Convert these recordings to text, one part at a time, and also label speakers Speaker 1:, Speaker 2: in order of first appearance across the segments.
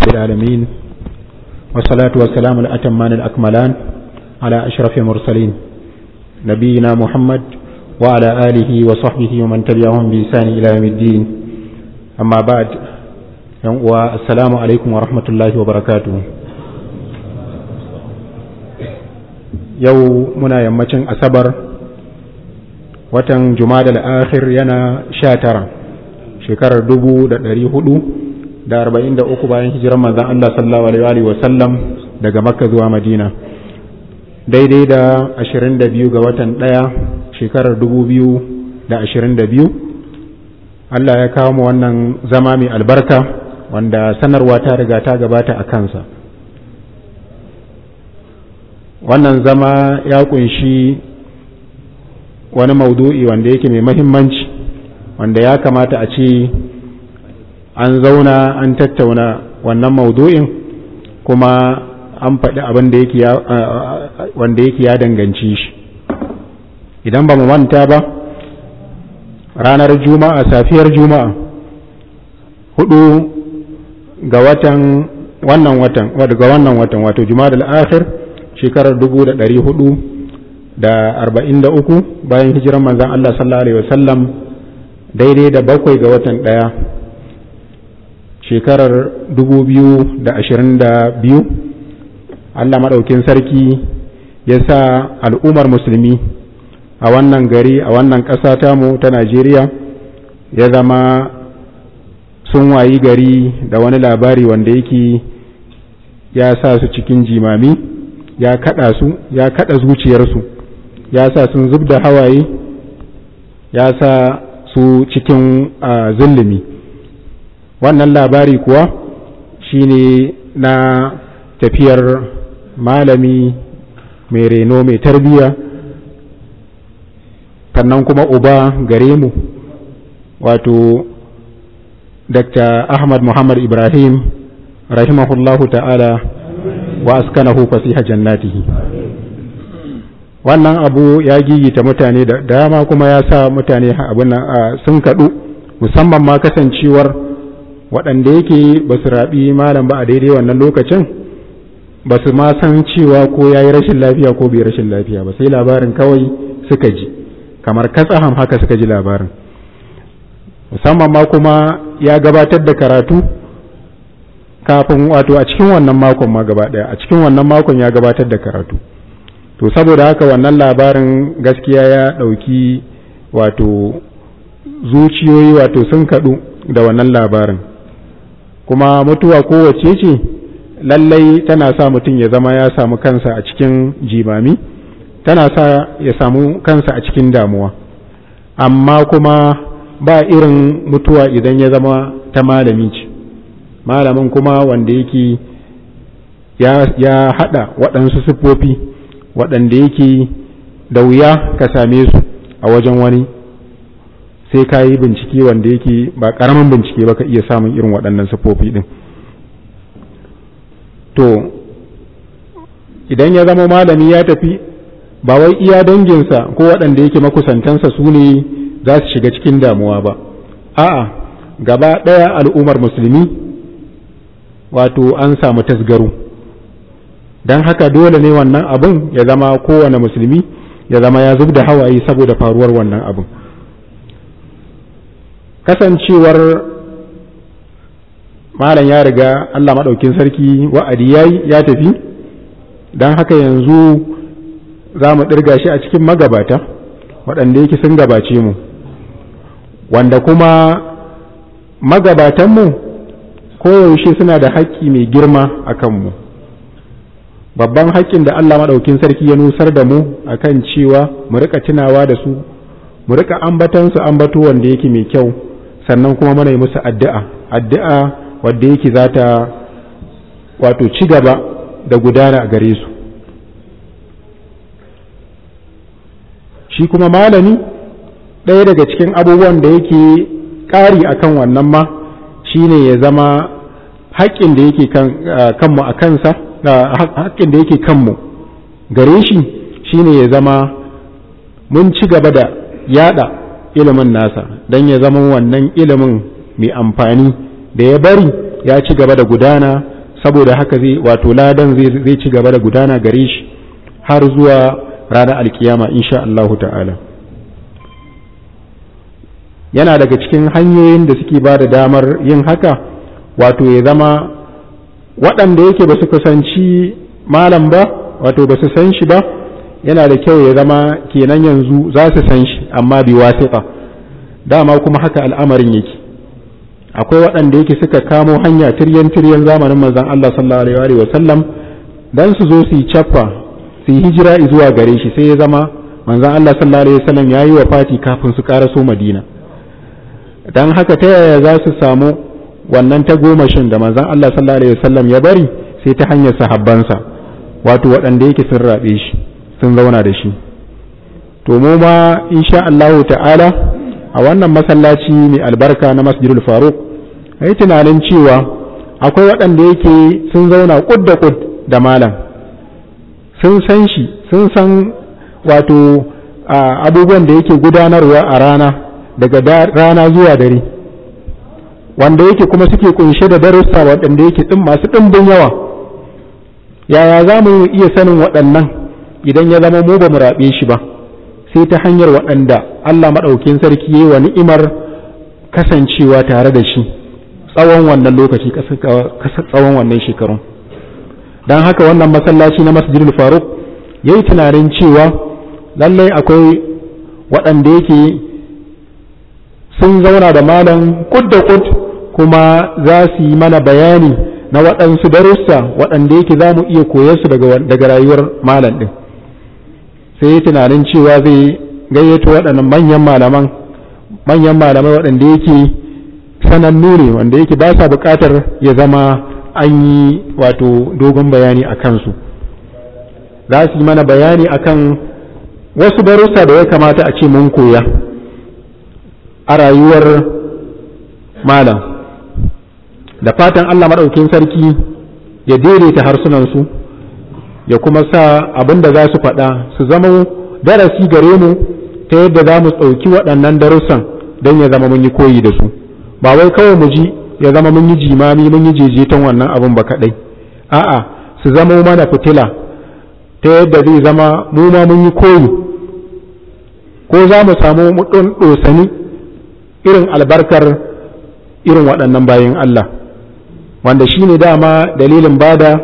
Speaker 1: العالمين والصلاة والسلام الأتمان الأكملان على أشرف المرسلين نبينا محمد وعلى آله وصحبه ومن تبعهم بإحسان إلى يوم الدين أما بعد السلام عليكم ورحمة الله وبركاته yau muna yammacin asabar watan jumada akhir yana sha tara shekarar dubu da ɗari hudu da arba'in da uku bayan hijirar manzan Allah sallallahu alaihi wa sallam daga makka zuwa madina daidai da ashirin da biyu ga watan ɗaya shekarar dubu biyu da ashirin da biyu Allah ya kawo mu wannan zama mai albarka wanda sanarwa ta riga ta gabata a kansa wannan zama ya kunshi wani maudu'i wanda yake mai mahimmanci wanda ya kamata a ce an zauna an tattauna wannan maudu'in kuma an faɗi abin da yake wanda yake ya danganci shi idan ba mu manta ba ranar juma'a safiyar juma'a hudu ga watan wannan watan ga wannan watan wato juma'a al-akhir shekarar dubu da ɗari hudu da arba'in da uku bayan hijiran manzan Allah sallallahu Alaihi wasallam daidai da bakwai ga watan ɗaya shekarar dubu biyu da ashirin da biyu Allah maɗaukin sarki ya sa al'ummar musulmi a wannan gari a wannan ƙasa tamu ta Najeriya ya zama sun wayi gari da wani labari wanda yake ya sa su cikin jimami ya kada su ya kada zuciyarsu ya sa sun zub da hawaye ya sa su cikin zulumi wannan labari kuwa shine na tafiyar malami mai reno mai tarbiya sannan kuma uba gare mu wato dr ahmad muhammad ibrahim rahimahullahu ta'ala wa askanahu fasiha jannatihi wannan abu ya gigita mutane da dama kuma ya sa mutane abin nan sun kaɗu musamman ma kasancewar waɗanda yake ba su raɓi malam ba a daidai wannan lokacin ba su ma san cewa ko ya yi rashin lafiya ko bai rashin lafiya ba sai labarin kawai suka ji kamar katsaham haka suka ji labarin musamman ma kuma ya gabatar da karatu kafin wato a cikin wannan makon ma gaba daya a cikin wannan makon ya gabatar da karatu to saboda haka wannan labarin gaskiya ya ɗauki wato zuciyoyi wato sun kaɗu da wannan labarin kuma mutuwa kowace ce lallai tana sa mutum ya zama ya samu kansa a cikin jimami tana sa ya samu kansa a cikin damuwa amma kuma ba irin mutuwa idan ya zama ta malami ce malamin kuma wanda yake ya haɗa waɗansu siffofi waɗanda yake da wuya ka same su a wajen wani sai ka yi bincike wanda yake ba ƙaramin bincike ba ka iya samun irin waɗannan siffofi ɗin to idan ya zama malami ya tafi ba wai iya danginsa ko waɗanda yake makusantansa su ne za su shiga cikin damuwa ba a'a gaba ɗaya al'ummar musulmi wato an samu tasgaro don haka dole ne wannan abin ya zama kowane musulmi ya zama ya zub da hawaye saboda faruwar wannan abin kasancewar malam ya riga Allah maɗaukin sarki wa'adi yayi ya tafi don haka yanzu za mu ɗirga shi a cikin magabata waɗanda yake sun gabace mu wanda kuma magabatanmu koyaushe suna da haƙƙi mai girma a kanmu babban haƙƙin da Allah maɗaukin sarki ya nusar da mu a kan cewa mu rika tunawa da su mu rika ambatansu ambato wanda yake mai kyau sannan kuma mana yi musu addu'a addu'a wadda yake za ta wato ci gaba da gudana a gare su shi kuma malami ɗaya daga cikin abubuwan da yake ƙari akan wannan ma shine ya zama haƙƙin da yake kanmu a kansa haƙƙin da yake kanmu gare shi shine ya zama mun ci gaba da yada ilimin nasa don ya zama wannan ilimin mai amfani da ya bari ya ci gaba da gudana saboda haka zai wato ladan zai ci gaba da gudana gare shi har zuwa ranar alkiyama insha Allahu ta'ala yana daga cikin hanyoyin da suke ba da damar yin haka wato ya zama waɗanda yake ba su kusanci malam ba wato ba su san shi ba yana da kyau ya zama kenan yanzu za su san shi amma bi wasiƙa dama kuma haka al'amarin yake akwai waɗanda yake suka kamo hanya tiryan tiryan zamanin manzon Allah sallallahu alaihi wa sallam dan su zo su yi cappa su yi hijira zuwa gare shi sai ya zama manzon Allah sallallahu alaihi wa sallam yayi wa fati kafin su karaso Madina dan haka ta yaya za su samu wannan ta gomashin da manzon Allah sallallahu alaihi wa sallam ya bari sai ta hanyar sahabbansa wato waɗanda yake sun rabe shi sun zauna da shi to mu ma insha Allahu ta'ala a wannan masallaci mai albarka na masjidul faruk a yi tunanin cewa akwai waɗanda yake sun zauna kud da kud da malam sun san shi sun san wato abubuwan da yake gudanarwa a rana daga rana zuwa dare wanda yake kuma suke kunshe da darussa waɗanda yake ɗin masu ɗimbin yawa yaya za mu iya sanin waɗannan idan ya zama mu ba mu raɓe shi ba sai ta hanyar waɗanda Allah maɗaukin sarki ya yi wa ni'imar kasancewa tare da shi tsawon wannan lokaci tsawon wannan shekarun don haka wannan masallaci na masjidul faruk ya yi tunanin cewa lallai akwai waɗanda yake sun zauna da malam kud da kud kuma za su yi mana bayani na waɗansu darussa waɗanda yake za mu iya koyarsu daga rayuwar malam ɗin sai yi tunanin cewa zai gayyato waɗannan manyan malaman manyan malamai waɗanda yake sanannu ne wanda yake ba sa buƙatar ya zama an yi wato dogon bayani a kansu za su yi mana bayani akan wasu darussa da ya kamata a ce mun koya a rayuwar malam da fatan Allah maɗaukin sarki ya daidaita harsunansu ya kuma sa abin da za su faɗa su zama darasi gare mu ta yadda za mu ɗauki waɗannan darussan don ya zama mun yi koyi da su ba wai kawai mu ji ya zama mun yi jimami mun yi jejeton wannan abin ba kaɗai a'a su zama mana fitila ta yadda zai zama mu ma mun yi koyi ko za mu samu mu ɗosani irin albarkar irin waɗannan bayan Allah wanda shi ne dama dalilin bada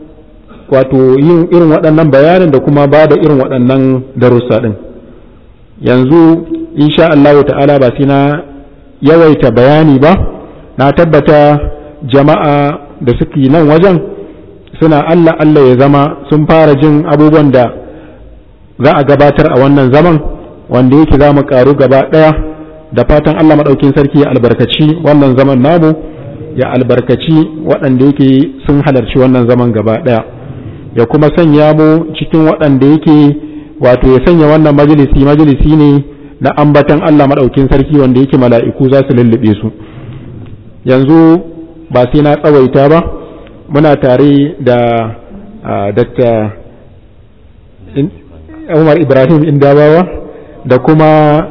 Speaker 1: wato yin irin waɗannan bayanin da kuma bada irin waɗannan darussa ɗin yanzu insha Allah ta'ala ba sai na yawaita bayani ba na tabbata jama'a da suke nan wajen suna Allah Allah ya zama sun fara jin abubuwan da za a gabatar a wannan zaman wanda yake za mu ƙaru gaba ɗaya da fatan Allah maɗaukin sarki ya albarkaci wannan zaman namu ya albarkaci waɗanda yake sun halarci wannan zaman gaba ɗaya ya kuma sanya mu cikin waɗanda yake wato ya sanya wannan majalisi majalisi ne na ambatan Allah maɗaukin sarki wanda yake mala'iku za su lullube su yanzu ba sai na tsawaita ba muna tare da Dr. Umar Ibrahim Indabawa da kuma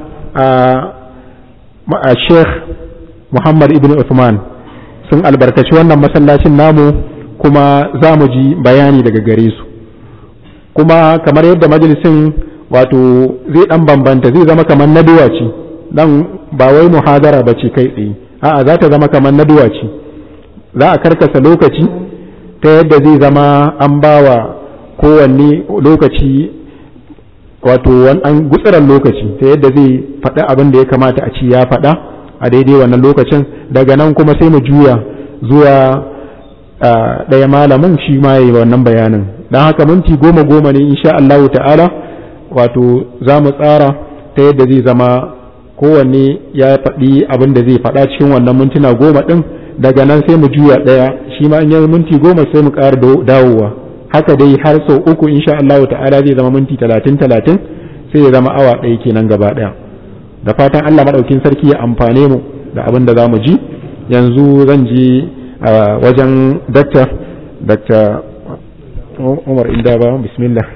Speaker 1: a Sheikh Muhammad Ibn Uthman sun albarkaci wannan masallacin namu kuma za mu ji bayani daga gare su kuma kamar yadda majalisin wato zai dan bambanta zai zama kamar naduwa ce dan ba wai muhadara ba ce kai tsaye a'a za ta zama kamar naduwa ce za a karkasa lokaci ta yadda zai zama an bawa kowanne lokaci wato an gutsuran lokaci ta yadda zai faɗi abin da ya kamata a ci ya faɗa a daidai wannan lokacin daga nan kuma sai mu juya zuwa ɗaya malamin shi ma yi wannan bayanin don haka minti goma goma ne insha Allah ta'ala wato za mu tsara ta yadda zai zama kowanne ya faɗi abin da zai faɗa cikin wannan mintuna goma ɗin daga nan sai mu juya ɗaya shi ma in yi minti goma sai mu ƙara dawowa haka dai har sau uku insha Allah ta'ala zai zama minti talatin talatin sai ya zama awa ɗaya kenan gaba ɗaya da fatan Allah maɗaukin sarki ya amfane mu da abin da za mu ji yanzu zan ji a wajen dakta dakta umar inda ba bismillah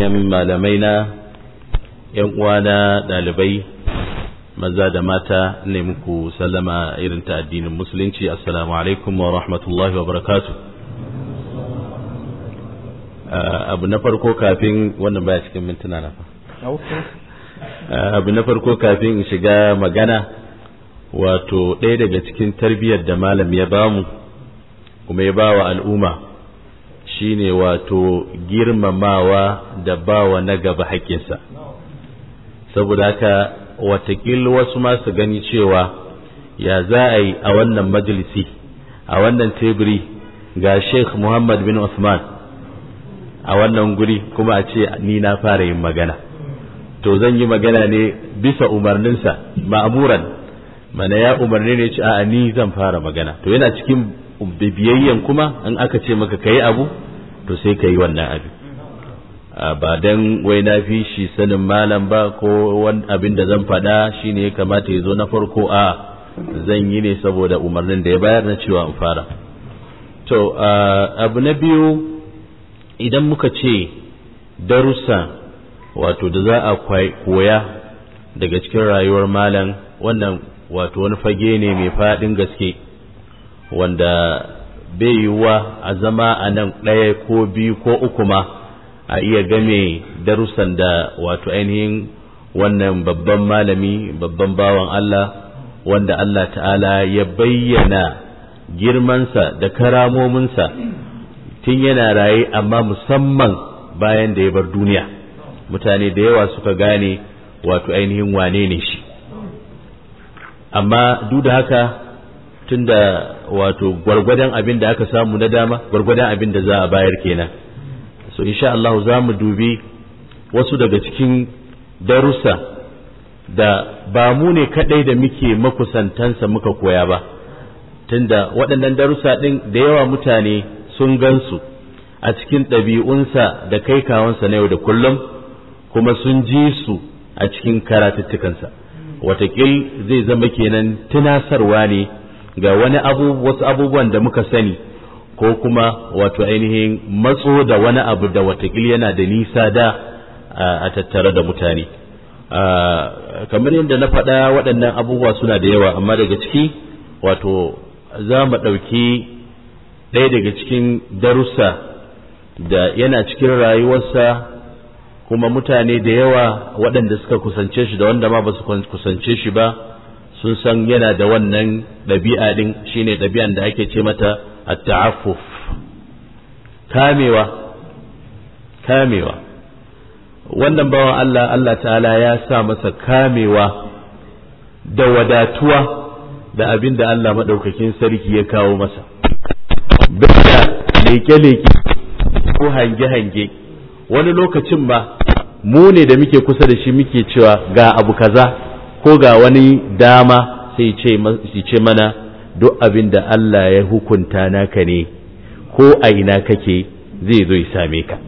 Speaker 2: yan malamai na yan uwana dalibai maza da mata ne muku sallama irin ta addinin musulunci assalamu alaikum wa rahmatullahi wa barakatu abu na farko kafin wannan baya cikin mintuna na fa abu na farko kafin in shiga magana wato ɗaya daga cikin tarbiyyar da malam ya bamu kuma ya bawa al'umma shine wato girmamawa da bawa na gaba haƙƙinsa saboda haka watakil wasu masu gani cewa ya za a yi a wannan majalisi a wannan teburi ga sheikh muhammad bin usman a wannan guri kuma a ce ni na fara yin magana to zan yi magana ne bisa umarninsa ma'amuran mana ya umarni ne ce a ni zan fara magana to yana cikin bibiyayyen kuma in aka ce maka kayi abu to sai ka yi wannan abu ba dan wai na fi shi sanin malam ba ko wani abin da zan faɗa shine ya kamata ya zo na farko a zan yi ne saboda umarnin da ya bayar na cewa in fara to abu na biyu idan muka ce darussa wato da za a koya daga cikin rayuwar malam wannan wato wani fage ne mai faɗin gaske wanda bai yiwuwa a zama a nan ɗaya ko biyu ko uku ma a iya game darussan da wato ainihin wannan babban malami babban bawan Allah wanda Allah ta'ala ya bayyana girmansa da karamominsa tun yana raye amma musamman bayan da ya bar duniya mutane da yawa suka gane wato ainihin wane ne shi amma duk da haka tunda wato gwargwadon abin da aka samu na dama gwargwadon abin da za a bayar kenan so insha Allah za mu dubi wasu daga cikin darussa da ba mu ne kadai da muke makusantansa muka koya ba tunda waɗannan darussa ɗin da yawa mutane sun gansu a cikin ɗabi'unsa da kai kawansa na yau da kullum kuma sun ji su a cikin karatuttukansa watakil zai zama kenan tunasarwa ne ga wani abu wasu abubuwan da muka sani ko kuma wato ainihin matso da wani abu da watakil yana da nisa da a tattare da mutane kamar yadda na faɗa waɗannan abubuwa suna da yawa amma daga ciki wato za mu ɗauki ɗaya daga cikin darussa da yana cikin rayuwarsa kuma mutane da yawa waɗanda suka kusance shi da wanda ma ba su kusance shi ba sun san yana da wannan ɗabi'a ɗin shine ɗabi'an da ake ce mata at-ta'affuf kamewa kamewa wannan bawan Allah Allah ta'ala ya sa masa kamewa da wadatuwa da abin da Allah maɗaukakin sarki ya kawo masa da leke-leke ko hange-hange wani lokacin ba mu ne da muke kusa da shi muke cewa ga abu kaza ko ga wani dama sai ce mana duk abin da Allah ya hukunta naka ne ko a ina kake zai zo ya same ka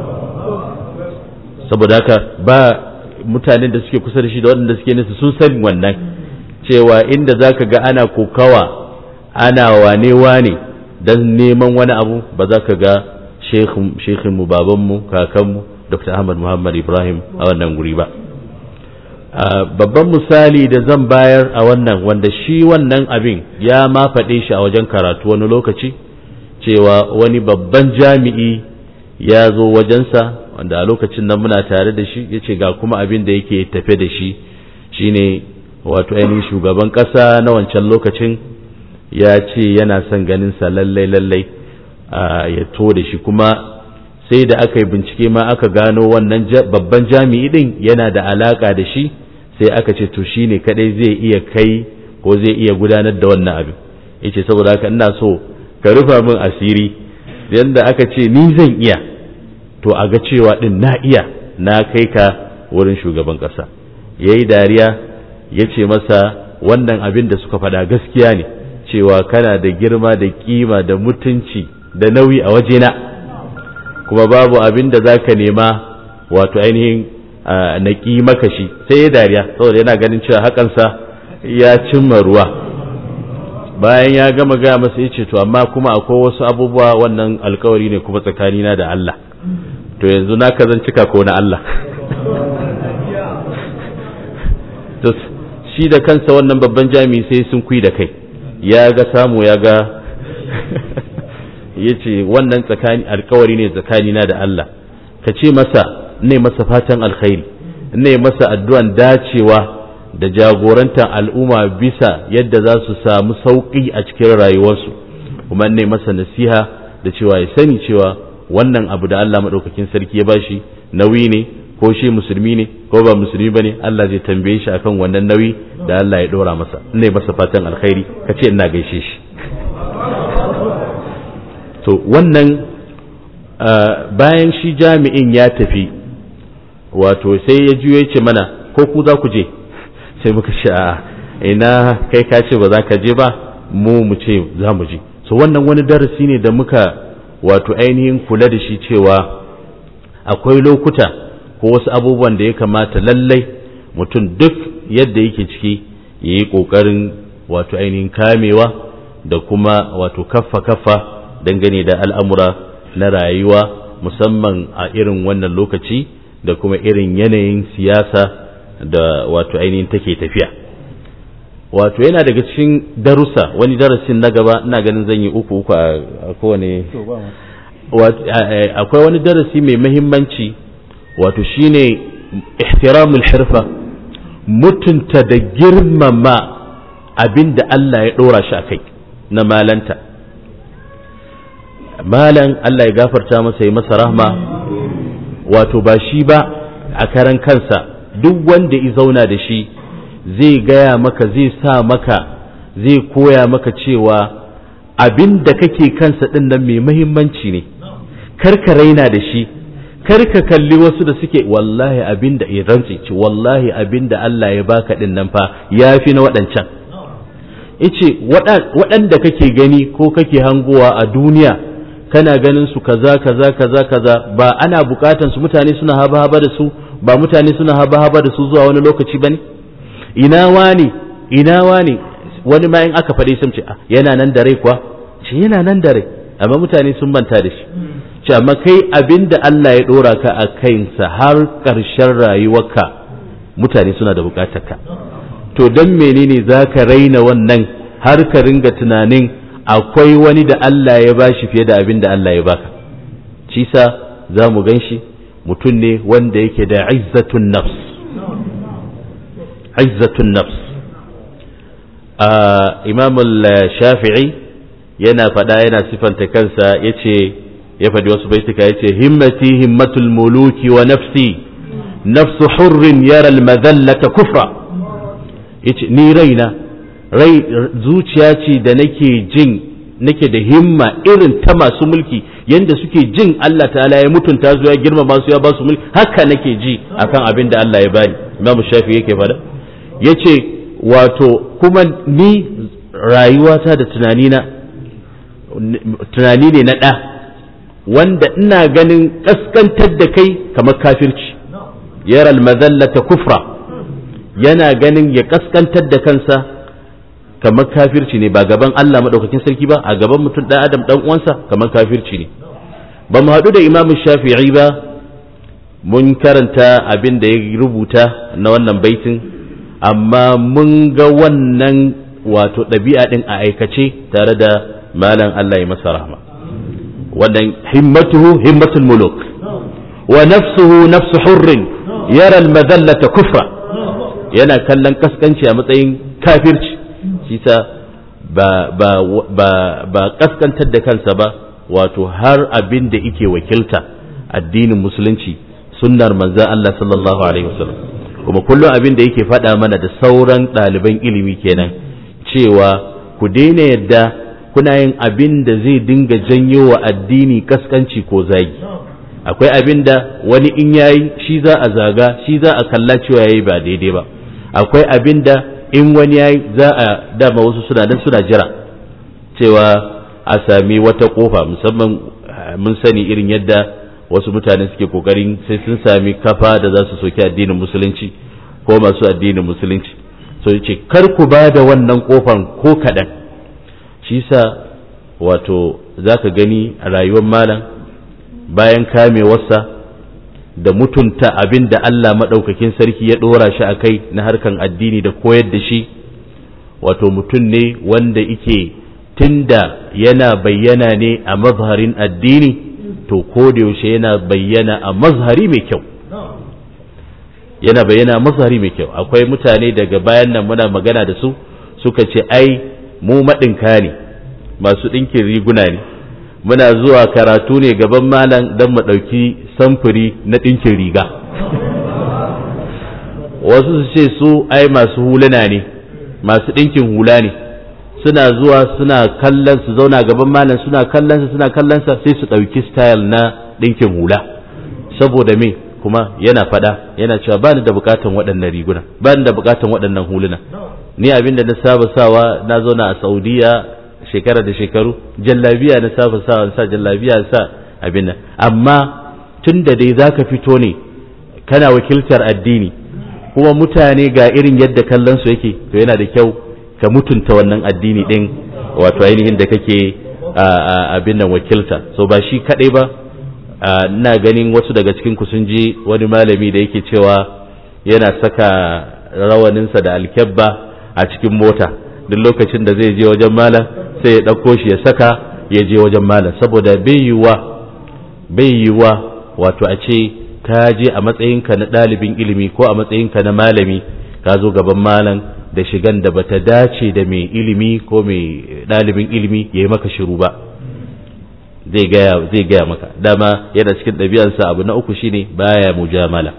Speaker 2: saboda haka ba mutanen da suke kusa da shi da waɗanda suke nesa sun sani wannan cewa inda za ka ga ana kokawa ana wane wane don neman wani abu ba za ka ga shekhinmu babanmu kakanmu dr ahmad muhammad ibrahim a wannan guri ba babban misali da zan bayar a wannan wanda shi wannan abin ya ma faɗe shi a wajen karatu wani lokaci cewa wani babban jami'i ya zo wajensa wanda a lokacin nan muna tare da shi ya ce ga kuma abin da yake tafe da shi shine wato ainihin shugaban ƙasa na wancan lokacin ya ce yana son ganin sa lallai lallai ya to da shi kuma sai da aka yi bincike ma aka gano wannan babban jami'i din yana da alaka da shi sai aka ce to shine kadai zai iya kai ko zai iya gudanar da wannan abin yace saboda haka ina so ka rufa min asiri yanda aka ce ni zan iya to a ga cewa din na iya na kai ka wurin shugaban kasa yayi dariya ya ce masa wannan abin da suka faɗa gaskiya ne cewa kana da girma da kima da mutunci da nauyi a wajena kuma babu abin da za ka nema wato ainihin na ƙi maka shi sai ya dariya saboda yana ganin cewa hakansa ya cimma ruwa bayan ya gama gaya masa ya ce to amma kuma akwai wasu abubuwa wannan alkawari ne kuma tsakanina da Allah to yanzu naka zan cika ko na Allah to shi da kansa wannan babban jami'i sai sun kui da kai ya ga samu ya ga ya ce wannan tsakani alkawari ne tsakanina da Allah ka ce masa ne masa fatan alkhairi ne masa addu'an dacewa da jagorantar al'umma bisa yadda za su samu sauƙi a cikin rayuwarsu kuma ne masa nasiha da cewa ya sani cewa wannan abu da Allah maɗaukakin sarki ya bashi nauyi ne ko shi musulmi ne ko ba musulmi bane Allah zai tambaye shi akan wannan nauyi da Allah ya ɗora masa ne masa fatan alkhairi ka ce ina gaishe shi to wannan bayan shi jami'in ya tafi wato sai ya juyo ce mana ko ku za ku je sai muka ce a ina kai ka ce ba za ka je ba mu mu ce za mu je so wannan wani darasi ne da muka wato ainihin kula da shi cewa akwai lokuta ko wasu abubuwan da ya kamata lallai mutum duk yadda yake ciki ya yi ƙoƙarin wato ainihin kamewa da kuma wato kaffa kaffa dangane da al'amura na rayuwa musamman a irin wannan lokaci da kuma irin yanayin siyasa da wato ainihin take tafiya wato yana daga cikin darussa wani darasin na gaba ina ganin zan yi uku uku a kowane akwai wani darasi mai mahimmanci wato shine ihtiramul hirfa mutunta da girmama abin da Allah ya ɗora shi a kai na malanta malan Allah ya gafarta masa ya masa rahma wato ba shi ba a karan kansa duk wanda ya zauna da shi zai gaya maka zai sa maka zai koya maka cewa abin da kake kansa ɗin nan mai mahimmanci ne karka raina da shi karka kalli wasu da suke wallahi abin da ya rantsi ce wallahi abin da Allah ya baka ɗin nan fa ya fi na waɗancan ice waɗanda kake gani ko kake hangowa a duniya kana ganin su kaza kaza kaza kaza ba ana bukatan su mutane suna haba haba da su ba mutane suna haba haba da su zuwa wani lokaci bane ina wani ina wani wani ma in aka faɗi sun ce yana nan da rai kuwa ce yana nan da rai amma mutane sun manta da shi ce amma kai abin da Allah ya ɗora ka a kansa har ƙarshen rayuwarka mutane suna da bukatar ka to don menene za ka raina wannan har ka ringa tunanin akwai wani da Allah ya bashi fiye da abin da Allah ya baka shi sa za mu gan shi mutum ne wanda yake da izzatun nafs izzatun nafs imam shafi'i yana faɗa yana sifanta kansa ya ce ya faɗi wasu baituka ya ce himmati himmatul muluki wa nafsi nafsu hurrin yara almadhallata kufra yace ni raina rai zuciya ce da nake jin nake da himma irin ta masu mulki yanda suke jin Allah ta'ala ya mutunta su ya girmama su ya ba su mulki haka nake ji akan abin da Allah ya bani Imam Shafi yake fada yace wato kuma ni rayuwata da tunanina tunani ne na ɗa wanda ina ganin ƙaskantar da kai kamar kafirci yara almazallata kufra yana ganin ya ƙaskantar da kansa kamar kafirci ne ba gaban Allah maɗaukakin sarki ba a gaban mutum ɗan adam ɗan uwansa kamar kafirci ne ba mu haɗu da imamu shafi'i ba mun karanta abin da ya rubuta na wannan baitin amma mun ga wannan wato ɗabi'a ɗin a aikace tare da malam Allah ya masa rahma wannan himmatuhu himmatul muluk wa nafsuhu nafsu hurrin yara almadallata kufra yana kallon kaskanci a matsayin kafirci shi sa ba ba ba ba kaskantar da kansa ba wato har abin da yake wakilta addinin musulunci sunnar manzon Allah sallallahu alaihi wasallam kuma kullum abin da yake faɗa mana da sauran ɗaliban ilimi kenan cewa ku daina yadda kuna yin abin da zai dinga janyo wa addini kaskanci ko zagi akwai abin da wani in yayi shi za a zaga shi za a kalla cewa yayi ba daidai ba akwai abin da in wani yayi za a dama wasu suna nan suna jira cewa a sami wata kofa musamman mun sani irin yadda wasu mutane suke kokarin sai sun sami kafa da za su soki addinin musulunci ko masu addinin musulunci so yace kar ku ba da wannan kofan ko kaɗan shi sa wato za ka gani a rayuwar malam bayan kamewarsa da mutunta abin da Allah maɗaukakin sarki ya ɗora shi a kai na harkan addini da koyar da shi wato mutum ne wanda ike tunda yana bayyana ne a mazharin addini to ko da yaushe yana bayyana a mazhari mai kyau yana bayyana a mazhari mai kyau akwai mutane daga bayan nan muna magana da su suka ce ai mu maɗinka ne masu ɗinkin riguna ne muna zuwa karatu ne gaban malam don mu ɗauki samfuri na ɗinkin riga wasu su ce su ai masu huluna ne masu ɗinkin hula ne suna zuwa suna kallon su zauna gaban malam suna kallon sa suna kallon sa sai su ɗauki style na ɗinkin hula saboda me kuma yana fada yana cewa ba ni da bukatan waɗannan riguna ba ni da bukatan waɗannan huluna ni abin da na saba sawa na zauna a saudiya shekara da shekaru jallabiya na saba sawa sa jallabiya sa abin nan amma tun da dai zaka fito ne kana wakiltar addini kuma mutane ga irin yadda kallon su yake to yana da kyau ka mutunta wannan addini din wato ainihin da kake abin nan wakilta so ba shi kadai ba ina ganin wasu daga cikin ku sun ji wani malami da yake cewa yana saka rawaninsa da alkyabba a cikin mota duk lokacin da zai je wajen malam sai ya ɗauko shi ya saka ya je wajen malam saboda bai yiwuwa bai yiwuwa wato a ce ka je a matsayinka na ɗalibin ilimi ko a matsayinka na malami ka zo gaban malam da shigan da bata dace da mai ilimi ko mai ɗalibin ilimi ya yi maka shiru ba zai gaya zai gaya maka dama yana cikin ɗabi'arsa abu na uku shine baya mujamala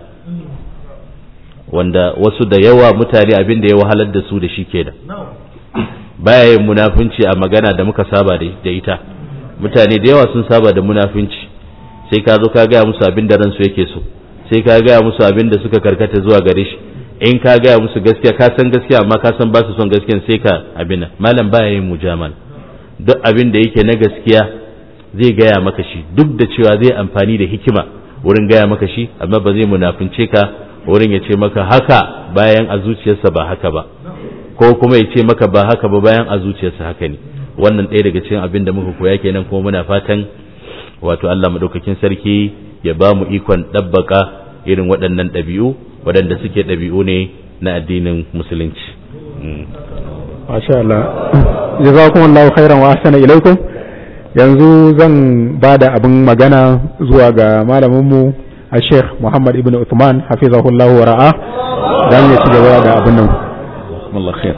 Speaker 2: wanda wasu da yawa mutane abin da ya wahalar da su da shi kenan baya yin munafunci a magana da muka saba da ita mutane da yawa sun saba da munafunci sai ka zo ka gaya musu abin da ransu yake so sai ka gaya musu abin da suka karkata zuwa gare shi in ka gaya musu gaskiya ka san gaskiya amma ka san ba su son gaskiya sai ka abin nan malam baya yin mujamal duk abin da yake na gaskiya zai gaya maka shi duk da cewa zai amfani da hikima wurin gaya maka shi amma ba zai munafince ka wurin ya ce maka haka bayan a zuciyarsa ba haka ba ko kuma ya ce maka ba haka ba bayan a zuciyarsa haka ne wannan ɗaya daga cikin abin da muka koya kenan kuma muna fatan wato Allah madaukakin sarki ya ba mu ikon ɗabbaka irin waɗannan ɗabi'u waɗanda suke ɗabi'u ne na addinin musulunci
Speaker 1: masha Allah jazakumullahu khairan wa ahsana ilaikum yanzu zan ba da abin magana zuwa ga malaminmu a sheikh muhammad ibn uthman hafizahullahu wa ra'a dan ya ci gaba da abin nan
Speaker 3: الله خير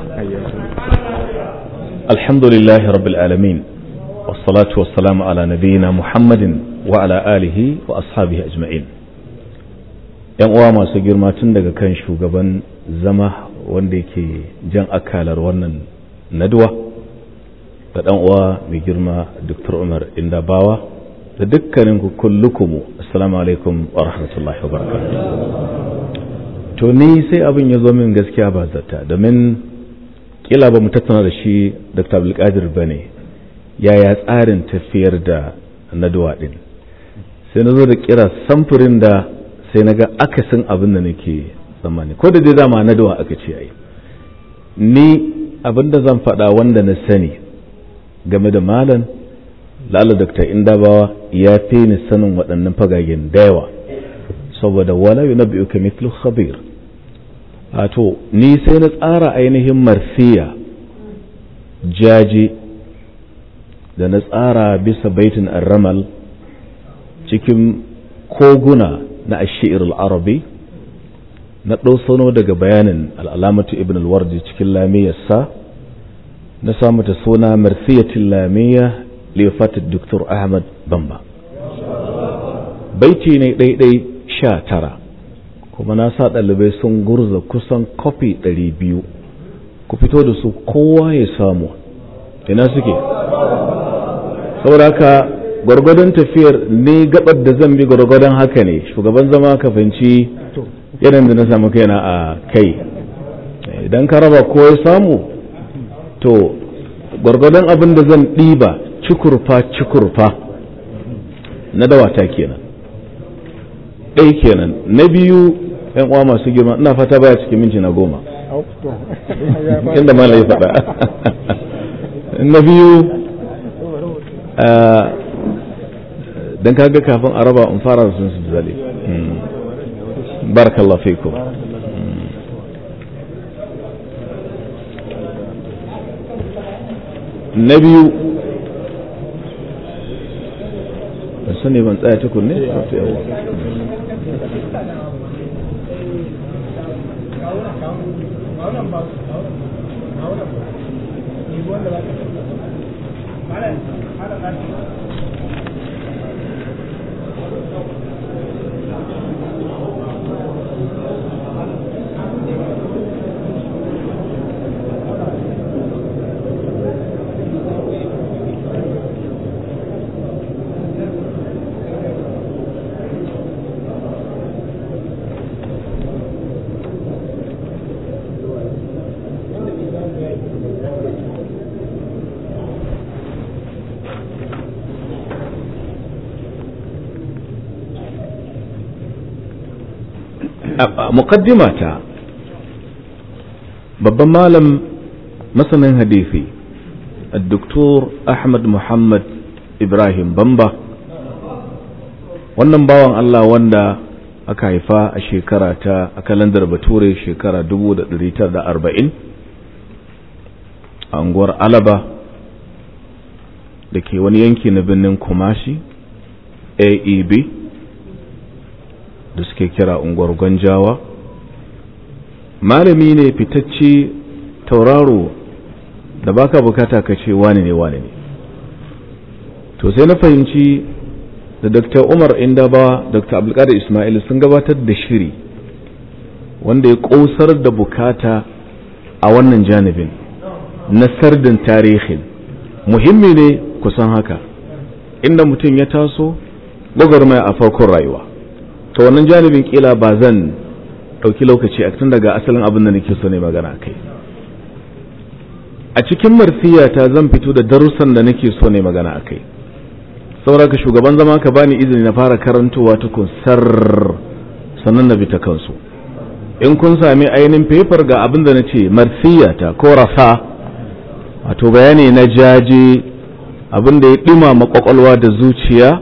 Speaker 3: الحمد لله رب العالمين والصلاة والسلام على نبينا محمد وعلى آله وأصحابه أجمعين ‘yan uwa masu girma tun daga kan shugaban zama wanda yake jan akalar wannan naduwa da ɗan uwa mai girma Dr. Umar Indabawa da dukkanin ku kullukumu assalamu alaikum wa rahmatullahi wa barakatuh to ni sai abin ya zo min gaskiya ba zata domin kila ba mu tattauna da shi Dr. Abdulkadir bane yaya tsarin tafiyar da naduwa din sai na zo da kira samfurin da sai na ga akasin abin da nake tsammani ko da dai dama naduwa aka ce ai ni abin da zan faɗa wanda na sani game da malam lala dr indabawa ya fi ni sanin waɗannan fagagen da yawa saboda wala yi nabi uka mitlu khabir a to ni sai na tsara ainihin marsiya jaji da na tsara bisa baitin arramal cikin koguna na ashir al-arabi na ɗausano daga bayanin al'alamatu ibn al-wardi cikin lamiyarsa na samu ta suna marsiyatin lamiyya lifatit Dr. Ahmad Bamba. Baiti ne ɗaiɗai sha tara, kuma na sa ɗalibai sun gurza kusan kofi ɗari biyu, ku fito da su kowa ya samu, ina suke. saboda haka gwargwadon tafiyar ne gabar da zan bi gwargwadon haka ne shugaban zama ka fahimci yanayin da na samu kaina a kai idan ka raba ko ya samu to gwargwadon abin da zan ɗiba cikurfa cikurfa na dawata kenan ɗai kenan na biyu yan uwa masu girma ina fata baya cikin minti na goma inda mala ya faɗa na biyu don kaga kafin a raba in fara da sun su zale barakallah fikum na biyu ban sani ban tsaya tukun ne muqaddimata babban malam masanin hadisi الدكتور أحمد محمد إبراهيم بمبا wannan bawan Allah wanda aka haifa a shekara ta a kalandar bature shekara 1940 a unguwar alaba da ke wani yanki na birnin kumashi aeb da suke kira unguwar gwanjawa malami ne fitacce tauraro da baka bukata ka ce wani ne wani ne to sai na fahimci da dr umar indaba dr abdulkadir ismail sun gabatar da shiri wanda ya kosar da bukata a wannan janibin na sardin tarihin muhimmi ne kusan haka inda mutum ya taso gwagwarmaya a farkon rayuwa to wannan janibin kila ba zan ɗauki lokaci a tun daga asalin abin da nake so ne magana kai a cikin marsiyata zan fito da darussan da nake so ne magana a kai saboda shugaban zama ka bani izini na fara karantowa tukun sar sannan na bi ta kansu in kun sami ainihin fefar ga abin da na ce marsiyata ko rasa wato bayani na jaje abin da ya ɗimama kwakwalwa da zuciya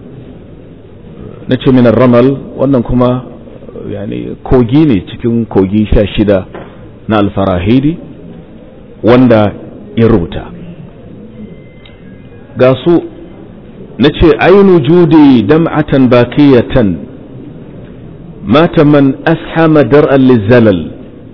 Speaker 3: na ce minar ramal wannan kuma yani kogi ne cikin kogi sha shida na alfarahidi wanda ya rubuta ga su na ce ainu judi dam'atan bakiyatan mata man ashama dar'an lizalal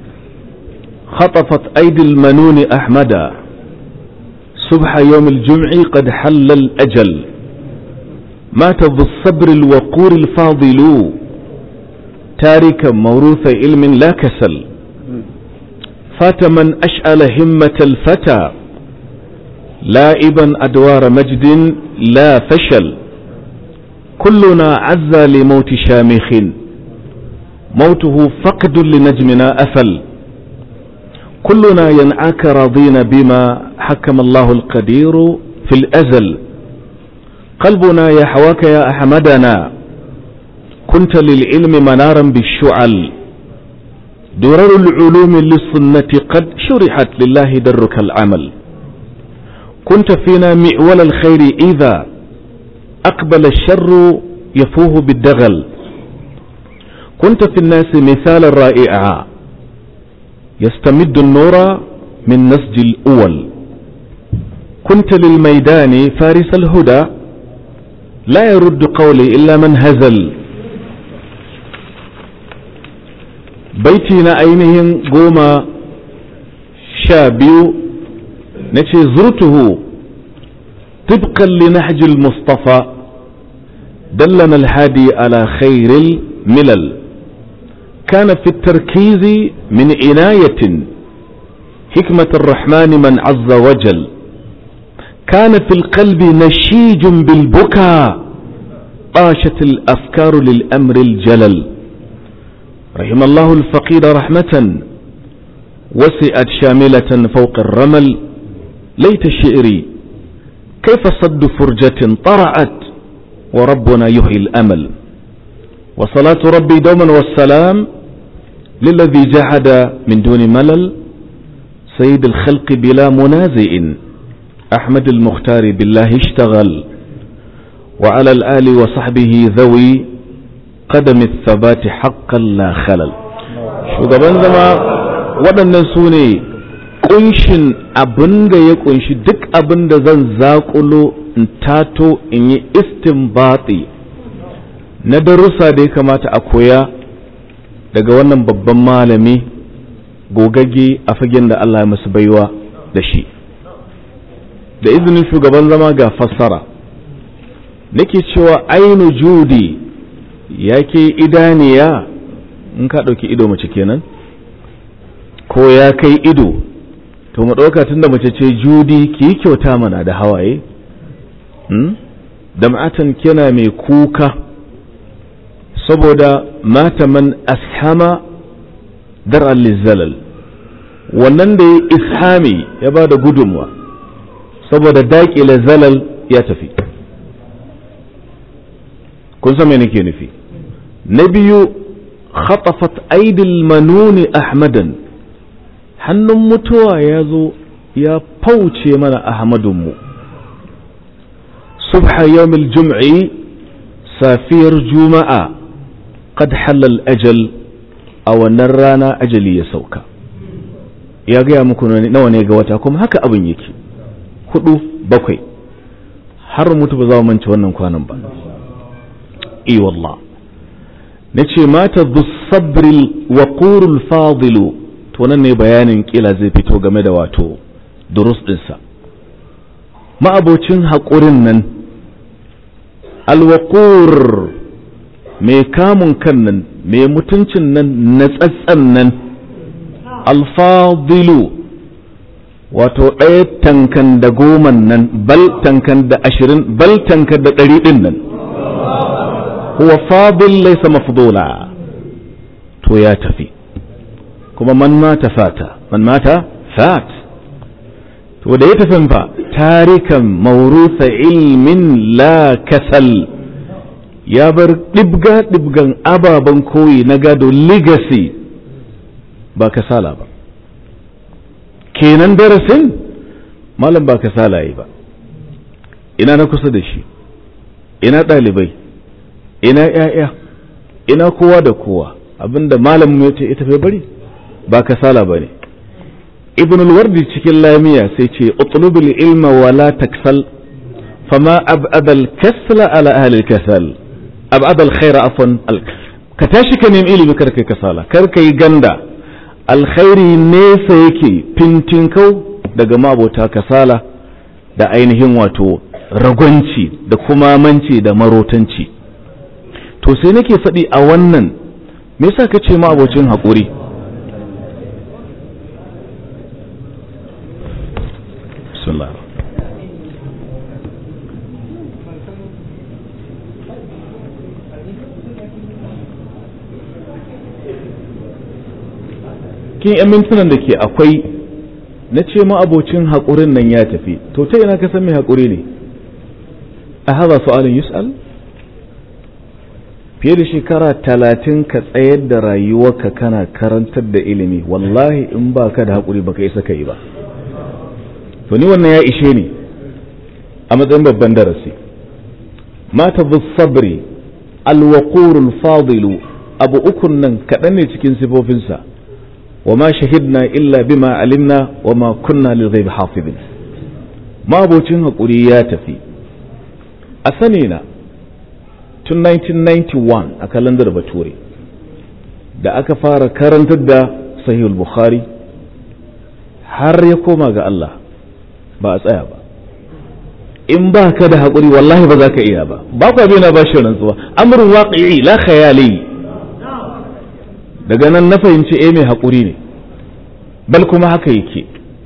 Speaker 3: خطفت أيدي المنون أحمدا صبح يوم الجمع قد حل الأجل مات ذو الصبر الوقور الفاضل تاركا موروث علم لا كسل فات من أشأل همة الفتى لائبا أدوار مجد لا فشل كلنا عزى لموت شامخ موته فقد لنجمنا أفل كلنا ينعاك راضين بما حكم الله القدير في الأزل قلبنا يحواك يا أحمدنا كنت للعلم منارا بالشعل درر العلوم للسنة قد شرحت لله درك العمل كنت فينا معول الخير إذا أقبل الشر يفوه بالدغل كنت في الناس مثالا رائعا يستمد النور من نسج الأول كنت للميدان فارس الهدى لا يرد قولي إلا من هزل بيتنا أينهم قوما شابيو نتي زرته طبقا لنهج المصطفى دلنا الهادي على خير الملل كان في التركيز من عناية حكمة الرحمن من عز وجل كان في القلب نشيج بالبكاء طاشت الأفكار للأمر الجلل رحم الله الفقير رحمة وسئت شاملة فوق الرمل ليت شعري كيف صد فرجة طرعت وربنا يحيي الأمل وصلاة ربي دوما والسلام للذي جحد من دون ملل سيد الخلق بلا منازئ أحمد المختار بالله اشتغل وعلى الآل وصحبه ذوي قدم الثبات حقا لا خلل shugaban zama waɗannan su ne ƙunshin abin da ya ƙunshi duk abin da zan zaƙulo in tato in yi istinbati na darussa da ya kamata a koya daga wannan babban malami gogagge a fagen da Allah ya masu baiwa da shi da izinin shugaban zama ga fassara nake cewa ainu judi yake idaniya in ka ɗauki ido mace kenan ko ya kai ido to mu ɗauka tun da mace ce judi ki yi kyauta mana da hawaye da ma'atan kina mai kuka saboda mata man ashama dar lizalal wannan da ya ishami ya ba da gudunwa saboda daƙile zalal ya tafi kun san me nake nufi na biyu khatafat aidil manuni ahmadan hannun mutuwa ya zo ya fauce mana ahmadunmu subha yawmil jum'i safiyar juma'a qad halal ajal a wannan rana ajali ya sauka ya gaya muku nawa ne ga wata kuma haka abin yake hudu bakwai har mutu ba za mu mance wannan kwanan ba i wallah na ce mata sabril waqurul fadilu to nan ne bayanin kila zai fito game da wato durus ɗinsa ma'abocin haƙurin nan alwaƙur mai kamun kan nan mai mutuncin nan na tsatsan nan alfadilu wato ɗaya tankan da goman nan bal tankan da ashirin bal tankan da ɗari ɗin nan huwa fadil laisa mafdula to ya tafi kuma man mata fata man mata fat to da ya tafi fa tarikan maurusa ilmin la kasal ya bar ɗibga ɗibgan ababen koyi na gado legacy ba kasala ba kenan darasin malam ba kasala yi ba ina na kusa da shi ina ɗalibai ina ‘ya'ya ina kowa da kowa abinda malamin ya ce ita bai bari ba kasala ba ne ibn al-wardi cikin lamiya sai ce utlubul ilma wala taksal fama ab'adal kasla ala ahli kasal ab'adal khaira afwan ka tashi ka nemi ilimi kar kai kasala kar kai ganda alkhairi nesa yake fintinkau daga mabota kasala da ainihin wato ragwanci da kuma manci da marotanci to sai nake faɗi a wannan me yasa ka ce ma abocin haƙuri kin yan mintunan da ke akwai na ce ma abocin haƙurin nan ya tafi to ta ina ka san mai haƙuri ne a haza su'alin yus'al fiye da shekara talatin ka tsayar da rayuwarka kana karantar da ilimi wallahi in ba ka da haƙuri baka isa ka yi ba to ni wannan ya ishe ni a matsayin babban darasi mata bu sabri alwaqurul fadilu abu ukun nan kaɗan ne cikin sifofinsa wa ma shahidna illa bima alimna wa ma kunna lil ghaibi hafizin ma abocin haƙuri ya tafi a sani na tun 1991 a kalandar bature da aka fara karantar da sahihul bukhari har ya koma ga Allah ba a tsaya ba in ba ka da haƙuri wallahi ba za ka iya ba ba ku abin na ba shi rantsuwa amurin waƙi'i la khayali daga nan na fahimci eh mai haƙuri ne bal kuma haka yake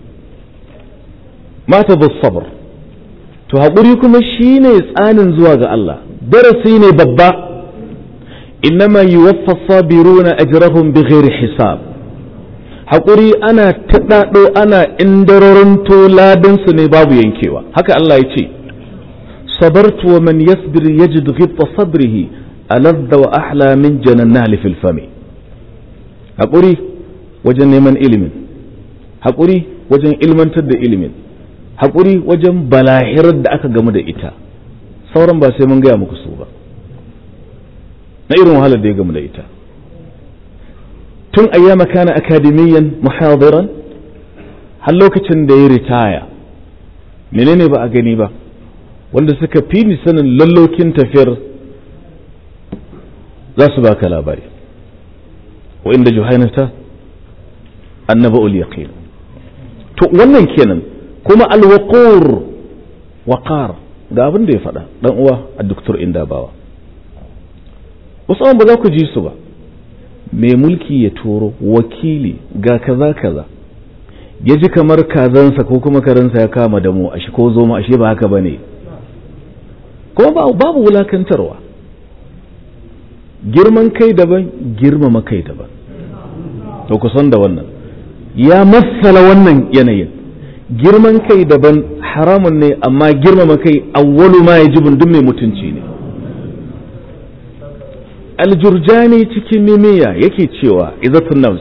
Speaker 3: mata da sabr to haƙuri kuma shine tsanin zuwa ga Allah darasi ne babba innama yuwaffa sabiruna ajrahum bighairi hisab haƙuri ana taɗaɗo ana indarorinto ladansu ne babu yankewa haka Allah ya ce sabartu wa man yasbir yajid ghibta sabrihi aladda wa ahla min janannali fil fami haƙuri wajen neman ilimin haƙuri wajen ilmantar da ilimin haƙuri wajen balahirar da aka gamu da ita sauran ba sai mun gaya muku su ba na irin wahalar da ya gamu da ita tun ayyama kana akademiyan muhadiran har lokacin da ya ritaya menene ba a gani ba wanda suka fi ni sanin lallokin tafiyar za su baka labari wa inda juhainata annaba ul yaqin to wannan kenan kuma alwaqur waqar ga abin da ya faɗa dan uwa a doktor indabawa wasu ba za ku ji su ba mai mulki ya turo wakili ga kaza kaza ya ji kamar kazansa ko kuma karansa ya kama da mu ashe ko zo mu ashe ba haka bane kuma babu wulakantarwa girman kai daban girmama kai daban to ku san da wannan ya matsala wannan yanayin girman kai daban haramun ne amma girmama kai awwalu ma yajibun duk mai mutunci ne aljurjani cikin mimiya yake cewa izatun nafs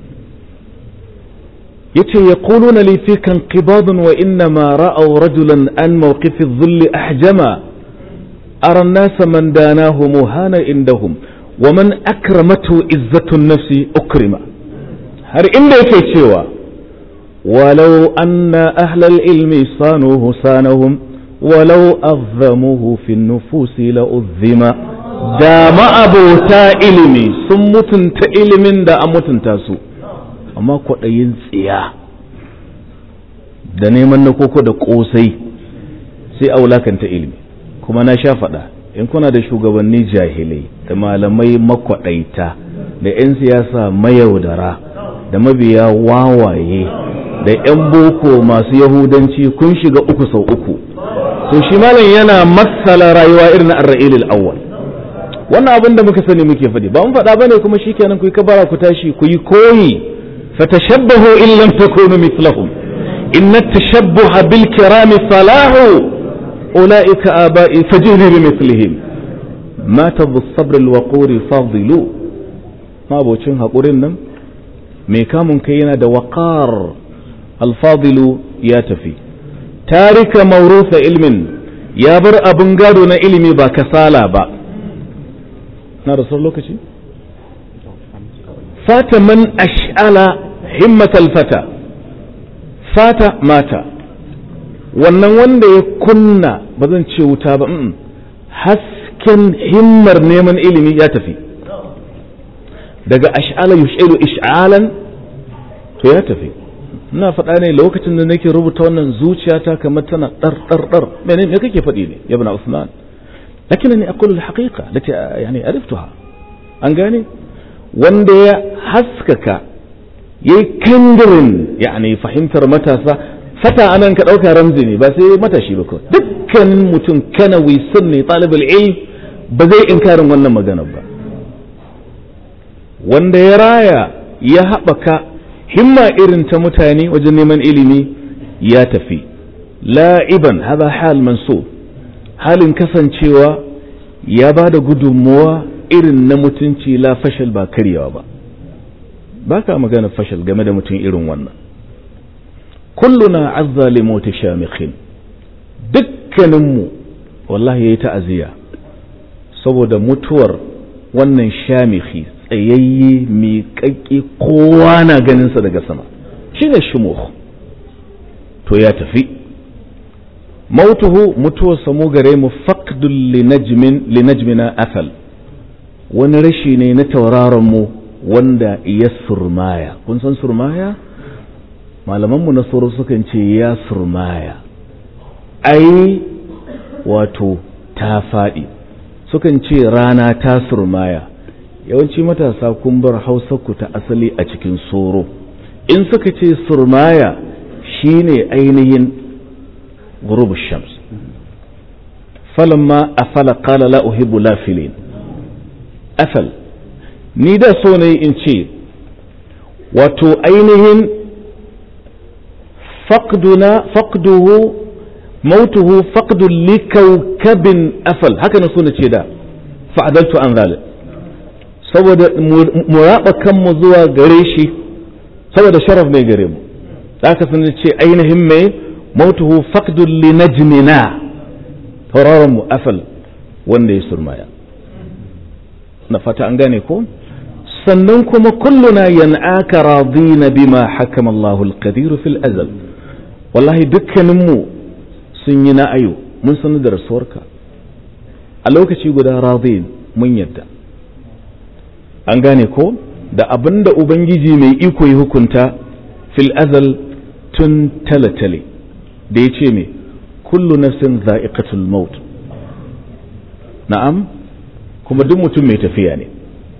Speaker 3: yace yaquluna li fika inqibadun wa innama ra'aw rajulan an mawqifi adh-dhull ahjama ara an-nasa man danahu muhana indahum wa man akramatu izzatun nafsi ukrima har inda yake cewa ولو أن أهل العلم صانوه صانهم ولو أظموه في النفوس لأظما da ma'abota ilimi sun mutunta ilimin da an mutunta su amma kwaɗayin tsiya da neman na koko da ƙosai sai a wulakanta ilimi kuma na sha faɗa in kuna da shugabanni jahilai da malamai makwaɗaita da 'yan siyasa mayaudara da mabiya wawaye da 'yan boko masu yahudanci kun shiga uku sau uku to shi malam yana matsala rayuwa irin arra'ilil awwal wannan abin da muka sani muke faɗi ba mun faɗa bane kuma shikenan ku yi kabara ku tashi ku yi koyi fatashabbahu in lam takunu mithlahum inna tashabbuha bil kirami falahu ulaika aba'i fajini bi mithlihim mata bis sabr al waquri fadilu mabocin hakurin nan mai kamun kai yana da waqar al fadilu ya tafi tarika mawrusa ilmin ya bar abin gado na ilimi ba kasala ba na da sauran lokaci fata man ash'ala himmatal fata fata mata wannan wanda ya kunna ba zan ce wuta ba hasken himmar neman ilimi ya tafi daga ash'ala yush'ilu ish'alan to ya tafi ina faɗa ne lokacin da nake rubuta wannan zuciyata kamar tana ɗar ɗar ɗar mene me kake faɗi ne ya bana Usman لكنني أقول الحقيقة التي يعني عرفتها أنقاني wanda ya haskaka ya yi kandirin yani fahimtar matasa fata anan ka ɗauka ramzi ne ba sai matashi ba kawai dukkanin mutum kanawi sunni talibul ilm ba zai inkarin wannan magana ba wanda ya raya ya haɓaka himma irin ta mutane wajen neman ilimi ya tafi la'iban hada hal mansub halin kasancewa ya ba da gudunmuwa irin na mutunci la fashal ba karyawa ba ba ka magana fashal game da mutum irin wannan kulluna azza li mota shamikhin dukkaninmu wallahi ya yi ta'aziyya saboda mutuwar wannan shamikhi tsayayye miƙaƙƙe kowa na ganinsa daga sama shi ne shumuh to ya tafi mautuhu mutuwarsa mu gare mu faqdul linajmina asal wani rashi ne na tauraron mu wanda ya surmaya kun san surmaya malamanmu na tsoro sukan ce ya surmaya ai wato ta faɗi sukan ce rana ta surmaya yawanci matasa kun bar ku ta asali a cikin soro in suka ce surmaya shine ainihin غروب الشمس فلما أفل قال لا أحب لافلين أفل ni da so ne in ce wato ainihin faqduna faqduhu mautuhu faqdun li kaukabin afal haka na so na ce da fa'adaltu an zalik saboda mu raba kanmu zuwa gare shi saboda sharaf mai gare mu da aka sun ce ainihin mai موته فقد لنجمنا tauraron mu afal wanda ya surmaya na fata an gane ko sannan kuma kulluna yan'aka radina bima hakama Allahu al-qadir fil azal wallahi dukkanin mu sun yi na'ayo mun sanar da rasuwarka a lokaci guda radin mun yadda an gane ko da abinda ubangiji mai iko ya hukunta fil azal tun talatale da ya ce me kullu nafsin za'iqatul maut na'am kuma duk mutum mai tafiya ne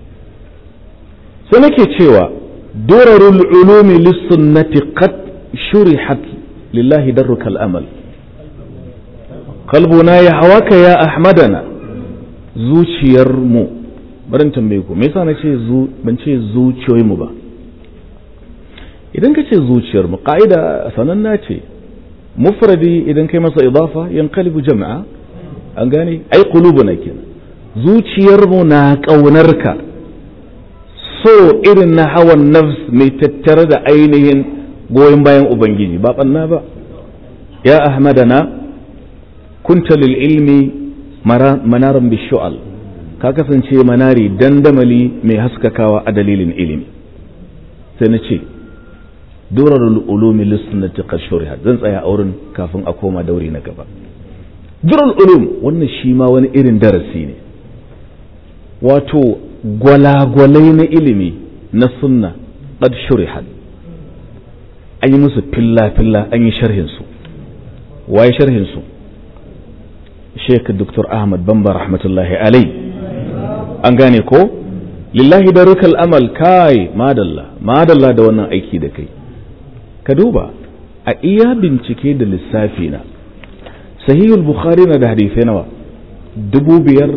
Speaker 3: sai nake cewa durarul ulumi lissunnati qad shurihat lillahi darrukal amal qalbuna ya hawaka ya ahmadana zuciyar mu barin tambaye ku me yasa na ce ban ce zuciyoyin mu ba idan ka ce zuciyar mu ka'ida sananna ce mufradi idan kai masa idafa yanqalibu jama'a an gane ai qulubuna kenan zuciyar mu na ƙaunarka so irin na hawan nafs mai tattare da ainihin goyon bayan ubangiji ba ɓanna ba ya ahmadana kunta lil ilmi manaran bishu'al ka kasance manari dandamali mai haskakawa a dalilin ilimi sai na ce durarul ulumi lissunnati qashuriha zan tsaya a wurin kafin a koma dauri na gaba durarul ulum wannan shi ma wani irin darasi ne wato gwalagwalai na ilimi na sunna qad shurihat an yi musu filla-filla an yi sharhinsu waye sharhinsu sheik dr ahmad bamba rahmatullahi alai an gane ko lillahi darukal amal kai madalla madalla da wannan aiki da kai ka duba a iya bincike da lissafi na sahihul bukhari na da hadisai nawa dubu biyar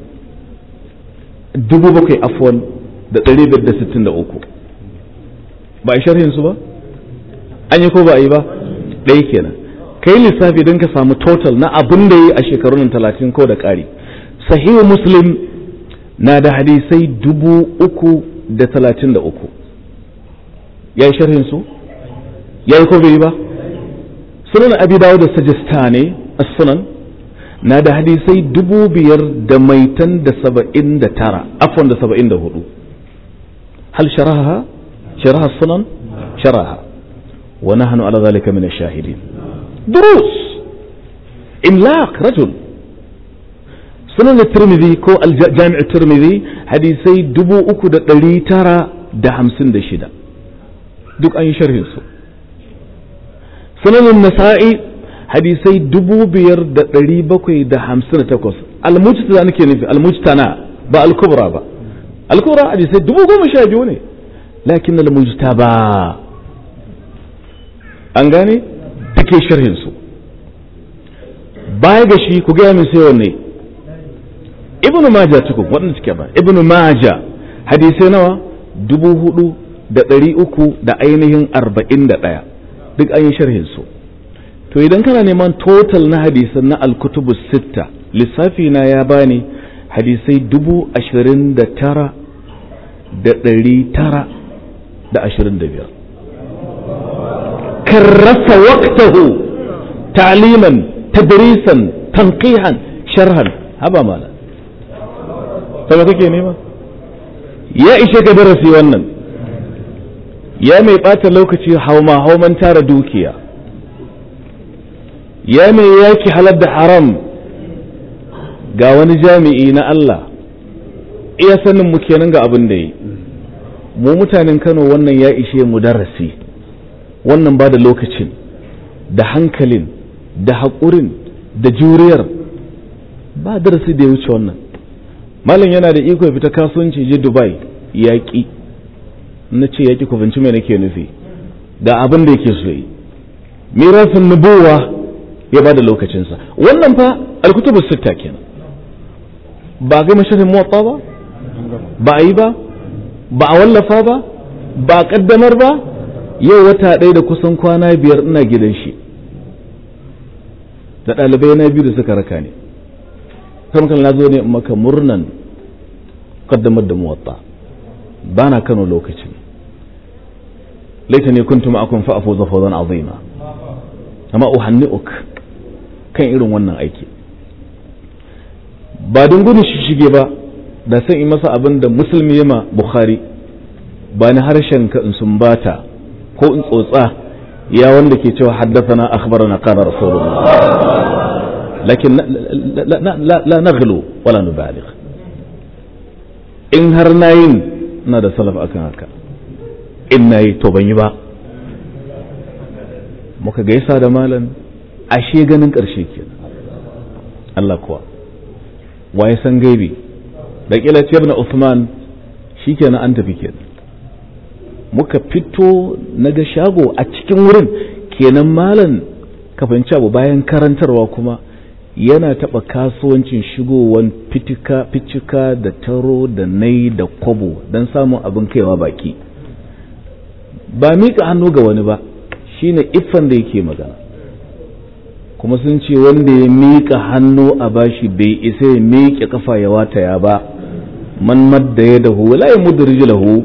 Speaker 3: dubu bakwai afwan da ɗari biyar da sittin da uku ba a sharhin su ba an yi ko ba a yi ba ɗaya kenan kai lissafi don ka samu total na abin da yi a shekarun talatin ko da ƙari sahihu muslim na da hadisai dubu uku da talatin da uku ya yi sharhin su ya yi ko bai yi ba sunan abi dawo da sajistane a sunan na da hadisai dubu biyar da maitan da saba'in da tara afon da saba'in da hudu hal sharaha sharaha sunan sharaha wa nahnu ala zalika min ash-shahidin durus imlaq rajul sunan tirmidhi ko al-jami' tirmidhi hadisai dubu uku da ɗari tara da hamsin da shida duk an yi sharhin su sunan nasa'i hadisai dubu biyar da ɗari bakwai da hamsin da takwas almujtana nake nufi almujtana ba alkubra ba alkubra hadisai dubu goma sha biyu ne lakin almujtaba an gane take sharhin su baya ga shi ku gaya min sai wanne ibnu maja tukun waɗanda suke ba ibnu maja hadisai nawa dubu hudu da ɗari uku da ainihin arba'in da ɗaya duk an yi sharhin su to idan kana neman total na hadisan na alkutubu sitta lissafi na ya bani hadisai dubu ashirin da tara da ɗari tara da ashirin da biyar karrasa waqtahu ta'liman tadrisan tanqihan sharhan haba mala sai kake nema ya ishe ka darasi wannan ya mai ɓata lokaci hauma hauman tara dukiya ya mai yaki halar da haram ga wani jami'i na Allah iya sanin mu kenan ga abin da yi mu mutanen Kano wannan ya ishe mu darasi wannan ba da lokacin da hankalin da haƙurin da juriyar ba darasi da ya wuce wannan malam yana da iko ya fita kasuwanci je Dubai yaƙi na ce yaƙi ku binci mai nake nufi ga abin da yake so yi mirasin nubuwa ya ba da lokacinsa wannan fa alkutubu sitta kenan ba ga masharin motsa ba ba a yi ba ba a wallafa ba ba a kaddamar ba yau wata ɗaya da kusan kwana biyar ina gidan shi da ɗalibai na biyu da suka raka ne kan na zo ne maka murnan kaddamar da muwatta ba na kano lokacin laita ne kuntu ma'akun fa'afu zafazan azima amma uhanni'uk kan irin wannan aiki ba don gudun shige ba da san yi masa abin da musulmi yama bukhari ba ni harshen ka in sumbata ko in tsotsa ya wanda ke cewa haddathana akhbarana qala rasulullah lakin la naghlu wala nubaligh in har nayin ina da salaf akan haka in nayi to ban yi ba muka gaisa da malam ashe ganin ƙarshe kenan Allah kuwa waye san gaibi da kila ce ibn Uthman shikenan an tafi kenan muka fito naga shago a cikin wurin kenan malam ka fahimci abu bayan karantarwa kuma yana taɓa kasuwancin shigowan fitika fitika da taro da nai da kwabo don samun abin kaiwa baki ba miƙa hannu ga wani ba shine iffan da yake magana kuma sun ce wanda ya miƙa hannu a bashi bai isa ya miƙe kafa ya wataya ba man madda ya dahu la ya mudda rijlahu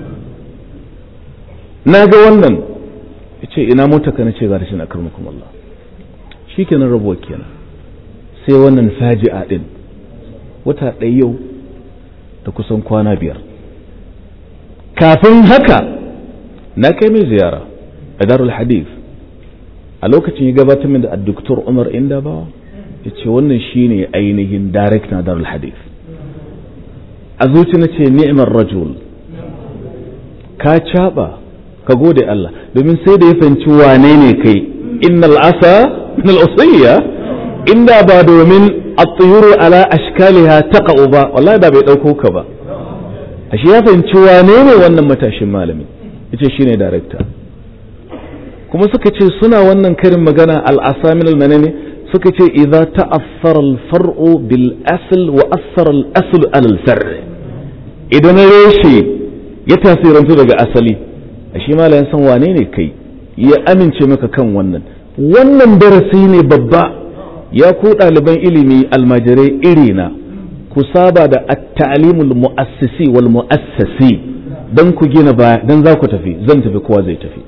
Speaker 3: na ga wannan ya ce ina mota ka na ce ga rashin akarmukum Allah shi kenan rabuwa kenan sai wannan faji'a din wata ɗaya yau da kusan kwana biyar kafin haka na kai mai ziyara a darul hadith a lokacin ya gabatar min da Dr. Umar Indabawa ya ce wannan shine ainihin direct na darul hadith a zuci na ce ni'imar rajul ka caɓa ka gode Allah domin sai da ya fahimci wane ne kai innal asa min al inda ba domin at-tuyuru ala ashkaliha taqa'u ba wallahi da bai dauko ka ba ashe ya fahimci wane ne wannan matashin malami yace shine director kuma suka ce suna wannan karin magana al-asamin al-manani suka ce idza ta'affara al-far'u bil asl wa athara al-asl ala al-far' idan reshe ya tasirantu daga asali ashe malayan san wane ne kai ya amince maka kan wannan wannan darasi ne babba ya ku ɗaliban ilimi almajirai irina ku saba da at-ta'limul mu'assisi wal mu'assasi dan ku gina baya dan za ku tafi zan tafi kowa zai tafi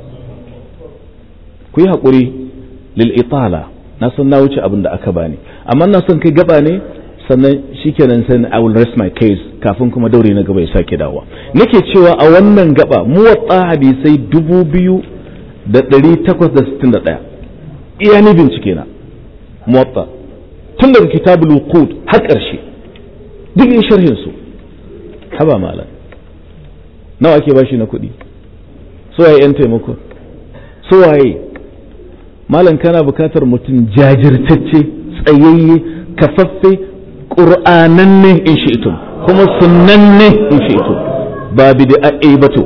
Speaker 3: ku yi haƙuri lil itala na san na wuce abin da aka bani amma na son kai gaba ne sannan shikenan sai I will rest my case kafin kuma daure na gaba ya sake dawowa nake cewa a wannan gaba muwatta hadisai dubu biyu da ɗari takwas da sittin da ɗaya iya ni bincike na muwatta tun daga kitabul wuqud har ƙarshe duk in sharhin su haba malam nawa ake bashi na kuɗi so waye yan taimako so waye malam kana bukatar mutum jajirtacce tsayayye kafaffe ƙur'ananne in shi'tum kuma sunnanne in shi'tum ba bid'a'i ba to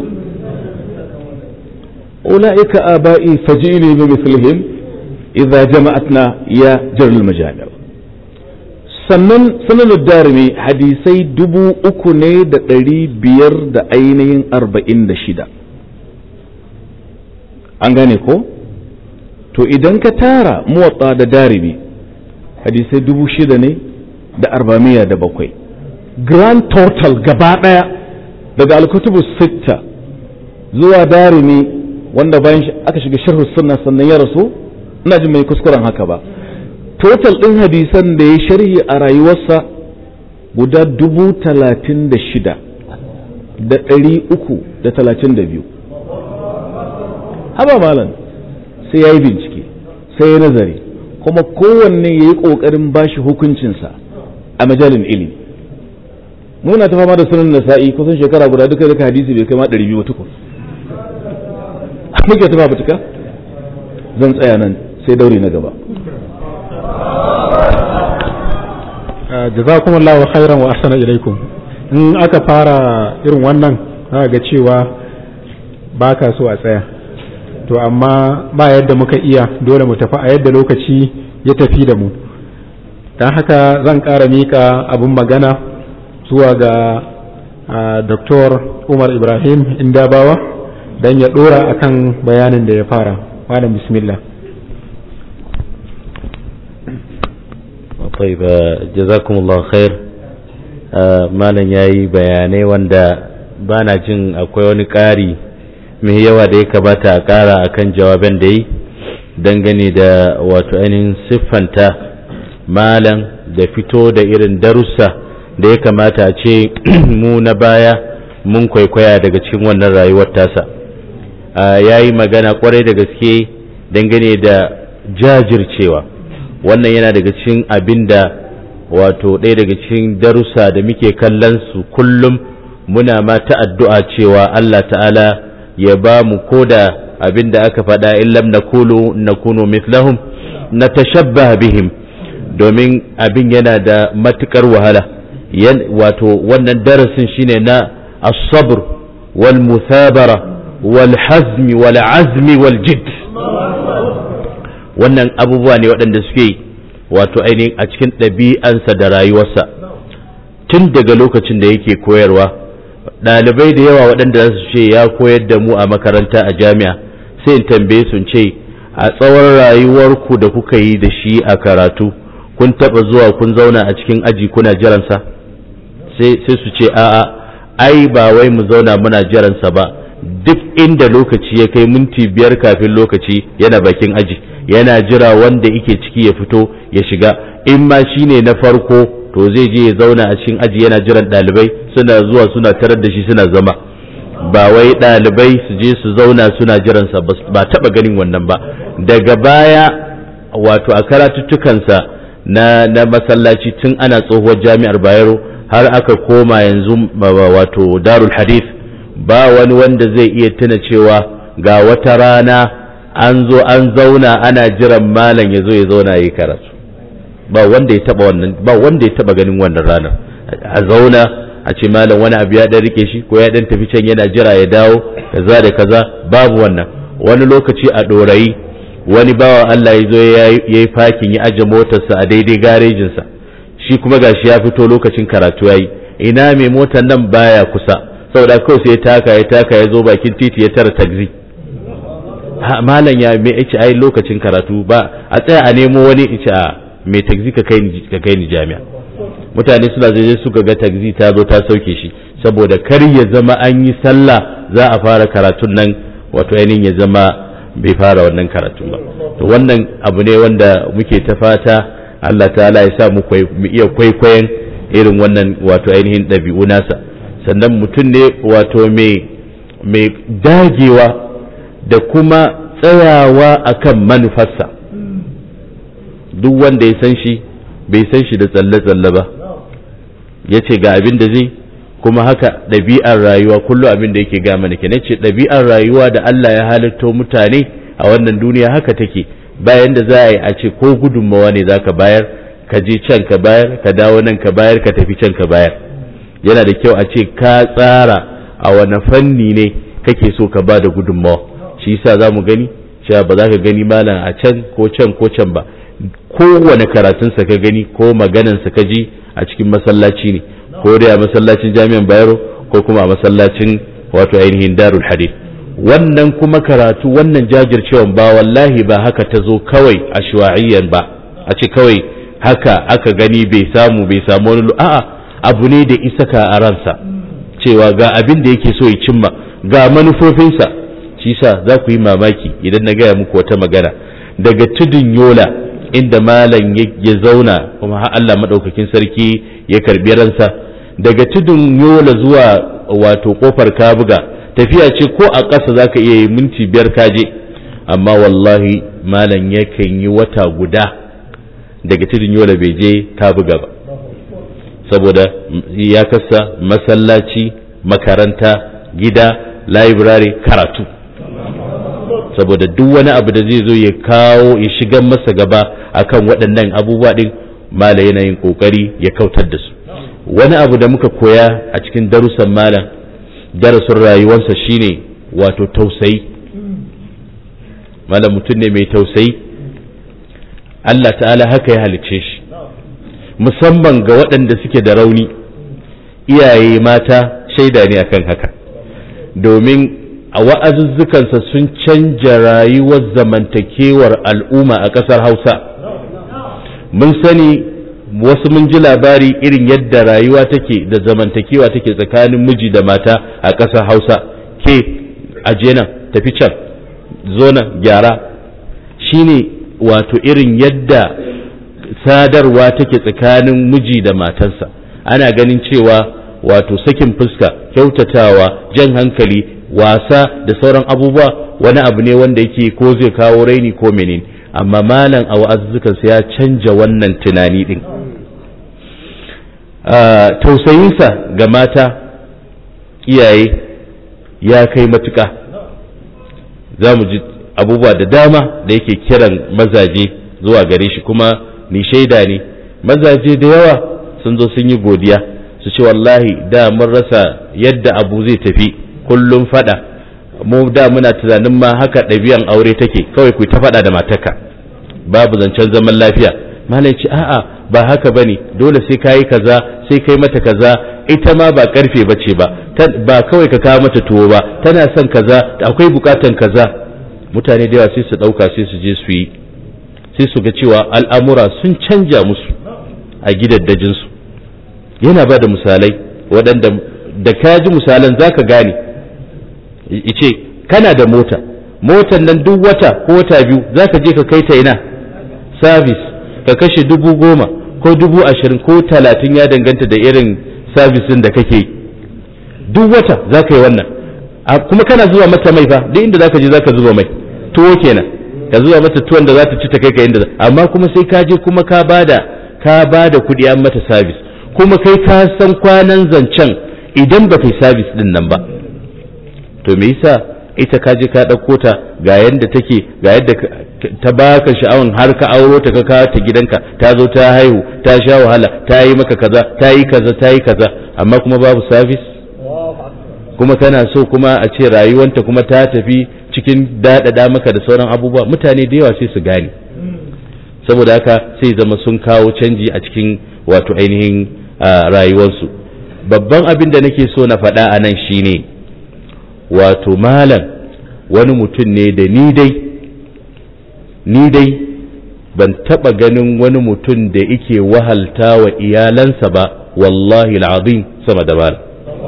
Speaker 3: ulaika aba'i fajini bi mithlihim idza jama'atna ya jarul majami' sannan sanan darimi hadisai dubu uku ne da ɗari biyar da ainihin arba'in da shida an gane ko to idan ka tara muwatsa da darimi hadisai dubu shida ne da arba'amiya da bakwai grand total gaba ɗaya daga alkutubu sitta zuwa darimi wanda bayan aka shiga sharhu sunna sannan ya rasu ina jin mai kuskuren haka ba total ɗin hadisan da ya sharhi a rayuwarsa guda dubu talatin da shida da ɗari uku da talatin da biyu haba malam sai ya yi bincike sai ya nazari kuma kowanne ya yi ƙoƙarin bashi hukuncinsa a majalin ilimi muna ta fama da sunan nasa'i kusan shekara guda duka duka hadisi bai kai ma ɗari biyu tukun muke ta fafutuka zan tsaya nan sai daure na gaba
Speaker 1: jazakumullahu khairan wa ahsana ilaikum in aka fara irin wannan za ga cewa ba ka so a tsaya to amma ba yadda muka iya dole mu tafi a yadda lokaci ya tafi da mu don haka zan ƙara miƙa abin magana zuwa ga Dr. Umar Ibrahim Indabawa don ya ɗora akan bayanin da ya fara. Malam bismillah.
Speaker 2: طيب جزاكم الله خير malam ya yi bayanai wanda ba na jin akwai wani ƙari mai yawa da ya kamata a ƙara akan jawaban da yi dangane da wato ainihin siffanta malam da fito da irin darussa da ya kamata a ce mu na baya mun kwaikwaya daga cikin wannan rayuwar tasa ya yi magana kwarai da gaske dangane da jajircewa wannan yana daga cikin abin da wato ɗaya daga cikin darussa da muke kallon su kullum muna ma ta addu'a cewa Allah ta'ala ya ba mu koda abin da aka faɗa in lam nakulu nakunu mithlahum na tashabbaha bihim domin abin yana da matukar wahala wato wannan darasin shine na as-sabr wal musabara wal hazmi wal azmi wal jidd wannan abubuwa ne waɗanda suke wato ainihin a cikin ɗabi'ansa da rayuwarsa tun daga lokacin da yake koyarwa ɗalibai da yawa waɗanda za su ce ya koyar da mu a makaranta a jami'a sai in tambaye su ce a tsawon rayuwarku da kuka yi da shi a karatu kun taɓa zuwa kun zauna a cikin aji kuna jiransa sai su ce a'a ai ba wai mu zauna muna jiransa ba duk inda lokaci ya kai minti biyar kafin lokaci yana bakin aji yana jira wanda yake ciki ya fito ya shiga in ma shine na farko to zai je ya zauna a cikin aji yana jiran ɗalibai suna zuwa suna tarar da shi suna zama ba wai ɗalibai su je su zauna suna jiransa ba taɓa ganin wannan ba daga baya wato a karatuttukansa na, na masallaci tun ana tsohuwar jami'ar bayero har aka koma yanzu wato darul hadith ba wani wanda zai iya tuna cewa ga wata rana an zo an zauna ana jiran malam ya zo ya zauna ya yi karatu ba wanda ya taba wannan ba wanda ya taba ganin wannan ranar a zauna a ce malam wani abu ya dan rike shi ko ya dan tafi can yana jira ya dawo kaza da kaza babu wannan wani lokaci a dorayi wani bawa Allah ya zo ya yi fakin ya aje motarsa a daidai garejinsa shi kuma gashi ya fito lokacin karatu yayi ina mai motar nan baya kusa saboda kawai sai ya taka ya taka ya zo bakin titi ya tara taxi malam ya me yace ai lokacin karatu ba a tsaya a nemo wani yace a me taxi ka kai ni ka kai ni jami'a mutane suna zai suka ga taxi ta zo ta sauke shi saboda kar ya zama an yi sallah za a fara karatun nan wato ainihin ya zama bai fara wannan karatun ba to wannan abu ne wanda muke ta fata Allah ta'ala ya sa mu iya kwaikwayon irin wannan wato ainihin ɗabi'u nasa sannan mutum ne wato mai dagewa da kuma tsayawa akan manufarsa duk wanda ya san shi bai san shi da tsalle-tsalle ba ya ce ga abin da zai kuma haka ɗabi'ar rayuwa kullum abin da yake ga mana ke ce ɗabi'ar rayuwa da Allah ya halitto mutane a wannan duniya haka take bayan da za a yi a ce ko gudunmawa ne za ka bayar ka je can ka bayar ka dawo nan ka bayar ka tafi can ka bayar yana da kyau a ce ka tsara a wani fanni ne kake so ka ba da gudunmawa shi yasa za mu gani cewa ba za ka gani malam a can ko can ko can ba kowane karatunsa ka gani ko maganansa ka ji a cikin masallaci ne ko dai a masallacin jami'an bayero ko kuma a masallacin wato ainihin darul hadith wannan kuma karatu wannan jajircewan ba wallahi ba haka ta zo kawai a shuwa'iyyan ba a ce kawai haka aka gani bai samu bai samu wani a'a abu ne da isaka a ransa cewa ga abin da yake so ya cimma ga manufofinsa shi sa za ku yi mamaki idan na gaya muku wata magana daga tudun yola inda malam ya zauna kuma har Allah maɗaukakin sarki ya karbi ransa daga tudun yola zuwa wato kofar kabuga tafiya ce ko a ƙasa za ka iya yi minti biyar kaje amma wallahi malam yakan yi wata guda daga tudun yola bai je kabuga ba saboda ya kasa masallaci makaranta gida library karatu saboda duk wani abu da zai zo ya kawo ya shigar masa gaba akan waɗannan abubuwa ɗin mala yana yin ƙoƙari ya kautar da su wani abu da muka koya a cikin darussan malam darasin rayuwarsa shine wato tausayi malam mutum ne mai tausayi Allah ta'ala haka ya halicce shi musamman ga waɗanda suke da rauni iyaye mata shaida ne akan haka domin a wa'azuzzukansa sun canja rayuwar zamantakewar al'umma a ƙasar hausa mun sani wasu mun ji labari irin yadda rayuwa take da zamantakewa take tsakanin miji da mata a ƙasar hausa ke aje nan tafi can zo nan gyara shine wato irin yadda sadarwa take tsakanin miji da matarsa ana ganin cewa wato sakin fuska kyautatawa jan hankali wasa da sauran abubuwa wani abu ne wanda yake ko zai kawo raini ko menene amma malam a wa'azzukansa ya canja wannan tunani din tausayinsa ga mata iyaye ya kai matuka za mu ji abubuwa da dama da yake kiran mazaje zuwa gare shi kuma ni shaida ne mazaje da yawa sun zo sun yi godiya su ce wallahi da mun rasa yadda abu zai tafi kullum fada mu da muna tunanin ma haka ɗabi'an aure take kawai ku ta fada da mataka babu zancen zaman lafiya malai ce a'a ba haka bane dole sai kayi kaza sai kai mata kaza ita ma ba karfe bace ba ba kawai ka kawo mata tuwo ba tana son kaza akwai bukatan kaza mutane da yawa sai su dauka sai su je su yi sai su ga cewa al'amura sun canja musu a gidaddajin su yana ba da misalai waɗanda da ka ji misalan zaka gane ice kana da mota motan nan duk wata ko wata biyu zaka je ka kai ta ina service ka kashe dubu goma ko dubu ashirin ko talatin ya danganta da irin sabisin da kake duk wata za ka yi wannan kuma kana zuwa mata mai fa duk inda za ka je za ka zuba mai tuwo kenan ka zuwa mata tuwon da za ta ci ta kai ka inda amma kuma sai ka je kuma ka bada ka bada kuɗi an mata sabis kuma kai ka san kwanan zancen idan ba kai sabis din nan ba to me yasa ita ka je ka ɗauko ta ga yadda take ga yadda ta baka sha'awan har ka auro ta ka kawo ta gidanka ta zo ta haihu ta sha wahala ta yi maka kaza ta yi kaza ta yi kaza amma kuma babu sabis kuma kana so kuma a ce rayuwanta kuma ta tafi cikin daɗaɗa maka da sauran abubuwa mutane da yawa sai su gane saboda haka sai zama sun kawo canji a cikin wato ainihin rayuwarsu babban abin da nake so na faɗa a nan shine wato malam wani mutum ne da ni dai ni dai ban taɓa ganin wani mutum da yake wahalta wa iyalansa ba wallahi al'azim sama da malam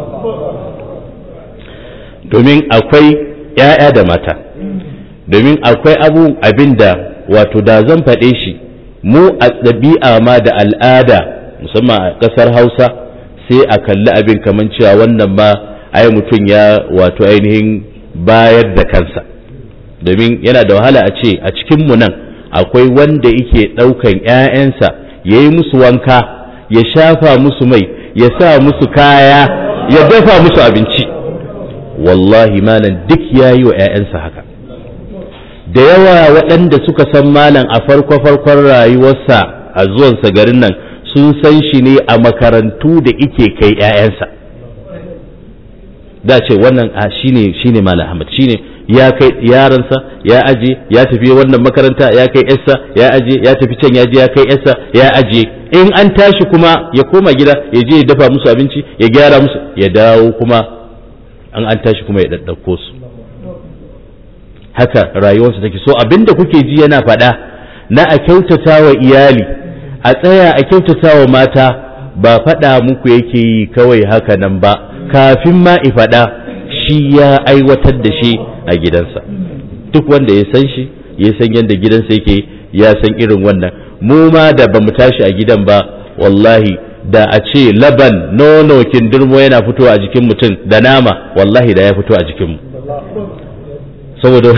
Speaker 2: domin akwai ‘ya'ya da mata domin akwai abu abin da wato da zan faɗe shi mu a ɗabi'a ma da al'ada musamman a ƙasar hausa sai a kalli abin kamar cewa wannan ma ai mutum ya wato ainihin bayar da kansa domin yana da wahala a ce a cikinmu nan akwai wanda yake ɗaukan ‘ya'yansa ya yi musu wanka ya shafa musu mai ya sa musu kaya ya dafa musu abinci wallahi malam duk ya yi wa ‘ya'yansa haka da yawa waɗanda suka san malam a farko-farkon rayuwarsa a zuwansa garin nan sun san shi ne a makarantu da ike kai ‘ya'yansa da ce wannan a shine shine malam ahmad shine ya kai yaransa ya aje ya tafi wannan makaranta ya kai yarsa ya aje ya tafi can ya je ya kai yarsa ya aje in an tashi kuma ya koma gida ya je ya dafa musu abinci ya gyara musu ya dawo kuma an an tashi kuma ya daddauko su haka rayuwarsa take so abinda kuke ji yana faɗa na a kyautata wa iyali a tsaya a kyautata wa mata ba faɗa muku yake yi kawai haka nan ba kafin ma i faɗa shi ya aiwatar da shi a gidansa duk wanda ya san shi ya san yadda gidansa yake ya san irin wannan mu ma da ba mu tashi a gidan ba wallahi da a ce laban nono kindirmo yana fitowa a jikin mutum da nama wallahi da ya fito a jikinmu saboda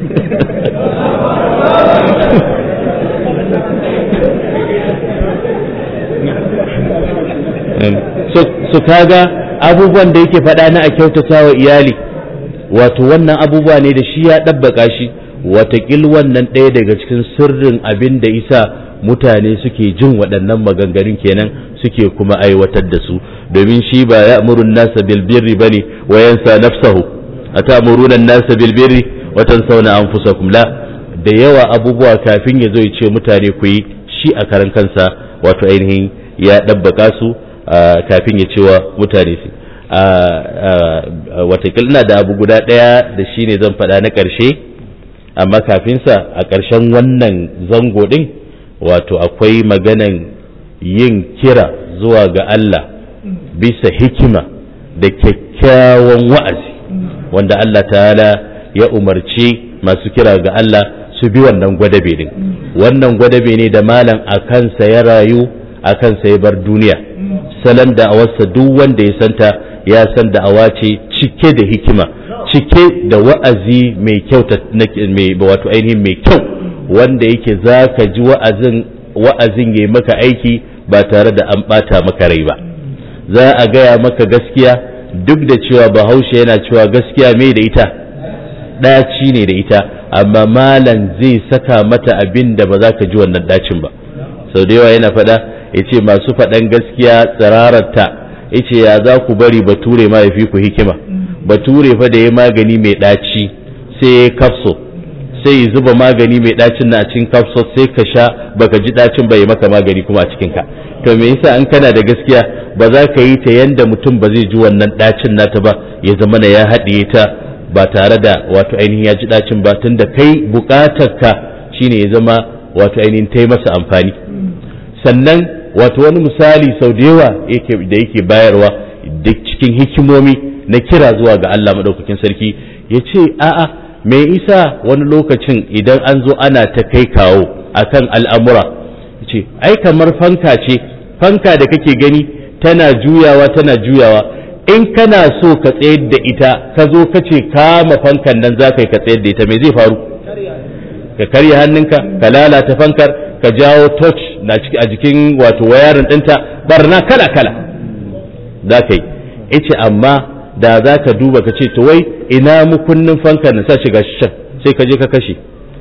Speaker 2: so kaga abubuwan da yake faɗa na a kyautata wa iyali wato wannan abubuwa ne da shi ya ɗabbaka shi watakil wannan ɗaya daga cikin sirrin abin da isa mutane suke jin waɗannan maganganun kenan suke kuma aiwatar da su domin shi ba ya amurun nasa bilbirri ba ne wa yansa nafsahu a ta amurunan nasa bilbirri watan sauna an fusa la da yawa abubuwa kafin ya zo ya ce mutane ku yi shi a karan kansa wato ainihin ya ɗabbaka su kafin ya cewa mutane su watakil ina da abu guda ɗaya da shi ne zan faɗa na ƙarshe amma kafinsa a ƙarshen wannan zango ɗin wato akwai maganan yin kira zuwa ga Allah bisa hikima da kyakkyawan wa'azi wanda Allah ta'ala ya umarci masu kira ga Allah su bi wannan gwadabe din wannan gwadabe ne da malam a kansa ya rayu a kansa ya bar duniya salon da'awarsa duk wanda ya santa ya san da'awa ce cike da hikima cike da wa'azi mai kyau mai wato ainihin mai kyau wanda yake za ka ji wa'azin wa'azin ya maka aiki ba tare da an ɓata maka rai ba za a gaya maka gaskiya duk da cewa bahaushe yana cewa gaskiya mai da ita ɗaci ne da ita amma malam zai saka mata abin da ba za ka ji wannan ɗacin ba sau da yawa yana faɗa ya ce masu faɗan gaskiya tsirararta ya ce ya za ku bari bature ma ya fi ku hikima bature fa da ya magani mai ɗaci sai ya kafso sai ya zuba magani mai ɗacin na cikin kafso sai ka sha baka ji ɗacin bai maka magani kuma a cikin ka to me yasa an kana da gaskiya ba za ka yi ta yanda mutum ba zai ji wannan ɗacin nata ba ya zama na ya haɗiye ta ba tare da wato ainihin ya ji ɗacin ba tunda kai buƙatar ka shine ya zama wato ainihin ta yi masa amfani sannan wato wani misali sau da yawa da yake bayarwa da cikin hikimomi na kira zuwa ga Allah maɗaukakin sarki ya ce a'a me isa wani lokacin idan an zo ana ta kai kawo akan al'amura ce ai kamar fanka ce fanka da kake gani tana juyawa tana juyawa in kana so ka tsayar da ita ka zo ka ce kama fankan nan za ka yi ka tsayar da ita me zai faru ka karya hannunka ka lalata fankar ka jawo touch na a jikin wato wayarin ɗinta barna kala kala za ka yi ice amma da za ka duba ka ce to wai ina mukunnin fankar na sa shiga shan sai ka je ka kashe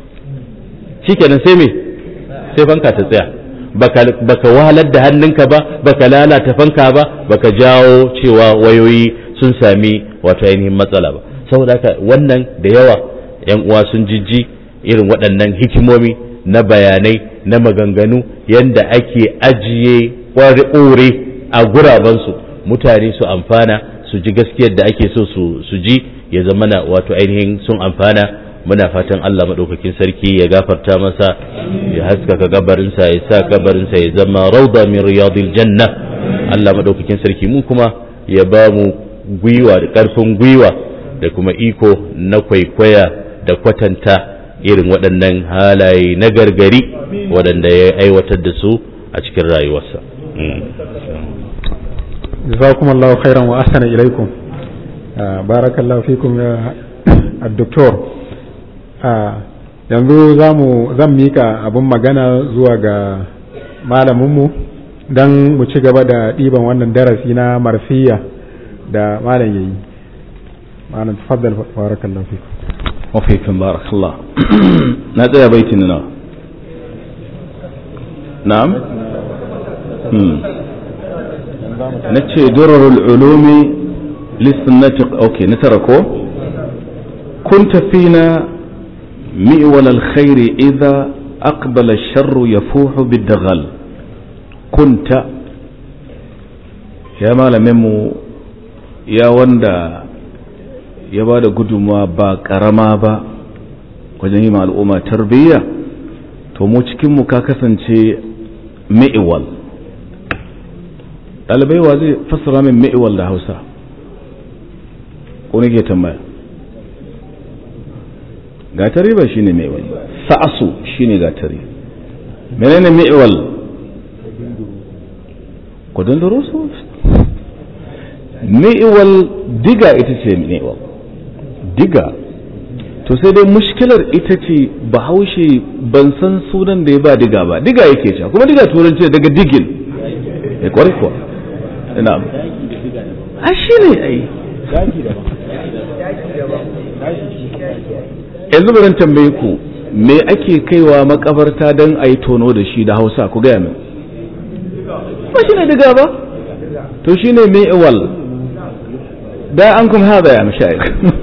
Speaker 2: shikenan sai me sai fanka ta tsaya baka wahalar da hannunka ba baka lalata fanka ba baka jawo cewa wayoyi sun sami wato ainihin matsala ba saboda haka wannan da yawa yan uwa sun jijji irin waɗannan hikimomi na bayanai na maganganu yanda ake ajiye ƙware a gurabansu mutane su amfana su ji gaskiyar da ake so su ji ya zamana wato ainihin sun amfana muna fatan Allah maɗaukakin sarki ya gafarta masa ya haskaka gabarinsa ya sa gabarinsa ya zama rauda min riyadil janna Allah maɗaukakin sarki mu kuma ya ba mu gwiwa da ƙarfin gwiwa da kuma iko na kwaikwaya da kwatanta irin waɗannan halaye na gargari waɗanda ya aiwatar da su a cikin rayuwarsa
Speaker 1: jazakumullahu khairan wa ahsana ilaikum barakallahu fikum ya الدكتور yanzu zan mika abin magana zuwa ga malaminmu don mu ci gaba da ɗiban wannan darasi na marfiya da malam yayi malam tafaddal barakallahu fikum
Speaker 3: wa fikum barakallah na tsaya baitin na na'am na ce durarul ulumi lissunnati okay na tara ko kunta fina مئول الخير إذا أقبل الشر يفوح بالدغل كنت يا مالا ممو يا وندا ya ba da gudunmawa ba ƙarama ba wajen yi al'umma tarbiyya to mu cikinmu ka kasance mi'iwal ɗalibai wa zai fassara min mi'iwal da hausa ko nake tambaya gatari ba shine mi'wal sa'asu shine gatari menene mi'wal kudin durusu mi'wal diga ita ce mi'wal diga to sai dai mushkilar ita ce bahaushe ban san sunan da ya ba diga ba diga yake cewa kuma diga turanci daga digin ya kwarai kuwa ina a shi ne ai yanzu bari tambaye ku me ake kaiwa makabarta don a yi tono da shi da hausa ku gaya min ba shi ne diga ba to shi ne mai iwal da an kuma haɗa ya mashayik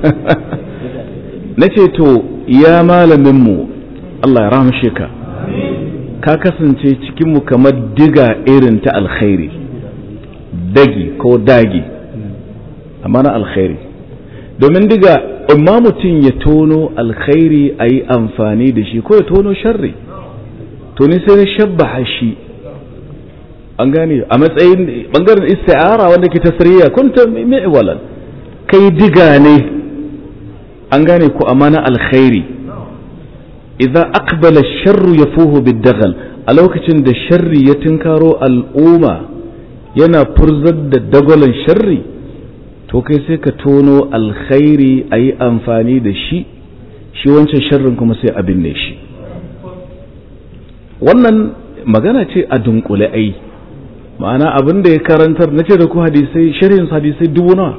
Speaker 3: na ce to ya malaminmu Allah ya rahamshe ka ka kasance cikinmu kamar diga irin ta alkhairi dagi ko dagi amma na alkhairi domin diga imma mutum ya tono alkhairi a yi amfani da shi ko ya tono sharri to ni sai na shabbaha shi an gane a matsayin bangaren isti'ara wanda ke tasiriya kunta mi'walan kai diga ne an gane ku amma na alkhairi idza aqbala sharru yafuhu bid-daghal a lokacin da sharri ya tinkaro al'umma yana furzar da dagwalon sharri to kai sai ka tono alkhairi a yi amfani da shi shi wancan sharrin kuma sai a binne shi wannan magana ce a dunkule ai ma'ana abin da ya karantar na ce da ku hadisai sharhin hadisai dubu nawa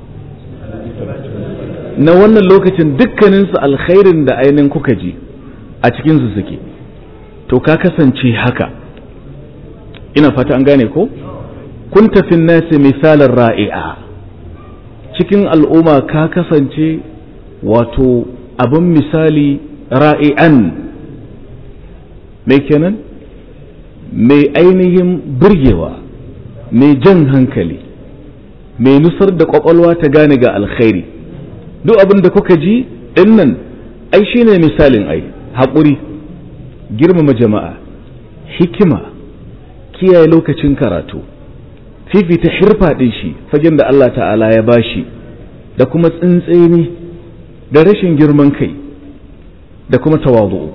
Speaker 3: na wannan lokacin dukkaninsu alkhairin da ainihin kuka ji a cikinsu suke to ka kasance haka ina fata an gane ko kun tafin nasi misalin ra'i'a cikin al'umma ka kasance wato abin misali ra'i'an mai kenan mai ainihin birgewa mai jan hankali mai nusar da kwakwalwa ta gane ga alkhairi duk abin da kuka ji dinnan ai shine misalin ai haƙuri girmama jama'a hikima kiyaye lokacin karatu fifita hirfa ɗin shi fagen da Allah ta'ala ya bashi da kuma tsintseni da rashin girman kai da kuma tawazu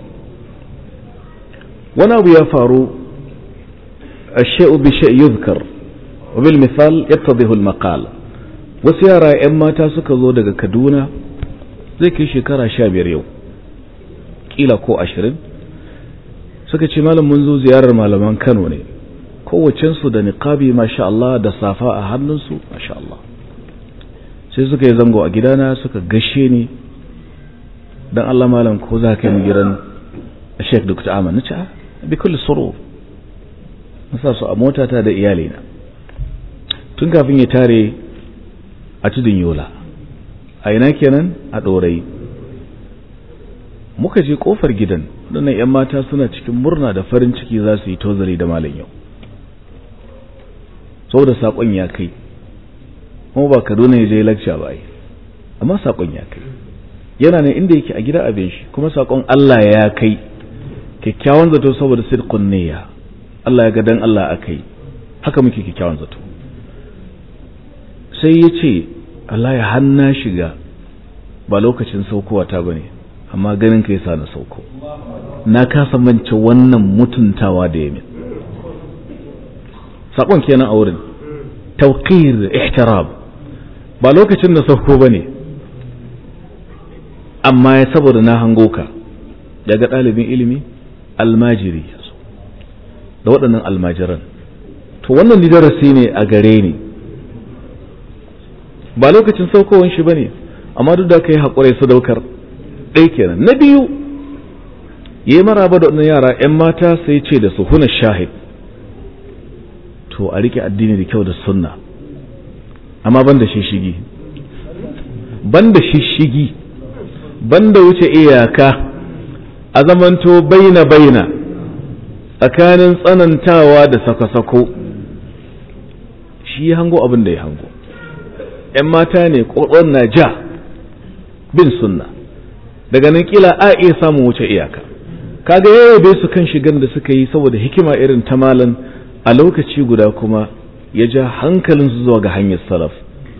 Speaker 3: wani abu ya faru a she'u bi she'i yuzkar wa bil misal yattadihu al maqal wasu yara 'yan mata suka zo daga kaduna zai kai shekara sha biyar yau kila ko ashirin suka ce malam mun zo ziyarar malaman kano ne kowacensu da niqabi masha Allah da safa a hannunsu masha Allah sai suka yi zango a gidana suka gashe ni dan Allah malam ko za ka yi gidan Sheikh Dr. Ahmad nace a bi kulli surur nasa su a motata da iyalina tun kafin ya tare a tudun yola a ina kenan a ɗorai muka je kofar gidan waɗannan 'yan mata suna cikin murna da farin ciki za su yi tozari da malam yau saboda saƙon ya kai kuma ba kaduna ya je lakca ba yi amma saƙon ya kai yana ne inda yake a gida abin shi kuma saƙon Allah ya kai kyakkyawan zato saboda sidqun niyya Allah ya ga dan Allah akai haka muke kyakkyawan zato sai ya ce Allah ya hanna shiga ba lokacin saukowa ta bane amma ganin ka yasa na sauko na kasa mance wannan mutuntawa da yamin sakon kenan a wurin tawqir ihtiram ba lokacin da sauko bane amma ya saboda na hango ka daga ɗalibin ilimi almajiri da waɗannan almajiran to wannan darasi ne a gare ni ba lokacin saukowar shi bane amma duk da ka yi haƙurai sadaukar ɗaya kenan na biyu ya yi maraba da waɗannan yara 'yan mata sai ce da su huna shahid to a rike addini da kyau da sunna amma ban da shishigi ban da shishigi ban da wuce iyaka a zamanto baina baina tsakanin tsanantawa da sako-sako shi ya hango abin da ya hango ‘yan mata ne ƙwaƙwar na ja bin sunna daga nan kila a iya samun wuce iyaka kaga ya bai su kan shigan da suka yi saboda hikima irin ta malan a lokaci guda kuma ya ja hankalinsu zuwa ga hanyar salaf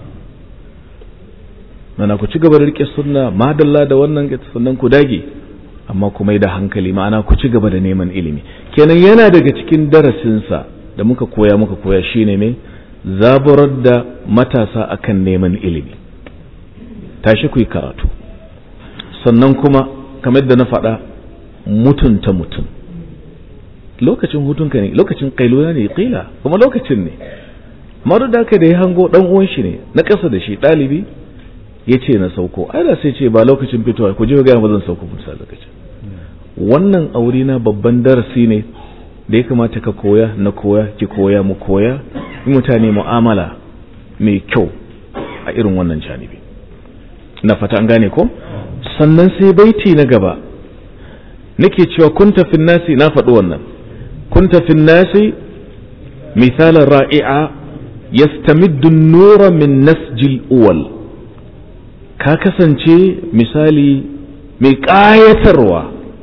Speaker 3: mana ku ci gaba da rike sunna madalla da wannan sannan ku dage amma kuma da hankali ma'ana ku ci gaba da neman ilimi kenan yana daga cikin darasinsa da muka koya muka koya shine mai zaburar da matasa akan neman ilimi tashi ku yi karatu sannan kuma kamar da na faɗa mutunta mutum lokacin hutunka ne lokacin kailula ne kila kuma lokacin ne maru da da ya hango dan uwan shi ne na ƙasa da shi ɗalibi ya ce na sauko ai da sai ce ba lokacin fitowa ku je ga ba zan sauko bisa lokacin wannan aure na babban darasi ne da ya kamata ka koya na koya ki koya mu koya mutane mu'amala mai kyau a irin wannan janibi na fata an gane ko sannan sai baiti na gaba nake cewa kunta fin nasi na faɗi wannan kunta fin nasi misalan ra'i'a yastamiddu nura min nasjil uwal ka kasance misali mai ƙayatarwa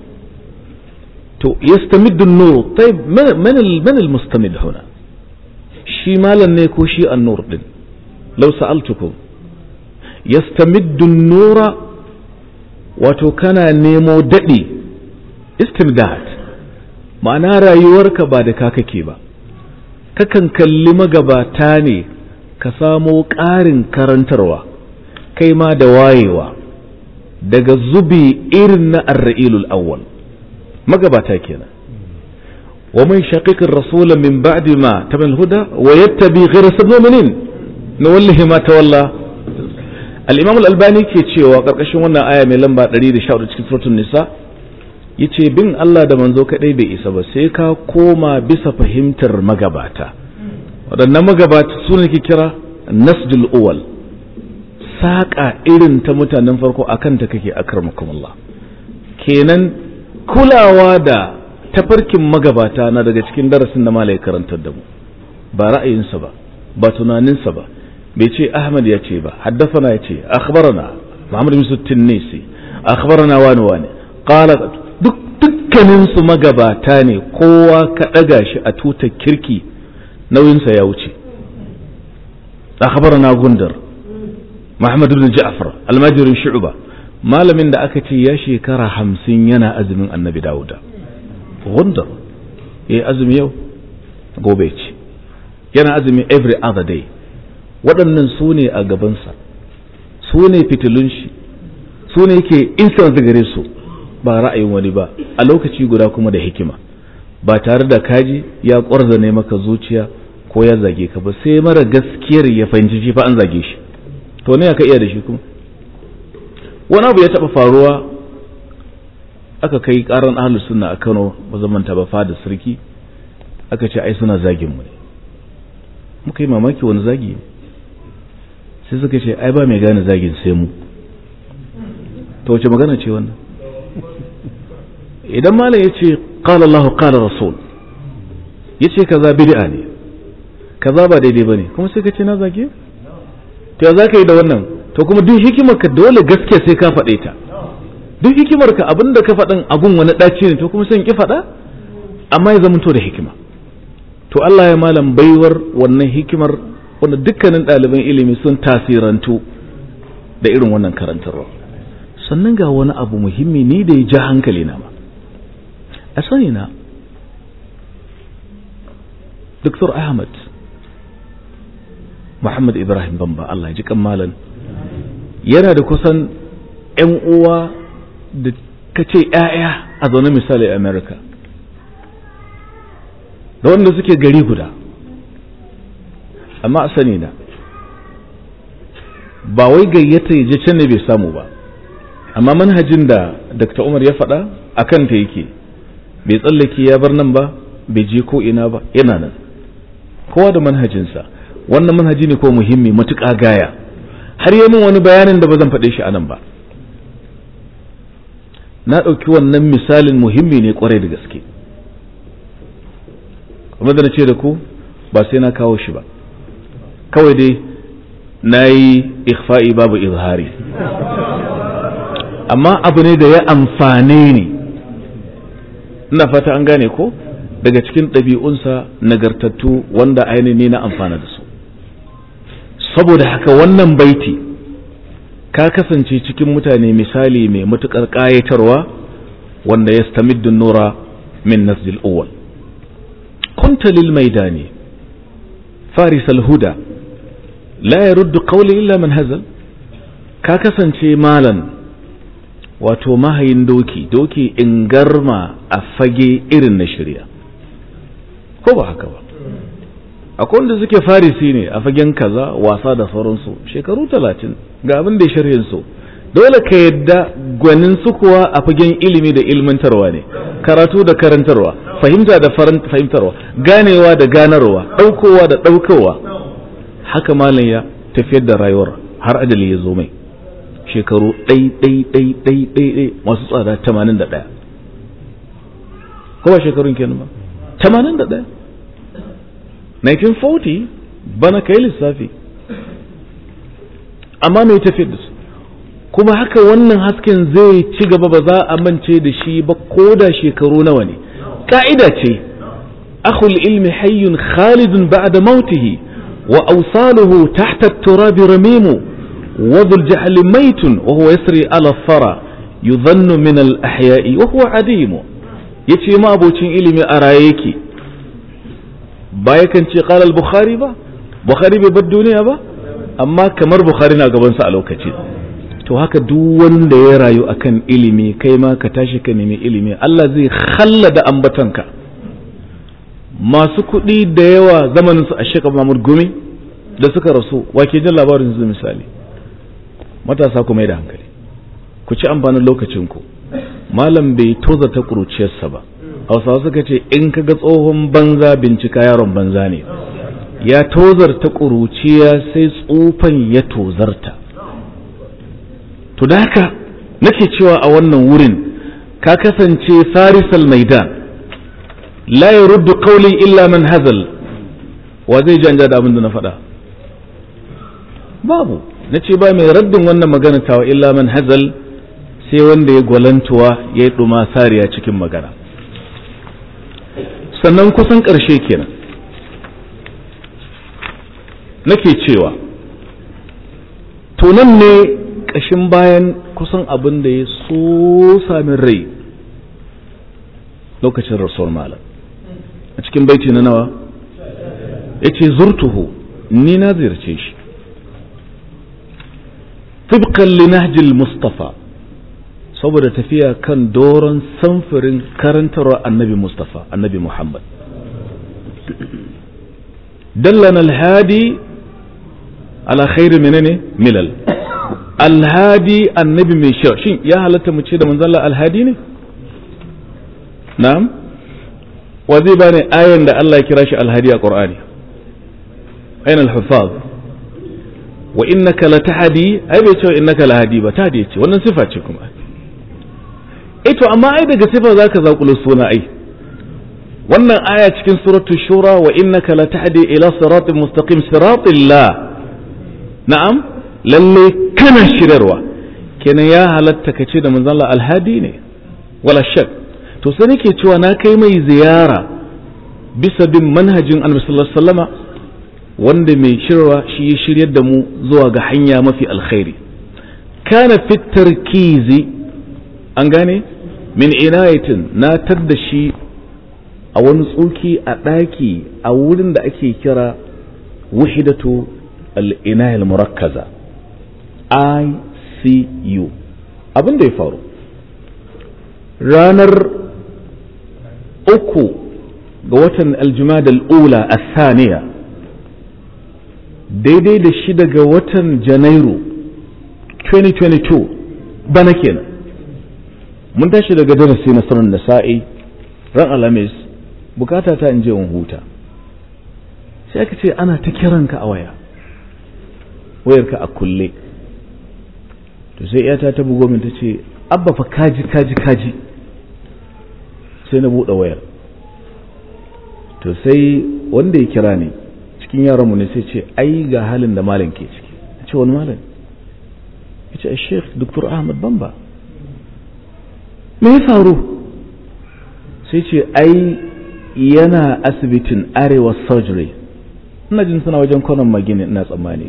Speaker 3: to yastamiddu nur tayyib man man al-mustamid huna shi malan ne ko shi an-nur din law sa'altukum yastamiddu nura wato kana nemo daɗi istimdad ma'ana rayuwarka ba da ka kake ba kakan kalli magabata ne ka samo ƙarin karantarwa kai ma da wayewa daga zubi irin na arra'ilul awwal magabata kenan wa man shaqiqir rasul min ba'di ma tamal huda wa yattabi ghayra sabil mu'minin nuwallihi ma tawalla al-imam al-albani ke cewa karkashin wannan aya mai lamba 114 cikin suratul nisa yace bin Allah da manzo kadai bai isa ba sai ka koma bisa fahimtar magabata waɗannan magabata su ne ke kira nasjul uwal saƙa irin ta mutanen farko akan ta kake akramakumullah kenan kulawa da tafarkin magabata na daga cikin darasin da malai karantar da mu ba ra'ayinsa ba ba tunaninsa ba bai ce ahmad ya ce ba haddafana ya ce akhbarana muhammad bin tinnisi akhbarana wani wani qala duk dukkanin su magabata ne kowa ka daga shi a tutar kirki nauyinsa ya wuce akhbarana gundar muhammad bin ja'far almajirin shu'ba malamin da aka ce ya shekara hamsin yana azumin annabi dawuda gundar ya azumi yau gobe ce yana azumi every other day waɗannan su ne a gabansa su ne fitilun shi su ne yake instant gare su ba ra'ayin wani ba a lokaci guda kuma da hikima ba tare da kaji ya ƙwarzane maka zuciya ko ya zage ka ba sai mara gaskiyar ya fahimci shi fa an zage shi to ne ka iya da shi kuma wani abu ya taɓa faruwa aka kai ƙaran ahlus sunna a Kano ba zaman ta ba fada sarki aka ce ai suna zagin mu ne muka yi mamaki wani zagi ne sai suka ce ai ba mai gane zagin sai mu to wace magana ce wannan idan malam ya ce qala Allahu qala rasul ya ce kaza bid'a ne kaza ba daidai bane kuma sai ka ce na zage to ya zaka yi da wannan to kuma duk hikimar ka dole gaskiya sai ka faɗe ta duk hikimar ka abinda ka faɗin abun wani ɗaci ne to kuma sai ki faɗa amma ya zamanto da hikima to Allah ya malam baiwar wannan hikimar wanda dukkanin ɗaliban ilimi sun tasirantu da irin wannan karantarwa sannan ga wani abu muhimmi ni da ya ja hankali na ma a sani na Dr. Ahmad Muhammad Ibrahim Bamba Allah ji malam yana da kusan 'yan uwa da ka ce 'ya'ya a zaune misali a America da wanda suke gari guda amma a sani na ba wai gayyata ya je can ne bai samu ba amma manhajin da Dr. Umar ya faɗa a kanta yake bai tsallake ya bar nan ba bai je ko ina ba yana nan kowa da manhajinsa wannan manhaji ne ko muhimmi matuƙa gaya har yi min wani bayanin da ba zan faɗe shi a nan ba na ɗauki wannan misalin muhimmi ne kwarai da gaske kuma da na ce da ku ba sai na kawo shi ba kawai dai na yi ikhfa'i babu izhari amma abu ne da ya amfane ni ina fata an gane ko daga cikin ɗabi'unsa nagartattu wanda ainihin na amfana da su saboda haka wannan baiti ka kasance cikin mutane misali mai matuƙar ƙayatarwa wanda ya stamiddu nura min nasjil uwal kunta lil maidani faris al-huda la yaruddu qawli illa man hazal ka kasance malan wato mahayin doki doki in garma a fage irin na shirya ko ba haka ba akwai wanda suke farisi ne a fagen kaza wasa da sauransu shekaru talatin ga abin da ya sharhin su dole ka yadda gwanin su kuwa a fagen ilimi da ilmantarwa ne karatu da karantarwa fahimta da fahimtarwa ganewa da ganarwa ɗaukowa da ɗaukowa haka malam ya tafiyar da rayuwar har ajali ya zo mai shekaru ɗai ɗai ɗai ɗai ɗai ɗai masu tsada tamanin da ɗaya ko ba shekarun kenan ba tamanin da ɗaya 1940 bana kai lissafi amma mai tafiyar da su kuma haka wannan hasken zai ci gaba ba za a mance da shi ba ko da shekaru nawa ne ka'ida ce akhul ilmi hayyun khalidun ba'da mautihi wa awsaluhu tahta at-turabi ramimu وذو الجهل ميت وهو يسري على الثرى يظن من الأحياء وهو عديم ya ce ma abocin ilimi a raye yake ba yakan ce qala al-bukhari ba bukhari bai bar duniya ba amma kamar bukhari na gabansa a lokaci to haka duk wanda ya rayu akan ilimi kai ma ka tashi ka nemi ilimi Allah zai khallada ambatanka masu kuɗi da yawa zamanin su a shekar Mahmud Gumi da suka rasu wake jin labarin su misali matasa ku mai da hankali ku ci amfanin lokacinku malam bai toza ta ƙuruciyarsa ba hausawa suka ce in ka ga tsohon banza bincika yaron banza ne ya tozarta ƙuruciya sai tsufan ya tozarta to da haka nake cewa a wannan wurin ka kasance farisal maidan la yaruddu qawli illa man hazal wa zai janja da abin da na faɗa babu na ce ba mai raddin wannan magana tawa illa man hazal sai wanda ya gwalantuwa ya yi ɗuma sariya cikin magana sannan kusan ƙarshe kenan nake cewa tunan ne ƙashin bayan kusan abin da ya so samin rai lokacin rasuwar malam a cikin baiti na nawa ya ce zurtuhu ni na ziyarce shi tibkan linahjil mustafa saboda tafiya kan doron samfurin karantarwa annabi mustafa annabi muhammad dallana alhadi ala khairu menene milal alhadi annabi mai shau shin ya halatta mu ce da manzalla alhadi ne na'am wa zai bani ayan da Allah ya kira shi alhadi a qur'ani ayin alhufaz wa innaka latahdi ai bai ce innaka lahadi ba tahdi ce wannan sifa ce kuma eh to amma ai daga sifa zaka zakulo suna ai wannan aya cikin suratu shura wa innaka latahdi ila siratin mustaqim siratillah na'am lalle kana shirarwa kenan ya halatta ka ce da manzon Allah alhadi ne wala shak to sai nake cewa na kai mai ziyara bisa bin manhajin annabi sallallahu alaihi wasallama wanda mai shirwa shi ya shiryar da mu zuwa ga hanya mafi alkhairi kana fit tarkizi an gane min inayatin na tadda shi a wani tsoki a ɗaki a wurin da ake kira wahidatu al-inayal murakkaza ICU abin da ya faru ranar uku ga watan aljumada al'ula a saniya daidai da shi daga watan janairu 2022 bana kenan mun tashi daga darasi na sanar da sa'i ran alhamis bukata ta in je in huta sai aka ce ana ta kiranka a waya wayarka a kulle to sai yata ta bugo min ta ce abba fa kaji kaji kaji sai na buɗe wayar to sai wanda ya kira ni cikin yaranmu ne sai ce ai ga halin da malam ke ciki ce wani malam ya ce sheikh dr ahmad bamba me ya faru sai ce ai yana asibitin arewa surgery ina jin suna wajen kwanan magini ina tsammani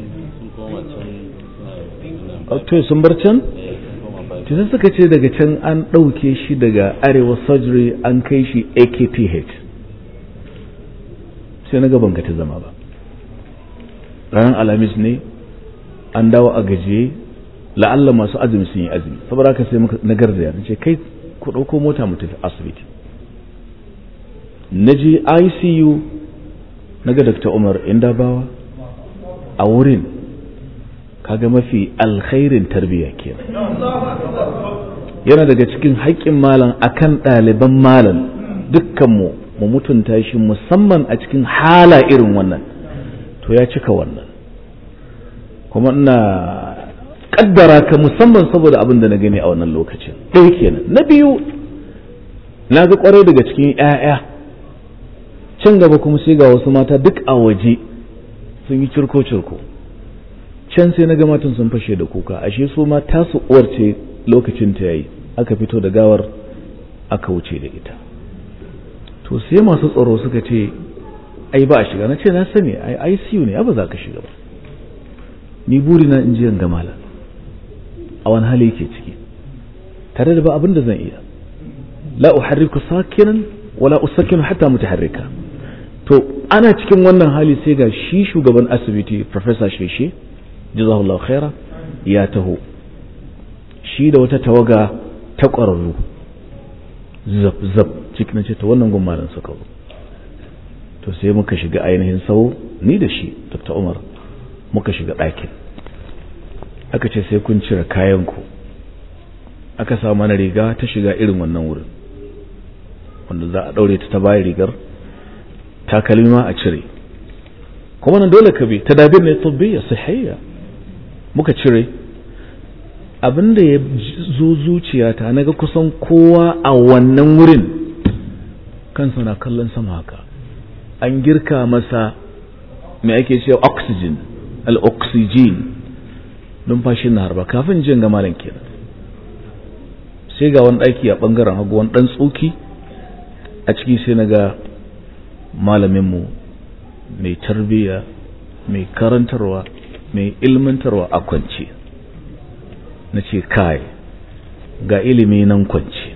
Speaker 3: to sun bar can to sai suka ce daga can an ɗauke shi daga arewa surgery an kai shi akph sai na gaban ta zama ba ranar alhamis ne an dawo a gajiye la'alla masu azumi sun yi azumi saboda haka sai na garzaya na ce kai ku ɗauko mota mu tafi asibiti na je icu na ga dr umar indabawa a wurin kaga mafi alkhairin tarbiyya kenan yana daga cikin haƙƙin malam akan ɗaliban malam dukkanmu mu mutunta shi musamman a cikin hala irin wannan to ya cika wannan kuma ina kaddara ka musamman saboda abin da na gani a wannan lokacin ɗaya kenan na biyu na ga kwarai daga cikin 'ya'ya can gaba kuma sai ga wasu mata duk a waje sun yi cirko-cirko can sai na ga matan sun fashe da kuka ashe su ma tasu uwar ce lokacin ta yayi aka fito da gawar aka wuce da ita to sai masu tsaro suka ce ai ba a shiga na ce na sani ai ICU ne ba za ka shiga ba ni buri na in ji ga malam a wani hali yake ciki tare da ba abin da zan iya la uharriku sakinan wala usakinu hatta mutaharrika to ana cikin wannan hali sai ga shi shugaban asibiti professor sheshe jazahullahu khaira ya taho shi da wata tawaga ta ƙwararru zab zab cikin ce ta wannan gwamnatin suka zo to sai muka shiga ainihin sau ni da shi dr umar muka shiga ɗakin aka ce sai kun cire kayanku aka sa mana riga ta shiga irin wannan wurin wanda za a ɗaure ta ta bayan rigar takalmi ma a cire kuma nan dole ka bi tadabir ne tabbiyya sahihiyya muka cire abinda ya zo zuciyata naga kusan kowa a wannan wurin kansa na kallon sama haka an girka masa mai ake cewa oxygen al-oxygen numfashin na harba kafin jin ga malam kenan sai ga wani ɗaki a ɓangaren hagu wani ɗan tsoki a ciki sai na ga malaminmu mai tarbiyya mai karantarwa mai ilmantarwa a kwance na ce kai ga ilimi nan kwance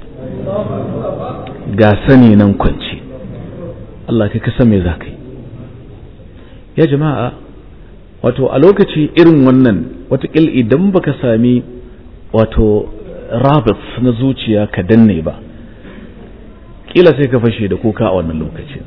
Speaker 3: ga sani nan kwance Allah kai kasa me za ka yi ya jama'a wato a lokaci irin wannan watakil idan baka sami wato rabit na zuciya ka danne ba kila sai ka fashe da kuka a wannan lokacin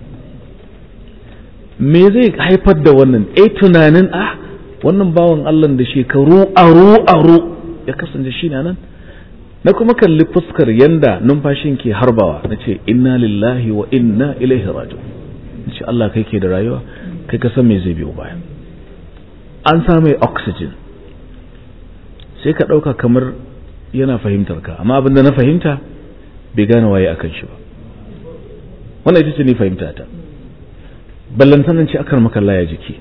Speaker 3: me zai haifar da wannan eh tunanin ah wannan bawan Allah da shekaru aro aro ya kasance shi nan na kuma kalli fuskar yanda numfashin ke harbawa na ce inna lillahi wa inna ilaihi raji'un na ce Allah kai ke da rayuwa kai ka san me zai biyo baya an samu oxygen sai ka ɗauka kamar yana fahimtar ka amma abinda na fahimta bai gane waye akan shi ba wannan ita ce ni fahimta ta ballantanan ce akan makalla ya jiki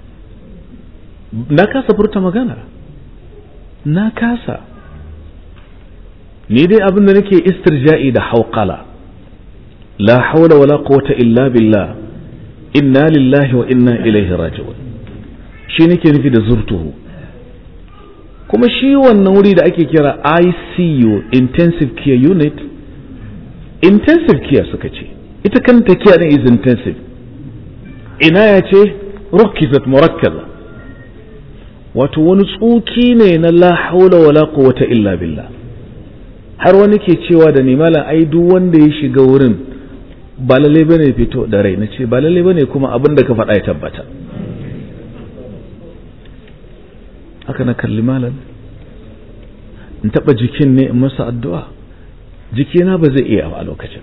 Speaker 3: na kasa furta magana na kasa ni dai abin da nake istirja'i da hauqala la hawla wala quwwata illa billah inna lillahi wa inna ilaihi raji'un shi nake nufi da zurtuhu kuma shi wannan wuri da ake kira ICU intensive care unit intensive care suka ce ita kanta care din is intensive ina ya ce rukizat murakkaza wato wani tsuki ne na la haula wala quwwata illa billah har wani ke cewa da ni malam ai duk wanda ya shiga wurin ba lalle bane fito da rai na ce ba lalle bane kuma abin da ka faɗa ya tabbata haka na kalli malam in taɓa jikin ne in masa addu'a jikina ba zai iya a lokacin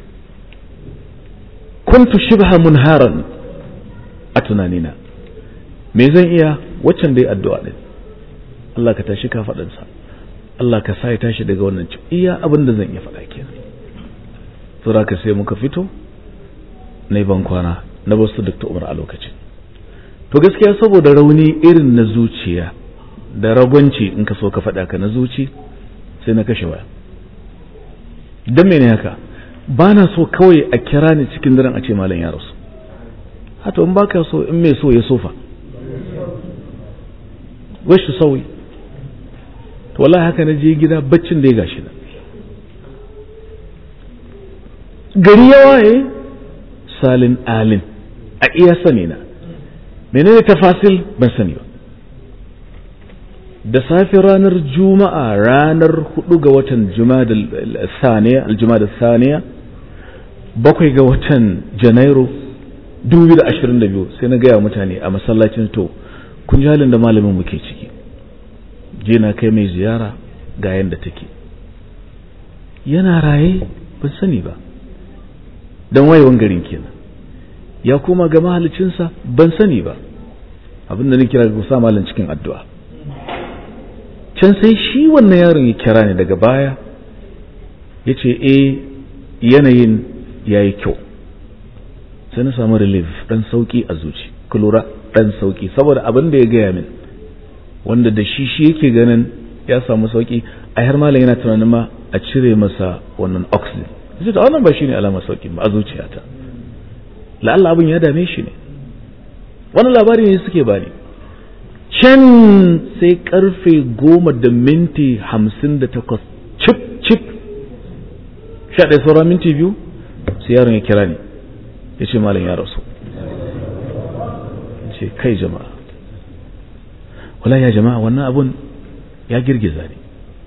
Speaker 3: kuntu shibha munharan a tunanina me zan iya waccan dai addu'a din Allah ka tashi ka faɗansa Allah ka sa ya tashi daga wannan ci iya abin da zan iya faɗa kenan saboda ka sai muka fito na ban kwana na basu Dr. Umar a lokacin to gaskiya saboda rauni irin na zuciya da ragwanci in ka so ka faɗa ka na zuci sai na kashe waya don mene haka ba na so kawai a kira ni cikin daren a ce malam ya rasu hata in baka so in mai so ya sofa wasu sauyi to wallahi haka na je gida baccin da ya gashi na gari ya waye salin alin a iya sani na menene tafasil ban sani ba da safe ranar juma'a ranar hudu ga watan saniya aljumada saniya bakwai ga watan janairu 2022 sai na gaya mutane a masallacin to kun ji halin da malamin muke ciki je na kai mai ziyara ga yadda take yana raye ban sani ba don wayewan garin kenan ya koma ga mahalicinsa ban sani ba abinda na kira ga sa malam cikin addu'a can sai shi wannan yaron ya kira ni daga baya ya ce e yanayin ya yi kyau sai na samu relief ɗan sauƙi a zuci lura ɗan sauƙi saboda abin da ya gaya min wanda da shi shi yake ganin ya samu sauƙi a har malam yana tunanin ma a cire masa wannan oxygen sai ta wannan ba shi ne alamar sauƙi ba a zuciyata la'alla abin ya dame shi ne wani labari ne suke bani can sai karfe goma da minti hamsin da takwas cip cip sha ɗaya sauran minti biyu sai yaron ya kira ni ya ce malam ya rasu ce kai jama'a wala ya jama'a wannan abun ya girgiza ne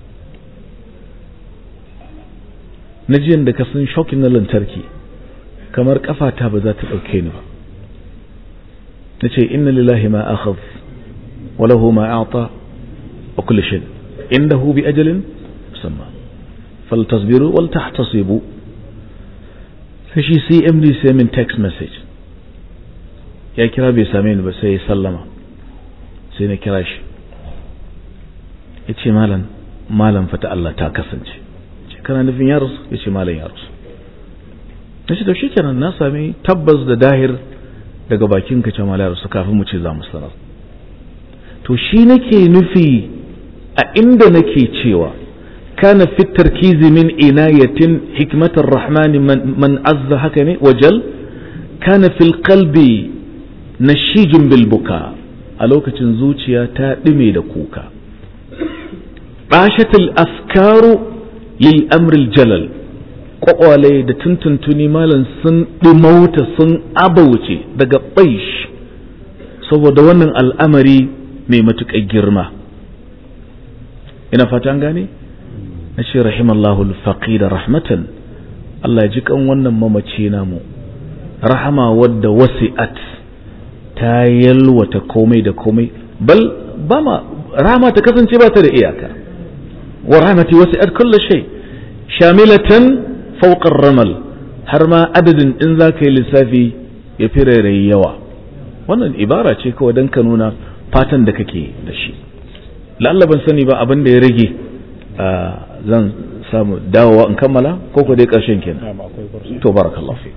Speaker 3: na jiyan da ka san shokin na lantarki kamar kafata ba za ta ɗauke ni ba na ce inna lillahi ma akhadh wa lahu ma a'ta wa kulli shay indahu bi ajalin musamma faltasbiru wal tahtasibu sai shi CMD sai min text message ya kira bai same ni ba sai ya sallama sai na kira shi ya ce malam malam fata Allah ta kasance ce kana nufin ya rasu ya ce malam ya rasu na ce to shi kenan na sami tabbas da dahir daga bakin ka ce malam ya rasu kafin mu ce za mu sanar to shi nake nufi a inda nake cewa kana fi tarkizi min inayatin hikmatar rahmani man azza haka ne wajal kana fil qalbi nashijin bil buka a lokacin zuciya ta ɗume da kuka ɗashatul afkaru lil amril jalal ƙwaƙwale da tuntuntuni malam sun ɗumauta sun abauce daga ɓaish saboda wannan al'amari mai matuƙar girma ina fatan gane na ce rahimallahu da rahmatan Allah ji kan wannan mamaci namu rahama wadda wasi'at ta yalwata komai da komai bal ba ma rama ta kasance ba ta da iyaka wa rahmati wasi'at kullu shay shamilatan fawqa ramal har ma adadin in za ka yi lissafi ya fi rairayi yawa wannan ibara ce kawai don ka nuna fatan da kake da shi lalla ban sani ba abin da ya rage zan samu dawowa in kammala ko ko dai karshen kenan to barakallahu fi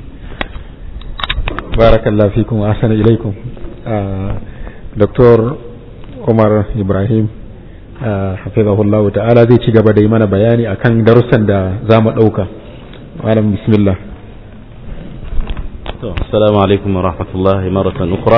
Speaker 1: barakallahu fikum wa ahsana ilaikum Dr. Umar Ibrahim hafizahullahu ta'ala zai ci gaba da yi mana bayani akan darussan da za mu ɗauka malam bismillah
Speaker 2: assalamu alaikum wa rahmatullahi maratan ukra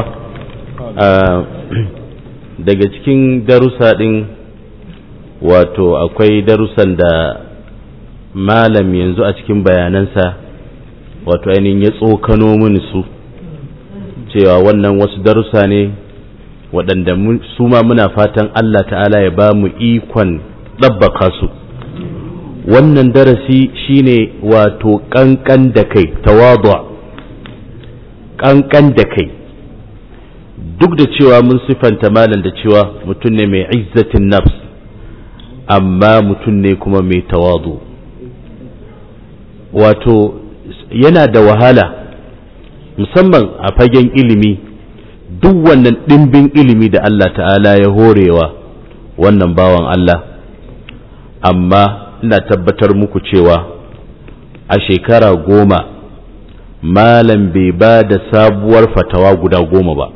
Speaker 2: daga cikin darussa din wato akwai darussan da malam yanzu a cikin bayanansa wato ainihin ya tsokano mini su cewa wannan wasu darussa ne waɗanda su ma muna fatan Allah ta'ala ya ba mu ikon ɗabbaka su wannan darasi shine wato ƙanƙan da kai tawadu ƙanƙan da kai duk da cewa mun sifanta malam da cewa mutum ne mai izzatin nafs amma mutum ne kuma mai tawadu wato yana da wahala musamman a fagen ilimi duk wannan ɗimbin ilimi da Allah ta'ala ya horewa wannan bawan Allah amma ina tabbatar muku cewa a shekara goma malam bai ba da sabuwar fatawa guda goma ba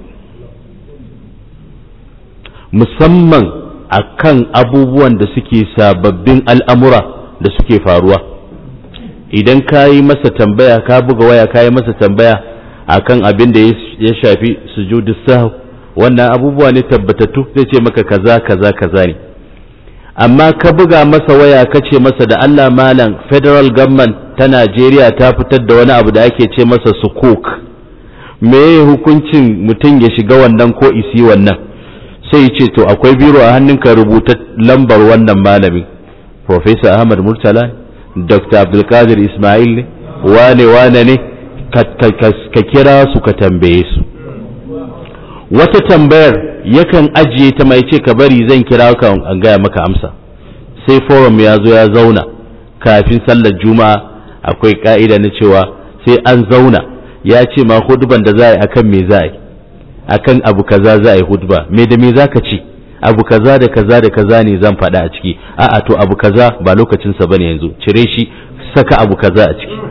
Speaker 2: musamman a kan abubuwan da suke sababbin al'amura da suke faruwa idan ka yi masa tambaya ka buga waya ka yi masa tambaya akan abin da ya shafi sujudu sahu wannan abubuwa ne tabbatattu zai ce maka kaza kaza kaza ne amma ka buga masa waya ka ce masa da Allah malam federal government ta Najeriya ta fitar da wani abu da ake ce masa sukuk me hukuncin mutum ya shiga wannan ko isi wannan sai ce to akwai biro a hannunka rubuta lambar wannan malamin Professor Ahmad Murtala Dr. Abdulkadir Ismail ne wane wane ne ka kira su ka tambaye su wata tambayar yakan ajiye ta mai ce ka bari zan kira ka an gaya maka amsa sai forum ya zo ya zauna kafin sallar juma'a akwai ka'ida na cewa sai an zauna ya ce ma huduban da za a yi akan me za a yi akan abu kaza za a yi hudba me da me za ka ci abu kaza da kaza da kaza ne zan faɗa a ciki a'a to abu kaza ba lokacinsa bane yanzu cire shi saka abu kaza a ciki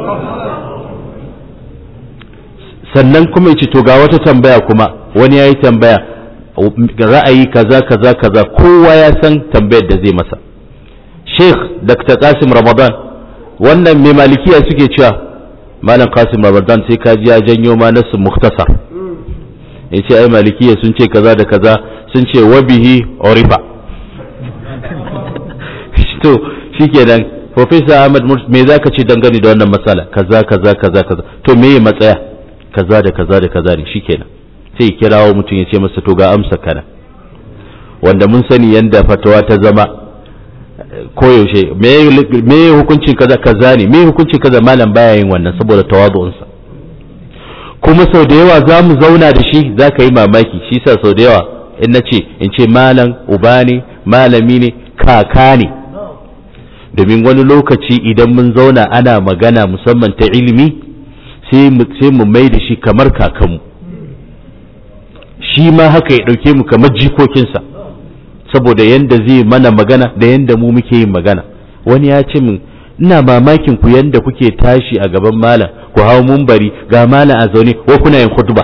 Speaker 2: sannan kuma ce to ga wata tambaya kuma wani ya yi tambaya ra'ayi kaza kaza kaza kowa ya san tambayar da zai masa sheikh dr kasim ramadan wannan mai malikiya suke cewa malam kasim ramadan sai ka ji ya janyo ma nasu muktasar ya ce ai malikiya sun ce kaza da kaza sun ce wabihi orifa to shikenan Professor Ahmad me za ka ce dangane da wannan matsala kaza kaza kaza kaza to me ya matsaya kaza da kaza da kaza ne shikenan sai kirawo mutum ya ce masa to ga amsa kana wanda mun sani yanda fatawa ta zama koyaushe me hukuncin kaza kaza ne me hukuncin kaza malam baya yin wannan saboda tawazu'unsa kuma sau da yawa za mu zauna da shi za ka yi mamaki shi sa sau da yawa in na ce in ce malam uba ne malami ne kaka ne domin wani lokaci idan mun zauna ana magana musamman ta ilimi sai mu mai da shi kamar kakanmu shi ma haka ya ɗauke mu kamar jikokinsa saboda yanda zai mana magana da yanda mu muke yin magana wani ya ce min ina mamakin ku yanda kuke tashi a gaban malam ku hau mumbari ga malam a zaune ko kuna yin khutba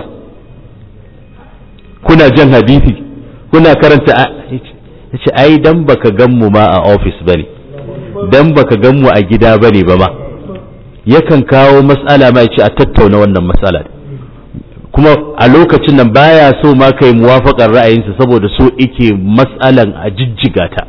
Speaker 2: kuna jan hadisi kuna karanta yace ai dan baka gan mu ma a office bane dan baka gan mu a gida bane ba ma yakan kawo mas'ala ma yace a tattauna wannan mas'ala kuma a lokacin nan baya so ma kai muwafaqar ra'ayinsa saboda so ike mas'alan a jijjiga ta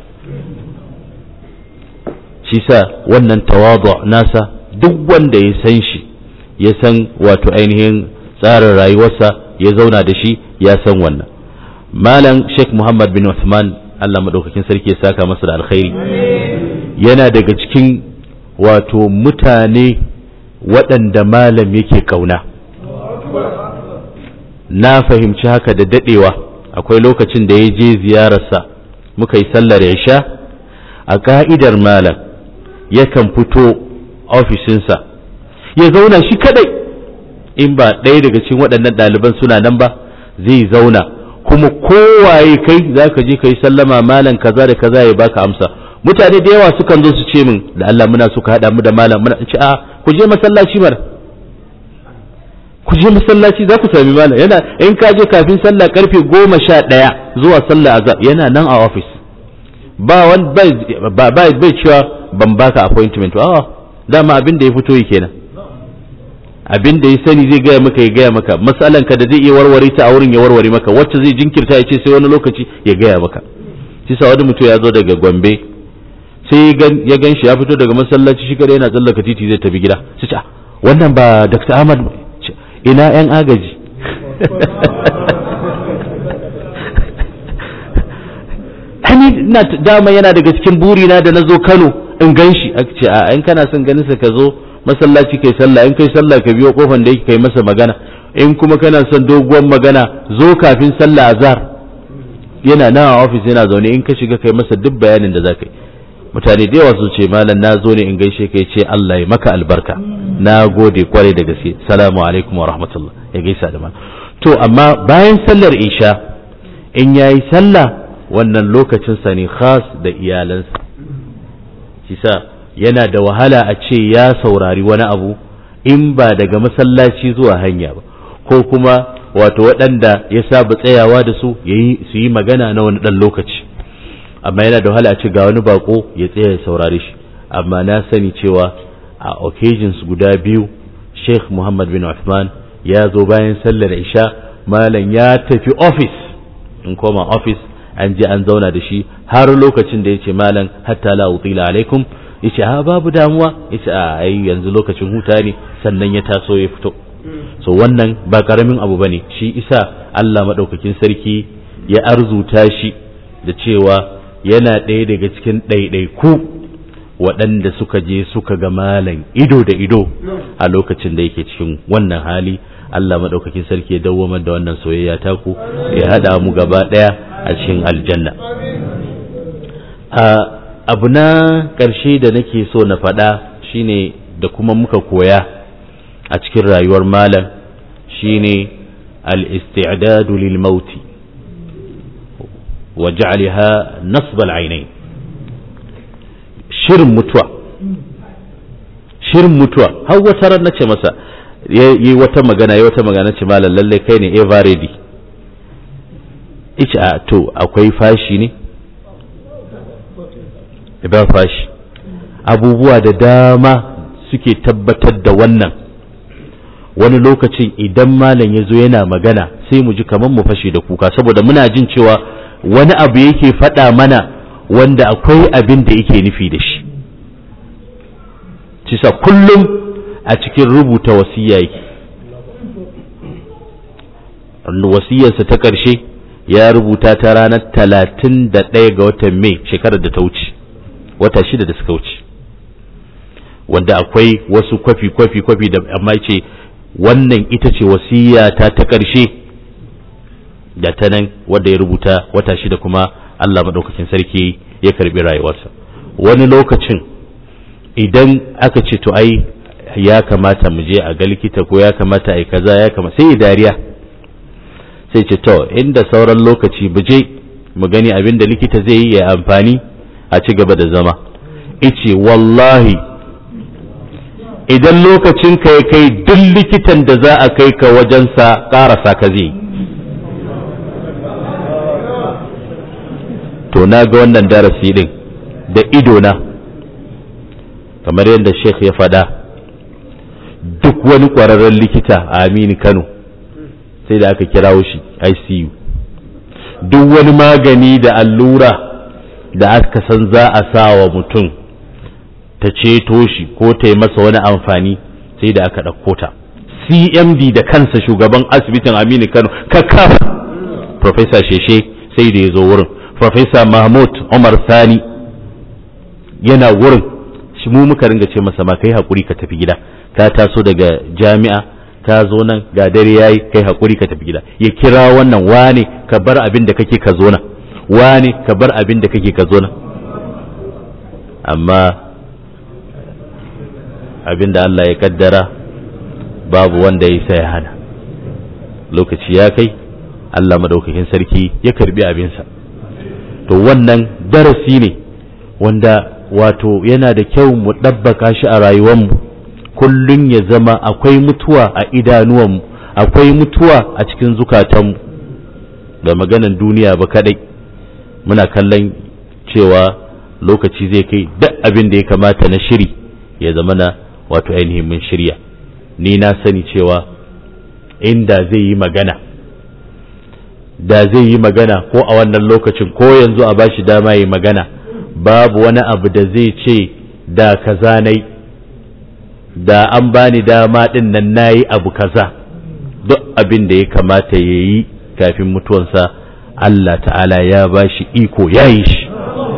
Speaker 2: shi sa wannan tawadu nasa duk wanda ya san shi ya san wato ainihin tsarin rayuwarsa ya zauna da shi ya san wannan malam sheikh muhammad bin Uthman Allah madaukakin sarki ya saka masa da alkhairi yana daga cikin wato mutane waɗanda malam yake kauna na fahimci haka da dadewa akwai lokacin da ya je ziyararsa muka yi sallar isha a ka'idar malam yakan fito ofishinsa ya zauna shi kadai in ba ɗaya daga cikin waɗannan ɗaliban suna nan ba zai zauna kuma kowaye kai za ka je ka yi sallama malam kaza da kaza ya baka amsa mutane da yawa sukan zo su ce min da Allah muna suka haɗa mu da malam muna ce a ku je masallaci mana ku je masallaci za ku sami malam yana in ka je kafin sallah karfe goma sha ɗaya zuwa sallah azhar yana nan a ofis ba wani ba bai cewa ban baka appointment a dama abin da ya fito yi kenan abin da ya sani zai gaya maka ya gaya maka matsalan ka da zai iya warware ta a wurin ya warware maka wacce zai jinkirta ya ce sai wani lokaci ya gaya maka shi sa wani mutum ya zo daga Gombe sai ya gan shi ya fito daga masallaci shi kada yana tsallaka titi zai tafi gida sai ce wannan ba Dr. Ahmad ina yan agaji hani na dama yana daga cikin burina da na zo Kano in gan shi a ce a in kana son ganin sa ka zo masallaci kai sallah in kai sallah ka biyo kofan da yake kai masa magana in kuma kana son doguwar magana zo kafin sallah azhar yana nan a ofis yana zaune in ka shiga kai masa duk bayanin da zaka yi mutane da yawa su ce malam na zo ne in gaishe kai ce Allah ya maka albarka na gode kwarai da gaske salamu alaikum wa rahmatullah ya gaisa da malam to amma bayan sallar isha in yayi sallah wannan lokacin sa ne khas da iyalansa kisa yana da wahala a ce ya saurari wani abu in ba daga masallaci zuwa hanya ba ko kuma wato waɗanda ya saba tsayawa da su su yi magana na wani ɗan lokaci amma yana da wahala a ce ga wani bako ya tsaya ya saurari shi amma na sani cewa a occasions guda biyu sheikh muhammad bin Uthman ya zo bayan sallar isha malam ya tafi office in koma office an je an zauna da shi har lokacin da ya ce malam hatta la utila alaikum ya ce a babu damuwa ya ce a ai yanzu lokacin huta ne sannan ya taso ya fito so wannan ba karamin abu bane shi isa Allah madaukakin sarki ya arzuta shi da cewa yana ɗaya daga cikin ɗaiɗaiku waɗanda suka je suka ga malam ido da ido a lokacin da yake cikin wannan hali Allah maɗaukakin sarki ya dawwamar da wannan soyayya taku ya haɗa mu gaba ɗaya a cikin aljanna abu na ƙarshe da nake so na faɗa shine da kuma muka koya a cikin rayuwar malam shine al-isti'dadu lil mauti wa ja'alha nasb al-ainain shirin mutuwa shirin mutuwa har wata ran nace masa yi wata magana yi wata magana ce malam lalle kai ne ever ready ice a to akwai fashi ne ba fashi abubuwa da dama suke tabbatar da wannan wani lokacin idan malam ya zo yana magana sai mu ji kamar mu fashe da kuka saboda muna jin cewa wani abu yake faɗa mana wanda akwai abin da yake nufi da shi cisa kullum a cikin rubuta wasiya yake wasiyarsa ta ƙarshe ya rubuta ta ranar talatin da ɗaya ga watan mai shekarar da ta wuce wata shida da suka wuce wanda akwai wasu kwafi kwafi kwafi da amma ce wannan ita ce wasiya ta ta ƙarshe da ta nan wanda ya rubuta wata shida kuma Allah maɗaukakin sarki ya karbi rayuwarsa wani lokacin idan aka ce to ai ya kamata mu je a ga likita ko ya kamata a yi kaza ya kamata sai dariya sai ce to inda sauran lokaci mu je mu gani abin da likita zai yi ya amfani a ci gaba da zama ice wallahi idan lokacin ka ya kai duk likitan da za a kai ka wajensa ƙarasa ka zai to na ga wannan darasi din da idona kamar yadda sheikh ya faɗa duk wani ƙwararren likita a amini kano sai da aka kirawo shi icu duk wani magani da allura da aka san za a sa wa mutum ta ceto shi ko ta yi masa wani amfani sai da aka ɗauko ta cmd da kansa shugaban asibitin aminu kano kakaf professor sheshe sai da ya zo wurin professor mahmud umar sani yana wurin shi mu muka ringa ce masa ma kai haƙuri ka tafi gida ka taso daga jami'a ka zo nan ga dare yayi kai haƙuri ka tafi gida ya kira wannan wane ka bar abin da kake ka zo nan wane ka bar abin da kake ka zo nan amma abin da Allah ya kaddara babu wanda ya sai hana lokaci ya kai Allah madaukakin sarki ya karbi abinsa to wannan darasi ne wanda wato yana da kyau mu ɗabbaka shi a rayuwarmu kullum ya zama akwai mutuwa a idanuwanmu akwai mutuwa a cikin zukatanmu da maganan duniya ba kadai muna kallon cewa lokaci zai kai duk abin da ya kamata na shiri ya zama na wato ainihin mun shirya ni na sani cewa inda zai yi magana da zai yi magana ko a wannan lokacin ko yanzu a bashi dama yi magana babu wani abu da zai ce da kaza nai da an bani dama din nan nayi abu kaza duk abin da ya kamata ya yi kafin mutuwansa Allah ta'ala ya ba shi iko ya yi shi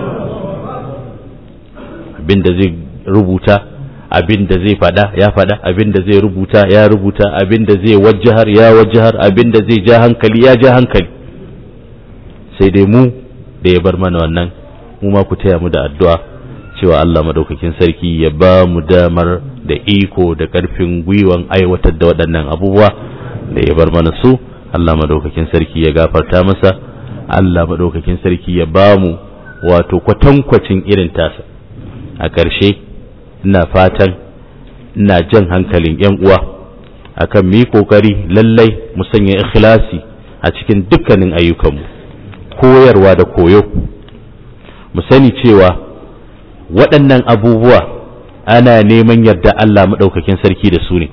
Speaker 2: abin da zai rubuta abin da zai fada ya fada abin da zai rubuta ya rubuta abin da zai wajahar ya wajahar abin da zai ja hankali ya ja hankali sai dai mu da ya bar mana wannan mu ma ku taya mu da addu'a cewa Allah madaukakin sarki ya ba mu damar da iko da ƙarfin gwiwan aiwatar da waɗannan abubuwa da ya bar mana su Allah madaukakin sarki ya gafarta masa Allah madaukakin sarki ya ba mu wato kwatankwacin irin tasa a ƙarshe ina fatan ina jan hankalin yan uwa akan mu yi kokari lallai mu sanya ikhlasi a cikin dukkanin ayyukanmu koyarwa da koyo mu sani cewa waɗannan abubuwa ana neman yarda Allah maɗaukakin sarki da su ne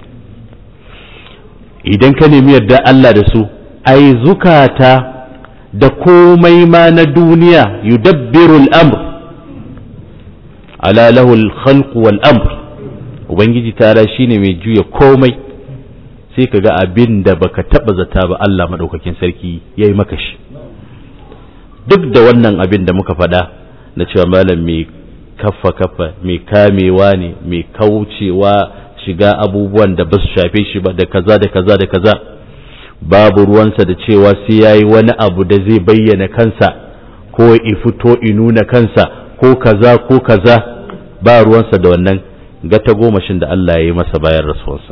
Speaker 2: idan ka nemi yarda Allah da su ai zukata da komai ma na duniya yudabbirul amr ala lahul khalq wal amr ubangiji tara shine mai juya komai sai ka ga abin da baka taba zata ba Allah maɗaukakin sarki yayi maka shi duk da wannan abin da muka faɗa na cewa malam mai kaffa kaffa mai kamewa ne mai kaucewa shiga abubuwan da ba su shafe shi ba da kaza da kaza da kaza babu ruwansa da cewa sai yayi wani abu da zai bayyana kansa ko i fito i nuna kansa ko kaza ko kaza ba ruwansa da wannan gata gomashin da Allah ya yi masa bayan rasuwarsa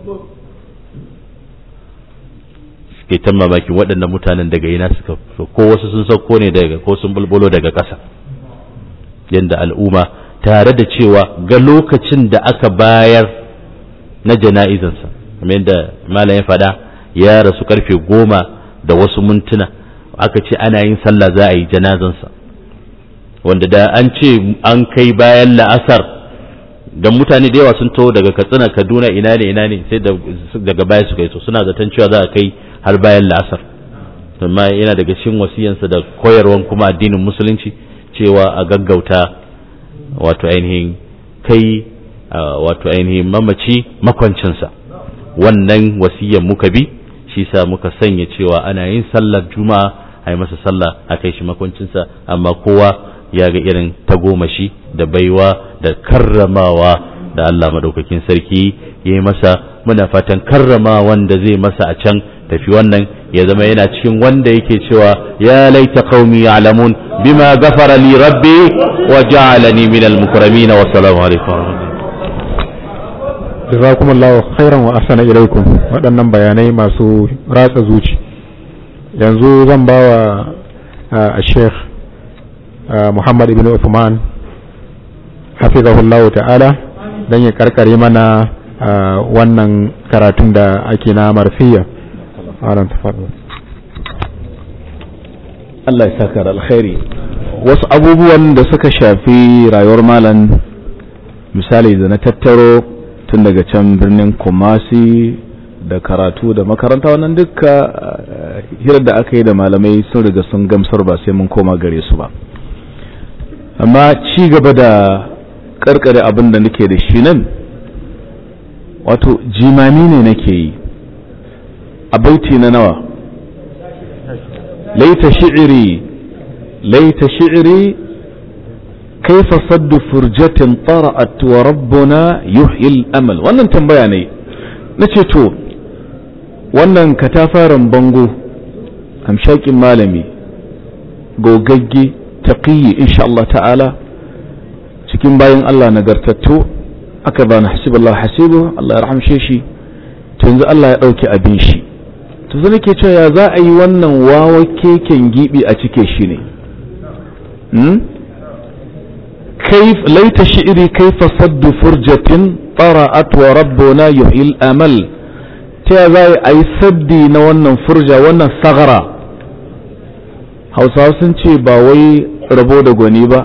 Speaker 2: suke ta mamakin waɗannan mutanen daga ina suka ko wasu sun sauko ne daga ko sun bulbulo daga ƙasa yadda al'umma tare da cewa ga lokacin da aka bayar na jana'izansa kamar yadda malam ya faɗa ya rasu karfe goma da wasu mintuna aka ce ana yin sallah za a yi janazansa wanda da an ce an kai bayan la'asar don mutane da yawa sun taho daga katsina kaduna ina ne ina ne sai daga baya suka yi to suna zaton cewa za a kai har bayan la'asar amma yana daga cikin wasiyansa da koyarwan kuma addinin musulunci cewa a gaggauta wato ainihin kai wato ainihin mamaci makwancinsa wannan wasiyan muka bi shi sa muka sanya cewa ana yin sallar juma'a a yi masa sallah a kai shi makwancinsa amma kowa ya ga irin tagomashi da baiwa da karramawa da Allah madaukakin sarki ya yi masa muna fatan karrama wanda zai masa a can tafi wannan ya zama yana cikin wanda yake cewa ya laita qaumi ya'lamun bima ghafara li rabbi wa ja'alani min al-mukramin wa assalamu alaikum
Speaker 1: jazakumullahu khairan wa ahsana ilaikum waɗannan bayanai masu ratsa zuci yanzu zan ba wa a sheikh muhammad ibn uthman hafizahullahu ta'ala don ya karkare mana wannan karatun da ake na marfiya
Speaker 3: Allah ya saka da alkhairi wasu abubuwan da suka shafi rayuwar malam misali da na tattaro tun daga can birnin kumasi da karatu da makaranta wannan duka hirar da aka yi da malamai sun riga sun gamsar ba sai mun koma gare su ba amma ci gaba da karkare abin da nake da shi nan wato jimami ne nake yi a baiti na nawa laita shi'iri laita shi'iri kaifa saddu furjatin tara'at wa rabbuna yuhyil amal wannan tambaya ne nace to wannan katafaren bango hamshakin malami gogagge taqiyyi insha Allah ta'ala cikin bayan Allah nagartattu aka bani hasiballah hasibu Allah ya rahamshe shi to yanzu Allah ya dauke abin shi to zan nake cewa ya za a yi wannan wawa keken gibi a cike shi ne كيف ليت شعري كيف صد فرجة طرأت وربنا يحيي الأمل تيازاي أي سدي نوانا فرجة وانا ثغرة hausawa sun ce ba wai rabo da gwani ba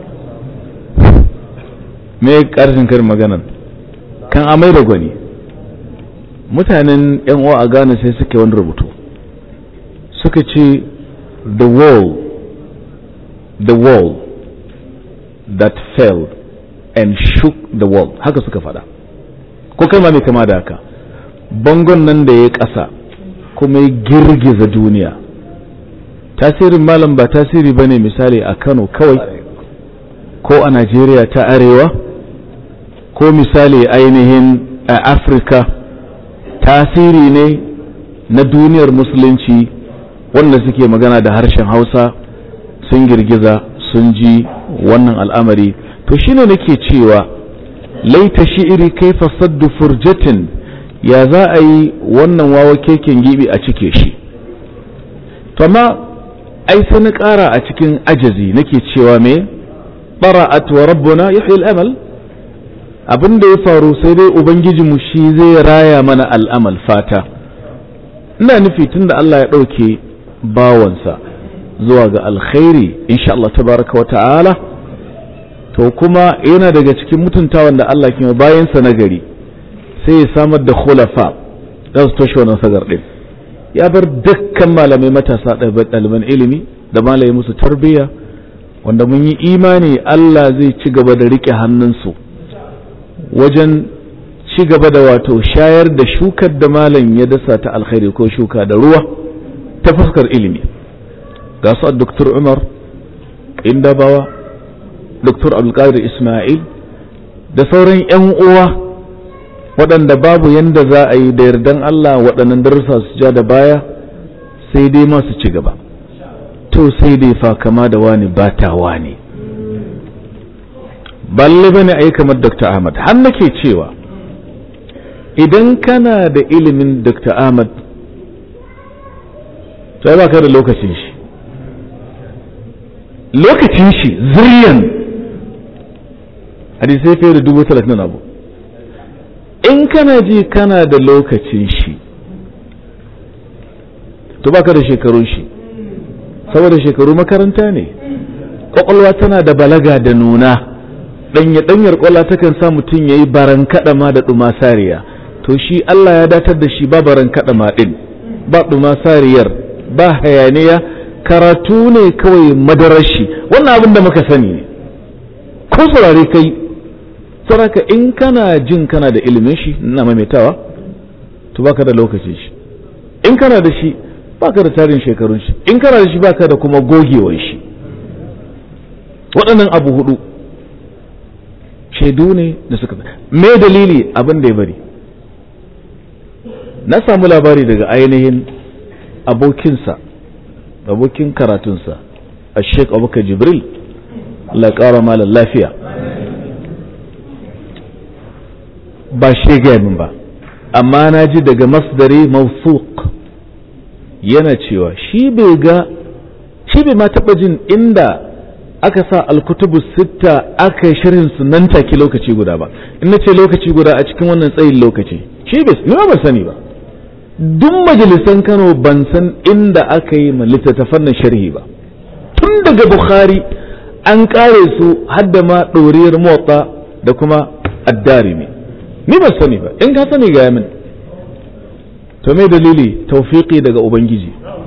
Speaker 3: me karshen karin maganan kan amai da gwani mutanen yan uwa a Ghana sai suke wani rubutu suka ce the wall the wall that fell and shook the world haka suka fada ko kai ma mai kama da haka bangon nan da ya ƙasa kuma ya girgiza duniya tasirin malam ba tasiri ba ne misali a kano kawai ko a najeriya ta arewa ko misali ainihin a afirka tasiri ne na duniyar musulunci wanda suke magana da harshen hausa sun girgiza sun ji wannan al'amari to shine nake cewa laita shi'iri kaifa saddu furjatin ya za a yi wannan wawa keken gibi a cike shi to amma ai sai na ƙara a cikin ajazi nake cewa me bara'at wa rabbuna yuhyi al-amal abin da ya faru sai dai ubangijinmu shi zai raya mana al'amal fata ina nufi tunda Allah ya ɗauke bawansa zuwa ga alkhairi insha Allah tabaraka wa ta'ala to kuma yana daga cikin mutuntawan da Allah ke bayansa na gari sai ya samar da khulafa za su toshe wannan sagar din ya bar dukkan malamai matasa ɗaliban ilimi da malamai musu tarbiyya wanda mun yi imani Allah zai ci gaba da rike hannunsu wajen ci gaba da wato shayar da shukar da malam ya dasa ta alkhairi ko shuka da ruwa ta fuskar ilimi ga su Dr. Umar Indabawa Dr. Abdulkadir Ismail da sauran 'yan uwa waɗanda babu yanda za a yi da yardan Allah waɗannan darussa su ja da baya sai dai masu ci gaba to sai dai fa kama da wani ba ta wani balle bane a yi kamar Dr. Ahmad har nake cewa idan kana da ilimin Dr. Ahmad to ya baka da lokacin shi lokacin shi zuriyan hadisai fiye da dubu talatin abu in kana ji kana da lokacin shi to baka da shekarun shi saboda shekaru makaranta ne kwakwalwa tana da balaga da nuna ɗanya ɗanyar kwallo takan sa mutum ya yi baran kaɗama da ɗumasariya to shi Allah ya datar da shi ba baran kaɗama ɗin ba ɗumasariyar ba hayaniya karatu ne kawai madarar shi wannan abin da muka sani ne ko saurare kai saraka in kana jin kana da ilimin shi ina maimaitawa to baka da lokacin shi in kana da shi baka da tarin shekarun shi in kana da shi baka da kuma gogewar shi waɗannan abu hudu shaidu ne da suka me dalili abin da ya bari na samu labari daga ainihin abokinsa abokin karatunsa a sheik abubakar jibril Allah ya ƙara malar lafiya ba shi gaya min ba amma na ji daga masdari mawsuq yana cewa shi bai ga shi bai ma taɓa jin inda aka sa alkutubu sitta aka yi shirin su nan take lokaci guda ba in na ce lokaci guda a cikin wannan tsayin lokaci shi bai ni ba sani ba duk majalisan Kano ban san inda aka yi ma littattafan nan sharhi ba tun daga Bukhari an kare su hadda ma ɗoriyar motsa da kuma addarimi ni ba sani ba in ka sani ga min to me dalili tawfiqi daga ubangiji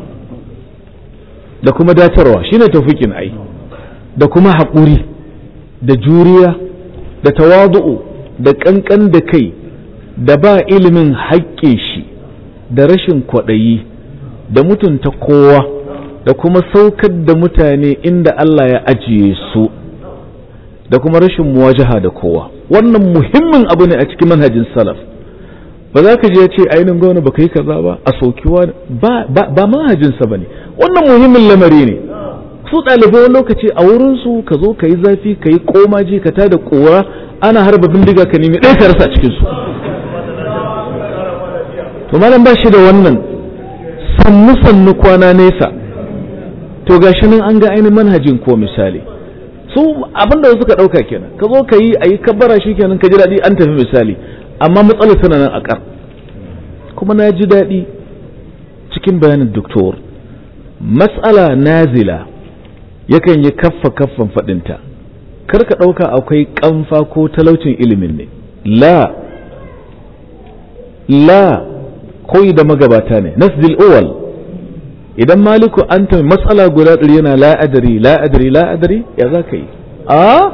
Speaker 3: da kuma datarwa shine tawfiqin ai da kuma haƙuri da juriya da tawadu'u da ƙanƙan da kai da ba ilimin haƙƙe shi da rashin kwaɗayi da mutunta kowa da kuma saukar da mutane inda Allah ya ajiye su da kuma rashin muwajaha da kowa wannan muhimmin abu ne a cikin manhajin salaf ba za ka je ya ce ainihin gwamna ba ka yi kaza ba a saukiwa ba manhajinsa ba ne wannan muhimmin lamari ne su ɗalibai wani lokaci a wurinsu ka zo ka yi zafi ka yi komaji ka tada ƙora ana harba bindiga ka nemi ɗaya ka rasa cikinsu to malam ba shi da wannan sannu sannu kwana nesa to gashi nan an ga ainihin manhajin ko misali su abin da suka ɗauka kenan ka zo ka yi a yi kabbara shi kenan ka ji daɗi an tafi misali amma matsalar tana nan a ƙar kuma na ji daɗi cikin bayanin doktor matsala nazila yakan yi kaffa kaffan faɗinta kar ka ɗauka akwai ƙamfa ko talaucin ilimin ne la la koyi da magabata ne nasdil uwal idan maliku an ta matsala guda ɗari yana la'adari la'adari la'adari ya za ka yi a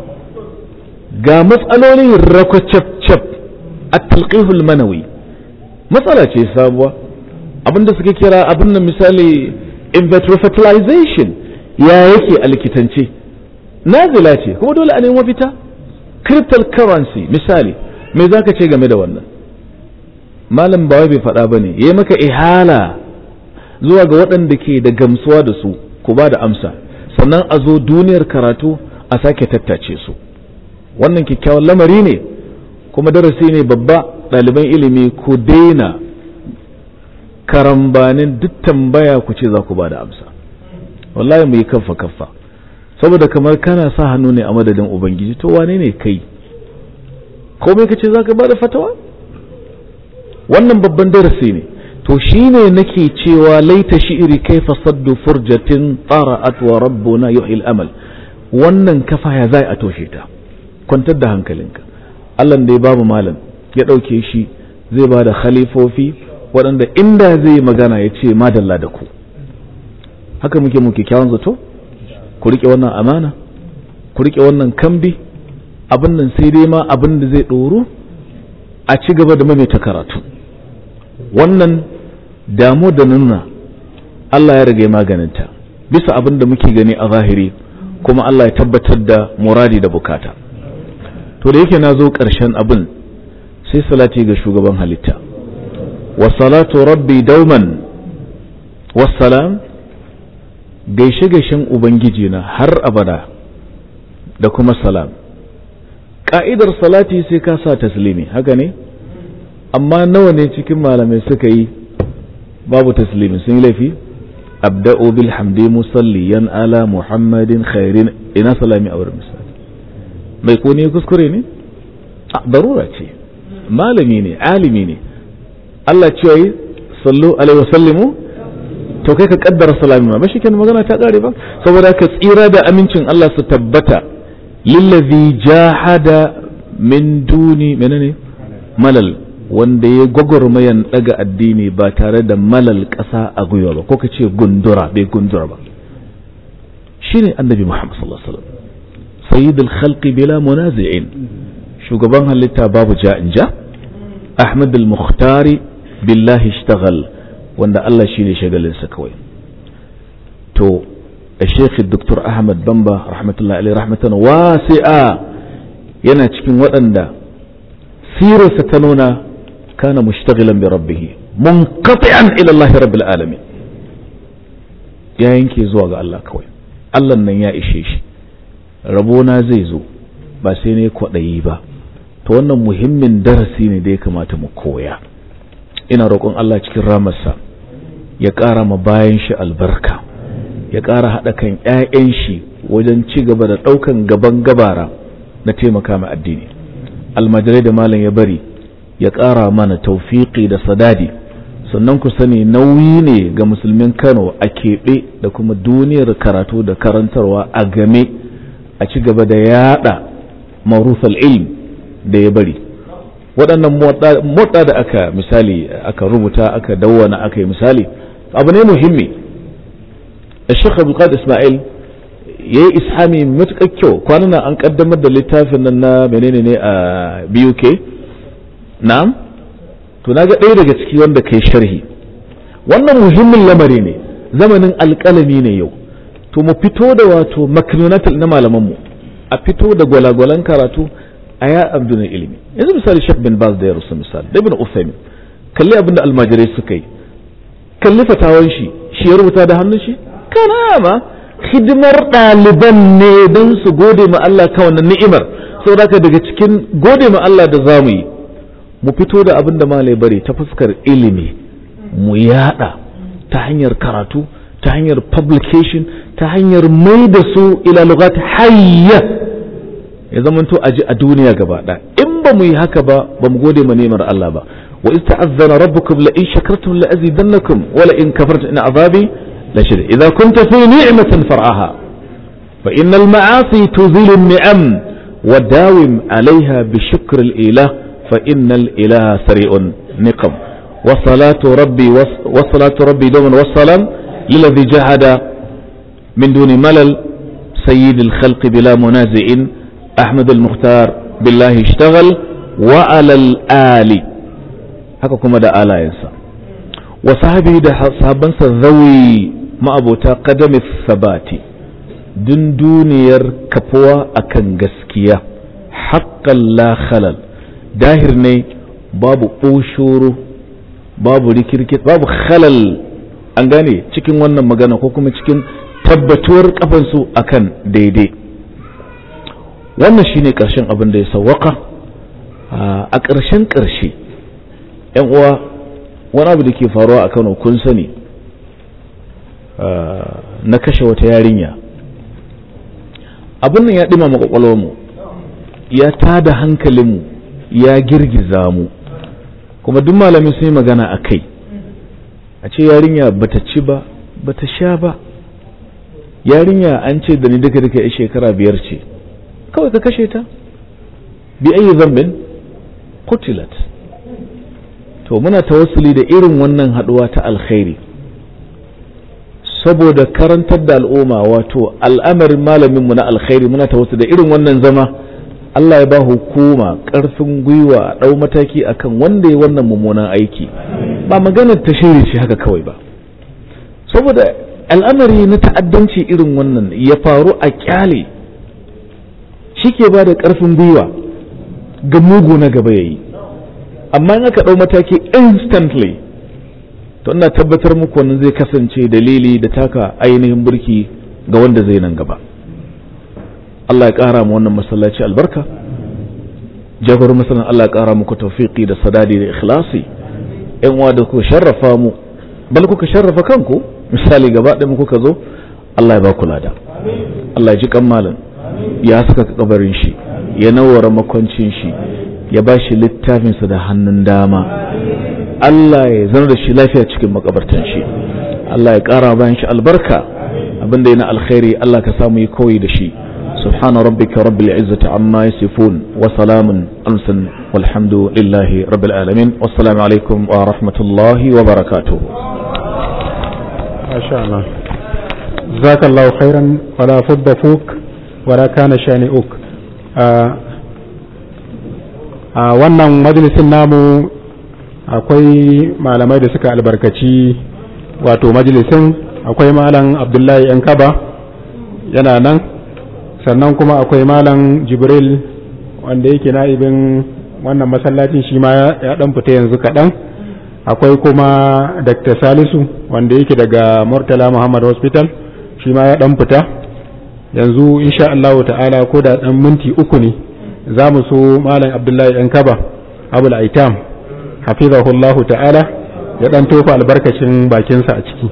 Speaker 3: ga matsalolin rakwacaf a talqihul manawi matsala ce sabuwa abinda suke kira abin da misali in vitro fertilization ya yake a likitance nazila ce kuma dole a nemi mafita cryptocurrency misali me za ka ce game da wannan malam ba bai faɗa ba ne ya maka ihala zuwa ga waɗanda ke da gamsuwa da su ku ba da amsa sannan a zo duniyar karatu a sake tattace su wannan kyakkyawan lamari ne kuma darasi ne babba ɗaliban ilimi ku daina karambanin duk tambaya ku ce za ku ba da amsa wallahi mu yi kaffa kaffa saboda kamar kana sa hannu ne a madadin ubangiji to wane ne kai komai ka ce za ka ba da fatawa wannan babban darasi ne to shine nake cewa laita shi'iri kaifa saddu furjatin tara'at wa rabbuna yuhil amal wannan kafa ya zai a toshe ta kwantar da hankalinka Allah da ya babu malam ya ɗauke shi zai ba da khalifofi waɗanda inda zai magana ya ce madalla da ku haka muke muke kyawun zato ku riƙe wannan amana ku riƙe wannan kambi abin nan sai dai ma abin da zai ɗoru a ci gaba da maimaita karatu wannan damu da nuna Allah ya rage maganinta bisa abin da muke gani a zahiri kuma Allah ya tabbatar da muradi da bukata to da yake na zo ƙarshen abin sai salati ga shugaban halitta wasalatu rabbi dauman wassalam gaishe gaishen ubangiji na har abada da kuma salam ka'idar salati sai ka sa taslimi haka ne amma nawa ne cikin malamai suka yi babu taslimi sun yi laifi abda'u bil hamdi musalliyan ala muhammadin khairin ina salami a wurin misali mai ko ne kuskure ne a darura ce malami ne alimi ne Allah cewa yi sallu alaihi wasallimu to kai ka kaddara salami ma ba shi magana ta kare ba saboda ka tsira da amincin Allah su tabbata lillazi jahada min duni menene malal wanda ya gwagwarmayan daga addini ba tare da malal ƙasa a gwiwa ba ko ka ce gundura bai gundura ba shine annabi Muhammad sallallahu alaihi wasallam sayyidul khalqi bila munazi'in shugaban halitta babu ja'in ja ahmad al-mukhtari billahi ishtaghal wanda Allah shine shagalinsa kawai to الشيخ الدكتور أحمد بمبا رحمة الله عليه رحمة واسعة yana cikin waɗanda sirarsa ta nuna kana mushtaghilan bi rabbih munqati'an ila Allah rabbil alamin ya yanke zuwa ga Allah kawai Allah nan ya ishe shi rabona zai zo ba sai ne kwaɗayi ba to wannan muhimmin darasi ne da ya kamata mu koya ina roƙon Allah cikin ramarsa ya ƙara ma bayan shi albarka ya ƙara haɗa kan 'ya'yan shi wajen ci gaba da ɗaukan gaban gabara na taimaka ma addini almajirai da malam ya bari ya ƙara mana taufiƙi da sadadi sannan ku sani nauyi ne ga musulmin kano a keɓe da kuma duniyar karatu da karantarwa a game a ci gaba da yaɗa marufal ilm da ya bari waɗannan motsa da aka misali aka rubuta aka dawwana aka yi misali abu ne muhimmi الشيخ عبد القادر اسماعيل yayi ishami matuƙar kyau kwanan an kaddamar da littafin nan na menene ne a BUK na'am to naga ɗaya daga ciki wanda kai sharhi wannan muhimmin lamari ne zamanin alƙalami ne yau to mu fito da wato maknunatul na malaman mu a fito da gwalagwalan karatu a ya abdun ilimi yanzu misali Sheikh bin Baz da ya rusu misali da Ibn Uthaymeen kalli abin da almajirai suka yi kalli fatawan shi shi ya rubuta da hannun shi kana ma hidimar ɗaliban ne don su gode ma Allah ka wannan ni'imar saboda daga cikin gode ma Allah da za mu yi mu fito da abin da malai bari ta fuskar ilimi mu yada ta hanyar karatu ta hanyar publication ta hanyar mai da su ila lugat hayya ya zamanto a ji a duniya gaba ɗaya in ba mu yi haka ba ba mu gode ma ni'imar Allah ba wa ista'azzana rabbukum la in shakartum la azidannakum wa la in kafartum in azabi لشد إذا كنت في نعمة فرعها فإن المعاصي تزيل النعم وداوم عليها بشكر الإله فإن الإله سريع نقم وصلاة ربي وصلاة ربي دوما والسلام للذي جهد من دون ملل سيد الخلق بلا منازع أحمد المختار بالله اشتغل وعلى الآل haka kuma da alayensa wa sahabi da sahabansa zawi ma'abota kadamis sabati dun duniyar kafuwa akan gaskiya haƙƙan la khalal dahir ne babu ɓoshoro babu rikirkit babu khalal an gane cikin wannan magana ko kuma cikin tabbatuwar kafansu akan daidai wannan shine ƙarshen abin da ya sawwaka a ƙarshen ƙarshe yan uwa wani abu da ke faruwa a kano kun sani na kashe wata yarinya abin nan ya ɗima mu ya tada hankalinmu ya girgiza mu kuma duk malamin sun yi magana a kai a ce yarinya bata ci ba bata sha ba yarinya an ce da ni duka duka ya shekara biyar ce kawai ka kashe ta bi ayi zambin kutilat to muna tawassuli da irin wannan haduwa ta alkhairi saboda karantar da al'umma wato al'amarin malaminmu na alkhairi muna tawassuli da irin wannan zama Allah ya ba hukuma ƙarfin gwiwa a ɗau mataki akan wanda ya wannan mummunan aiki ba maganar ta shirye shi haka kawai ba saboda al'amari na ta'addanci irin wannan ya faru a kyale shi ke ba da ƙarfin gwiwa ga mugu na gaba ya yi amma in aka ɗau mataki instantly to ina tabbatar muku wannan zai kasance dalili da taka ainihin burki ga wanda zai nan gaba Allah ya ƙara mu wannan masallaci albarka jagorar masalan Allah ya ƙara muku tawfiqi da sadadi da ikhlasi ƴan uwa da ku sharrafa mu bal kuka sharrafa kanku misali gaba ɗaya kuka zo Allah ya ba ku lada Allah ya ji kan malam ya saka kabarin shi ya nawara makwancin shi ya ba shi littafinsa da hannun dama Allah ya zama da shi lafiya cikin makabartan shi Allah ya ƙara bayan shi albarka abin da yana alkhairi Allah ka samu yi koyi da shi سبحان ربك رب العزة عما يصفون وسلام أمسا والحمد لله رب العالمين والسلام عليكم ورحمة الله وبركاته
Speaker 1: ما شاء الله جزاك الله خيرا ولا فض فوك ولا كان شانئك a wannan majalisin namu akwai malamai da suka albarkaci wato majalisin akwai malam abdullahi yan kaba yana nan sannan kuma akwai malam jibril wanda yake na'ibin wannan masallacin shi ma ya dan fita yanzu kaɗan akwai kuma dr salisu wanda yake daga murtala muhammad hospital shi ma ya dan fita yanzu insha Allah ta'ala ko da dan minti uku ne za mu so malam abdullahi yan kaba abul aitam hafizahullahu ta'ala ya dan tofa albarkacin bakinsa a ciki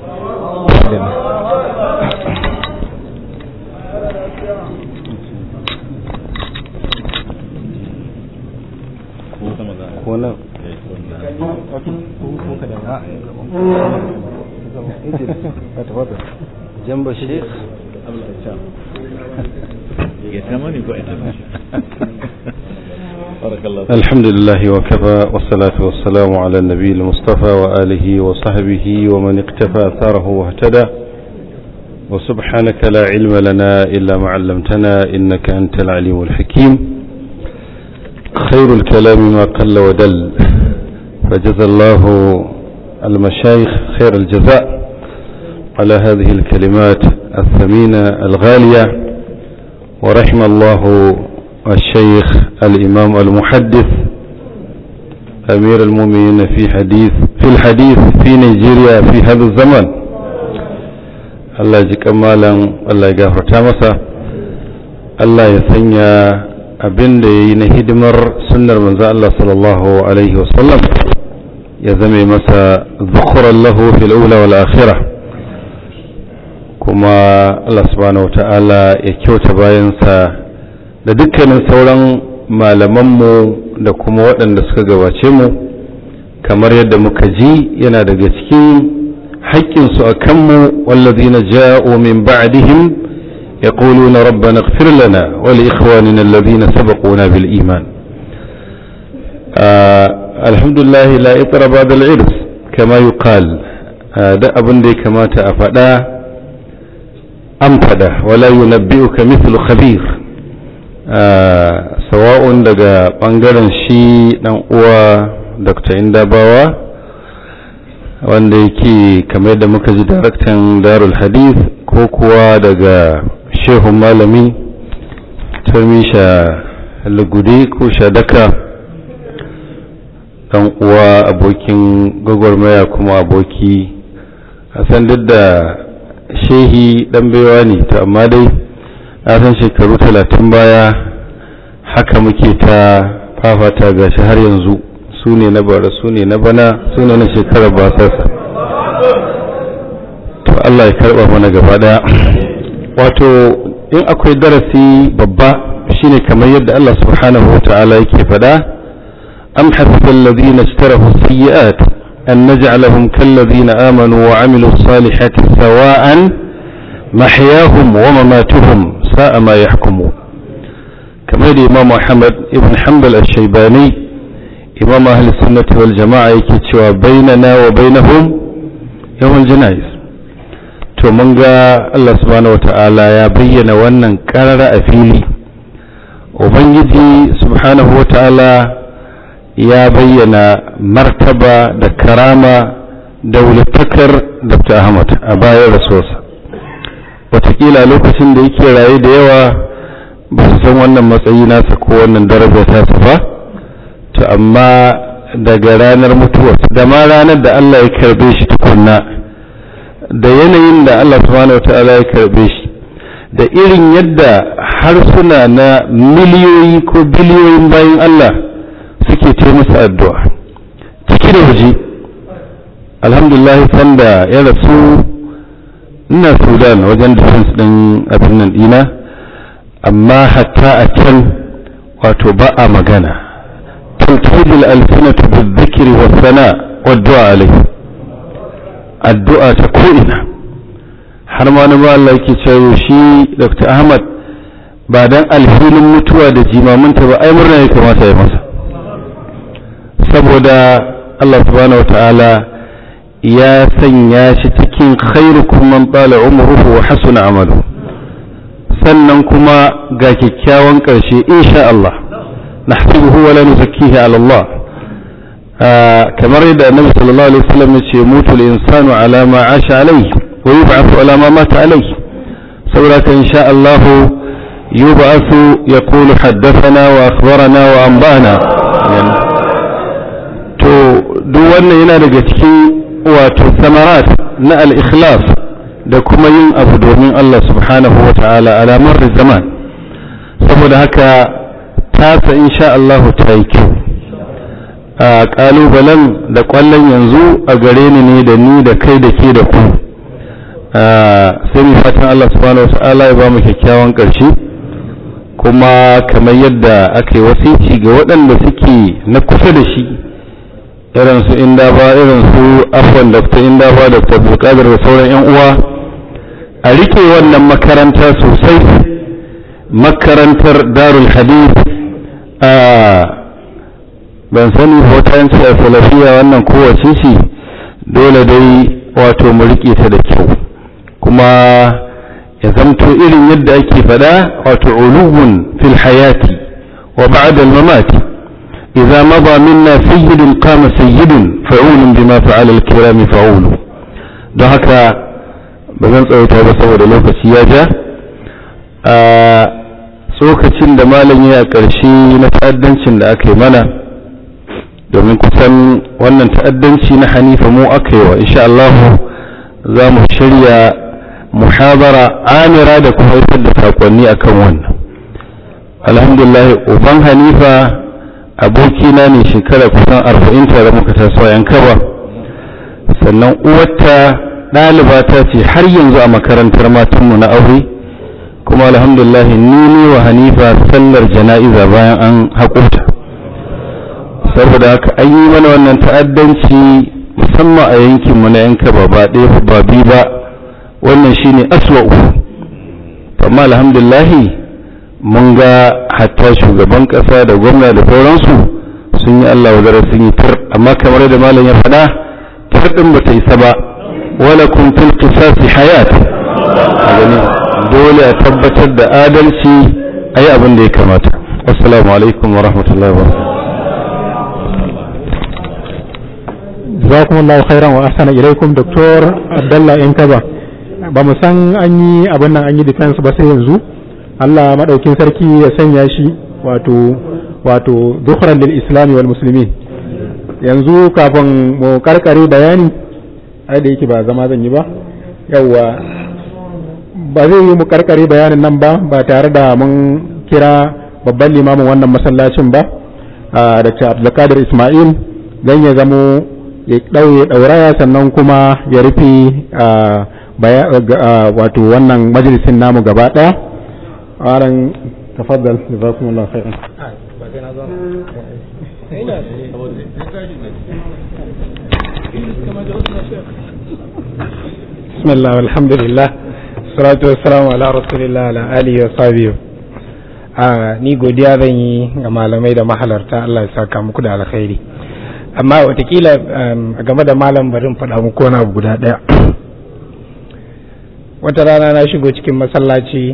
Speaker 4: جنب الشيخ
Speaker 5: الحمد لله وكفى والصلاة والسلام على النبي المصطفى وآله وصحبه ومن اقتفى أثاره واهتدى وسبحانك لا علم لنا إلا ما علمتنا إنك أنت العليم الحكيم خير الكلام ما قل ودل فجزى الله المشايخ خير الجزاء على هذه الكلمات الثمينة الغالية ورحم الله الشيخ الإمام المحدث أمير المؤمنين في حديث في الحديث في نيجيريا في هذا الزمن الله يجيك أمالا الله يغفر تامسا الله يسنيا abin da ya yi na hidimar sunnar manzo Allah sallallahu alaihi wasallam ya zame masa zukuran lahu fil ula wal akhirah kuma Allah subhanahu wa ta'ala ya kyauta bayansa da dukkanin sauran malamanmu da kuma waɗanda suka gabace mu kamar yadda muka ji yana daga cikin haƙƙinsu a kanmu wallazina ja'u min ba'dihim يقولون ربنا اغفر لنا ولإخواننا الذين سبقونا بالإيمان آه الحمد لله لا إطر بعد العرس كما يقال آه ده أبن دي كما تأفدا أمفدا ولا ينبئك مثل خبير آه سواء daga ɓangaren shi ɗan uwa dr indabawa wanda yake kamar da muka ji daraktan darul hadith ko kuwa daga shehun malami turmisha lugude ko shadaka dan uwa abokin gwagwarmaya kuma aboki a san duk da shehi dan baiwa ne to amma dai na san shekaru talatin baya haka muke ta fafata gashi har yanzu su ne na bara su ne na bana su ne na shekarar basasa to Allah ya karba mana gaba daya wato in akwai darasi babba shine kamar yadda Allah subhanahu wa ta'ala yake faɗa am hasiba alladhina ishtarahu sayyi'at an naj'alahum kalladhina amanu wa 'amilu salihati sawa'an mahyahum wa mamatuhum sa'a ma yahkumun kamar da Imam Muhammad ibn Hanbal ash-Shaybani Imam Ahli Sunnah wal Jama'a yake cewa bainana wa bainahum yawm al-janaiz to mun ga Allah subhanahu wata'ala ya bayyana wannan karara a fili ubangiji subhanahu wata'ala ya bayyana martaba da karama da wulatakar dr ahmad a bayan rasuwarsa watakila lokacin da yake raye da yawa ba su san wannan matsayi nasa ko wannan daraja tasa ba to amma daga ranar mutuwarsa da ma ranar da Allah ya karbe shi tukunna da yanayin da Allah subhanahu wata'ala ya karbe shi da irin yadda harsuna na miliyoyi ko biliyoyin bayan Allah suke ce masa addu'a ciki da waje alhamdulillah sanda ya rasu ina sudan wajen defense din abin nan dina amma hatta a can wato ba a magana talkidul alfinatu bizikri wa sana wa du'a alaihi addu'a ta ko'ina har ma na Allah yake cewa shi Dr. Ahmad ba dan alhinin mutuwa da jimaminta ba ai murna ya kamata ya masa saboda Allah subhanahu wata'ala ya sanya shi cikin khairukum man tsala umruhu wa hasuna amalu sannan kuma ga kyakkyawan ƙarshe insha Allah nahsibuhu wa la nuzakkihi ala Allah kamar yadda annabi sallallahu alaihi wasallam ya ce mutu al-insanu ala ma asha alayhi wa yub'athu ala ma mata alayhi saboda kan insha Allah yub'athu yaqulu haddathana wa akhbarana wa anba'ana to duk wannan yana daga cikin wato samarat na al-ikhlas da kuma yin abu domin Allah subhanahu wa ta'ala alamar zaman saboda haka tasa insha Allah ta yi kyau a ƙalubalen da ƙwallon yanzu a gare ni ne da ni da kai da ke da ku sai mu fatan Allah subhanahu wa ta'ala ya ba mu kyakkyawan ƙarshe kuma kamar yadda aka yi wasici ga waɗanda suke na kusa da shi irin su inda ba irin su afwan dr inda ba dr bulkadir da sauran yan uwa a rike wannan makaranta sosai makarantar darul hadith a ban sani hotonci a salafiya wannan kowace shi dole dai wato mu rike ta da kyau kuma ya zamto irin yadda ake fada wato uluhun fil hayati wa ba'da al-mamati idza mada minna sayyidun qama sayyidun fa'ulun bima fa'ala al-kirami fa'ulu don haka ba zan tsawaita ba saboda lokaci ya ja a tsokacin da malam ya ƙarshe na ta'addancin da aka yi mana domin kusan wannan ta'addanci na hanifa mu aka yi wa insha Allah za mu shirya muhabara amira da kuma haifar da sakonni akan wannan alhamdulillah uban hanifa abokina ne shekara kusan arba'in tare muka taso yan kaba sannan uwarta ɗaliba ta ce har yanzu a makarantar matanmu na aure kuma alhamdulillah ni ne wa hanifa sallar jana'iza bayan an haƙurta saboda haka an yi mana wannan ta'addanci musamman a yankinmu na yanka ba ba ɗaya ba bi ba wannan shine aswa'u amma alhamdulillah mun ga hatta shugaban ƙasa da gwamna da sauransu sun yi Allah wa sun yi tar amma kamar da malam ya faɗa tar ɗin ba ta isa ba wala kun fil qisasi hayat dole a tabbatar da adalci a yi abin da ya kamata assalamu alaikum wa rahmatullahi wa
Speaker 1: jazakumullahu khairan wa ahsana ilaikum doktor abdallah inkaba ba mu san an yi abin nan an yi defense ba sai yanzu Allah madaukin sarki ya sanya shi wato wato dukhran lil islami wal muslimin yanzu kafin mu karkare bayani ai da yake ba zama zan yi ba yawwa ba zai yi mu karkare bayanin nan ba ba tare da mun kira babban limamin wannan masallacin ba da Abdulkadir Ismail dan ya zamo ya ɗauye ɗauraya sannan kuma ya rufe wato wannan majalisin namu gaba ɗaya aran tafaddal jazakumullahu khairan
Speaker 4: بسم الله والحمد لله salatu wassalamu ala rasulillah ala alihi wa sahbihi a ni godiya zan yi ga malamai da mahalarta Allah ya saka muku da alkhairi amma watakila a game da malam barin faɗa muku wani abu guda ɗaya wata rana na shigo cikin masallaci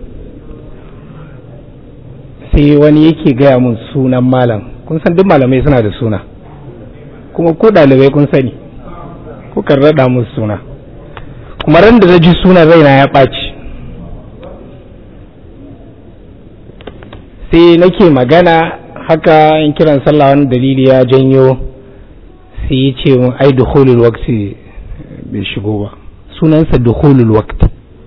Speaker 4: sai wani yake gaya mun sunan malam kun san duk malamai suna da suna kuma ko ɗalibai kun sani kukan raɗa musu suna kuma ran da na ji sunan raina ya ɓaci sai nake magana haka in kiran sallah wani dalili ya janyo sai ya ce mun ai dukhulul waqti bai shigo ba sunansa dukhulul waqti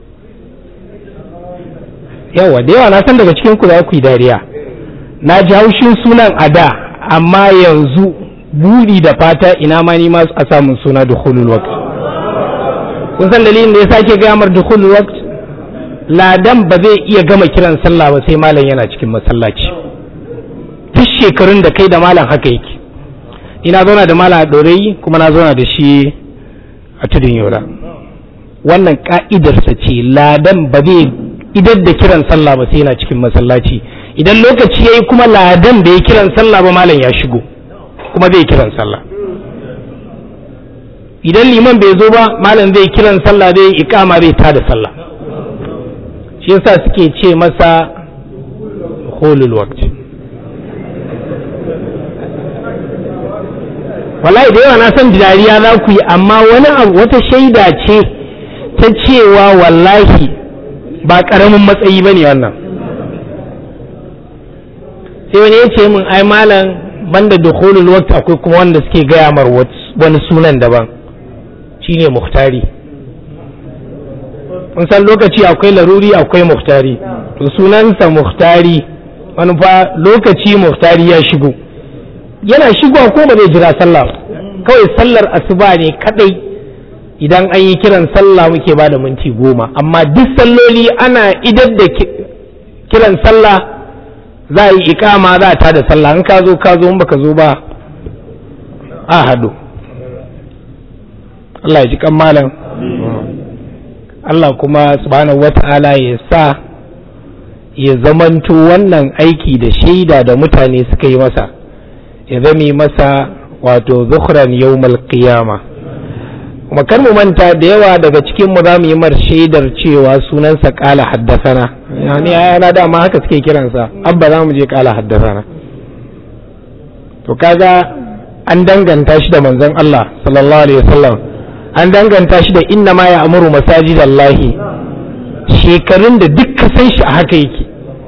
Speaker 4: yawa da yawa na san daga cikin ku za ku yi dariya na ji haushin sunan a da amma yanzu buri da fata ina ma ni ma a samun suna dukhulul waqti kun san dalilin da ya sake gaya mar dukhulul waqt ladan ba zai iya gama kiran sallah ba sai malam yana cikin masallaci duk shekarun da kai da malam haka yake ina zauna da malam a ɗorayi kuma na zauna da shi a tudun yola wannan ka'idarsa ce ladan ba zai idan da kiran sallah ba sai yana cikin masallaci idan lokaci yayi kuma ladan da ya kiran sallah ba malam ya shigo kuma zai kiran sallah idan liman bai zo ba malam zai kiran sallah zai ikama zai tada sallah shi yasa suke ce masa holul waqt wallahi da yawa na san dariya za ku yi amma wani abu wata shaida ce ta cewa wallahi ba karamin matsayi ba ne wannan sai wani ya ce min ai malam banda dukhulul waqt akwai kuma wanda suke gaya mar wani sunan daban shine muhtari kun san lokaci akwai laruri akwai muhtari to sunansa muhtari wani fa lokaci muhtari ya shigo yana shigowa ko ba zai jira sallah kawai sallar asuba ne kadai idan an yi kiran sallah muke ba da minti goma amma duk salloli ana idar da kiran sallah za a yi ikama za a tada sallah in ka zo ka zo in baka zo ba a hadu Allah ya ji kan malam Allah kuma subhanahu wata'ala ya sa ya zamanto wannan aiki da shaida da mutane suka yi masa ya zame masa wato zukhran yawmal qiyama kuma kar mu manta da yawa daga cikin mu za mu yi mar shaidar cewa sunansa kala haddasana yani yana dama haka suke kiransa abba za mu je kala haddasana to kaga an danganta shi da manzon Allah sallallahu alaihi wasallam an danganta shi da inna ma ya amuru masajidallahi shekarun da duk ka san shi a haka yake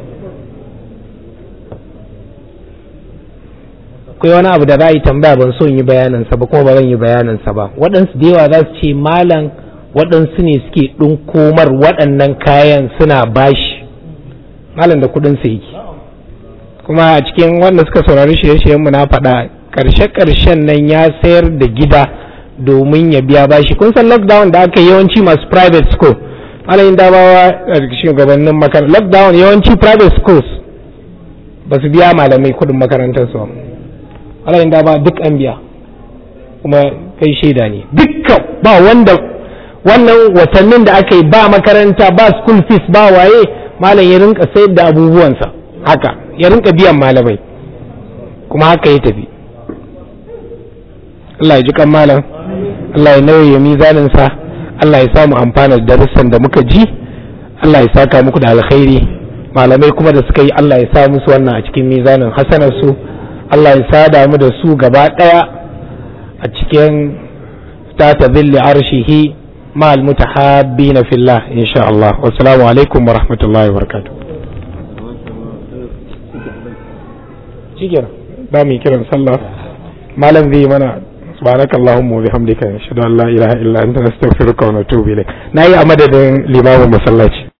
Speaker 4: akwai wani abu da za a yi tambaya ban so yi bayaninsa ba kuma ba zan yi bayaninsa ba waɗansu da yawa za su ce malam waɗansu ne suke ɗinkomar waɗannan kayan suna bashi malam da kuɗinsa yake kuma a cikin wanda suka saurari shirye-shiryen mu na faɗa ƙarshe-ƙarshen nan ya sayar da gida domin ya biya bashi kun san lockdown da aka yawanci masu private school malayin dabawa a shugabannin makarantar lockdown yawanci private schools ba su biya malamai kuɗin makarantar su alayin da ba duk an biya kuma kai shaida ne dukkan ba wanda wannan watannin da aka yi ba makaranta ba school fees ba waye malam ya rinka sayar da abubuwansa haka ya rinka biyan malamai kuma haka ya tafi Allah ya ji kan malam Allah ya nauye mizaninsa Allah ya samu amfana da darussan da muka ji Allah ya saka muku da alkhairi malamai kuma da suka yi Allah ya sa musu wannan a cikin mizanin hasanarsu su Allah ya sada mu da su gaba ɗaya a cikin tata zilli arshihi ma'al mutahabbina fillah insha Allah wassalamu alaikum wa rahmatullahi wa barakatuh shikenan ba mu kiran sallah malam zai mana subhanaka allahumma wa bihamdika ashhadu an la ilaha illa anta astaghfiruka wa atubu ilayk nayi a madadin limamin masallaci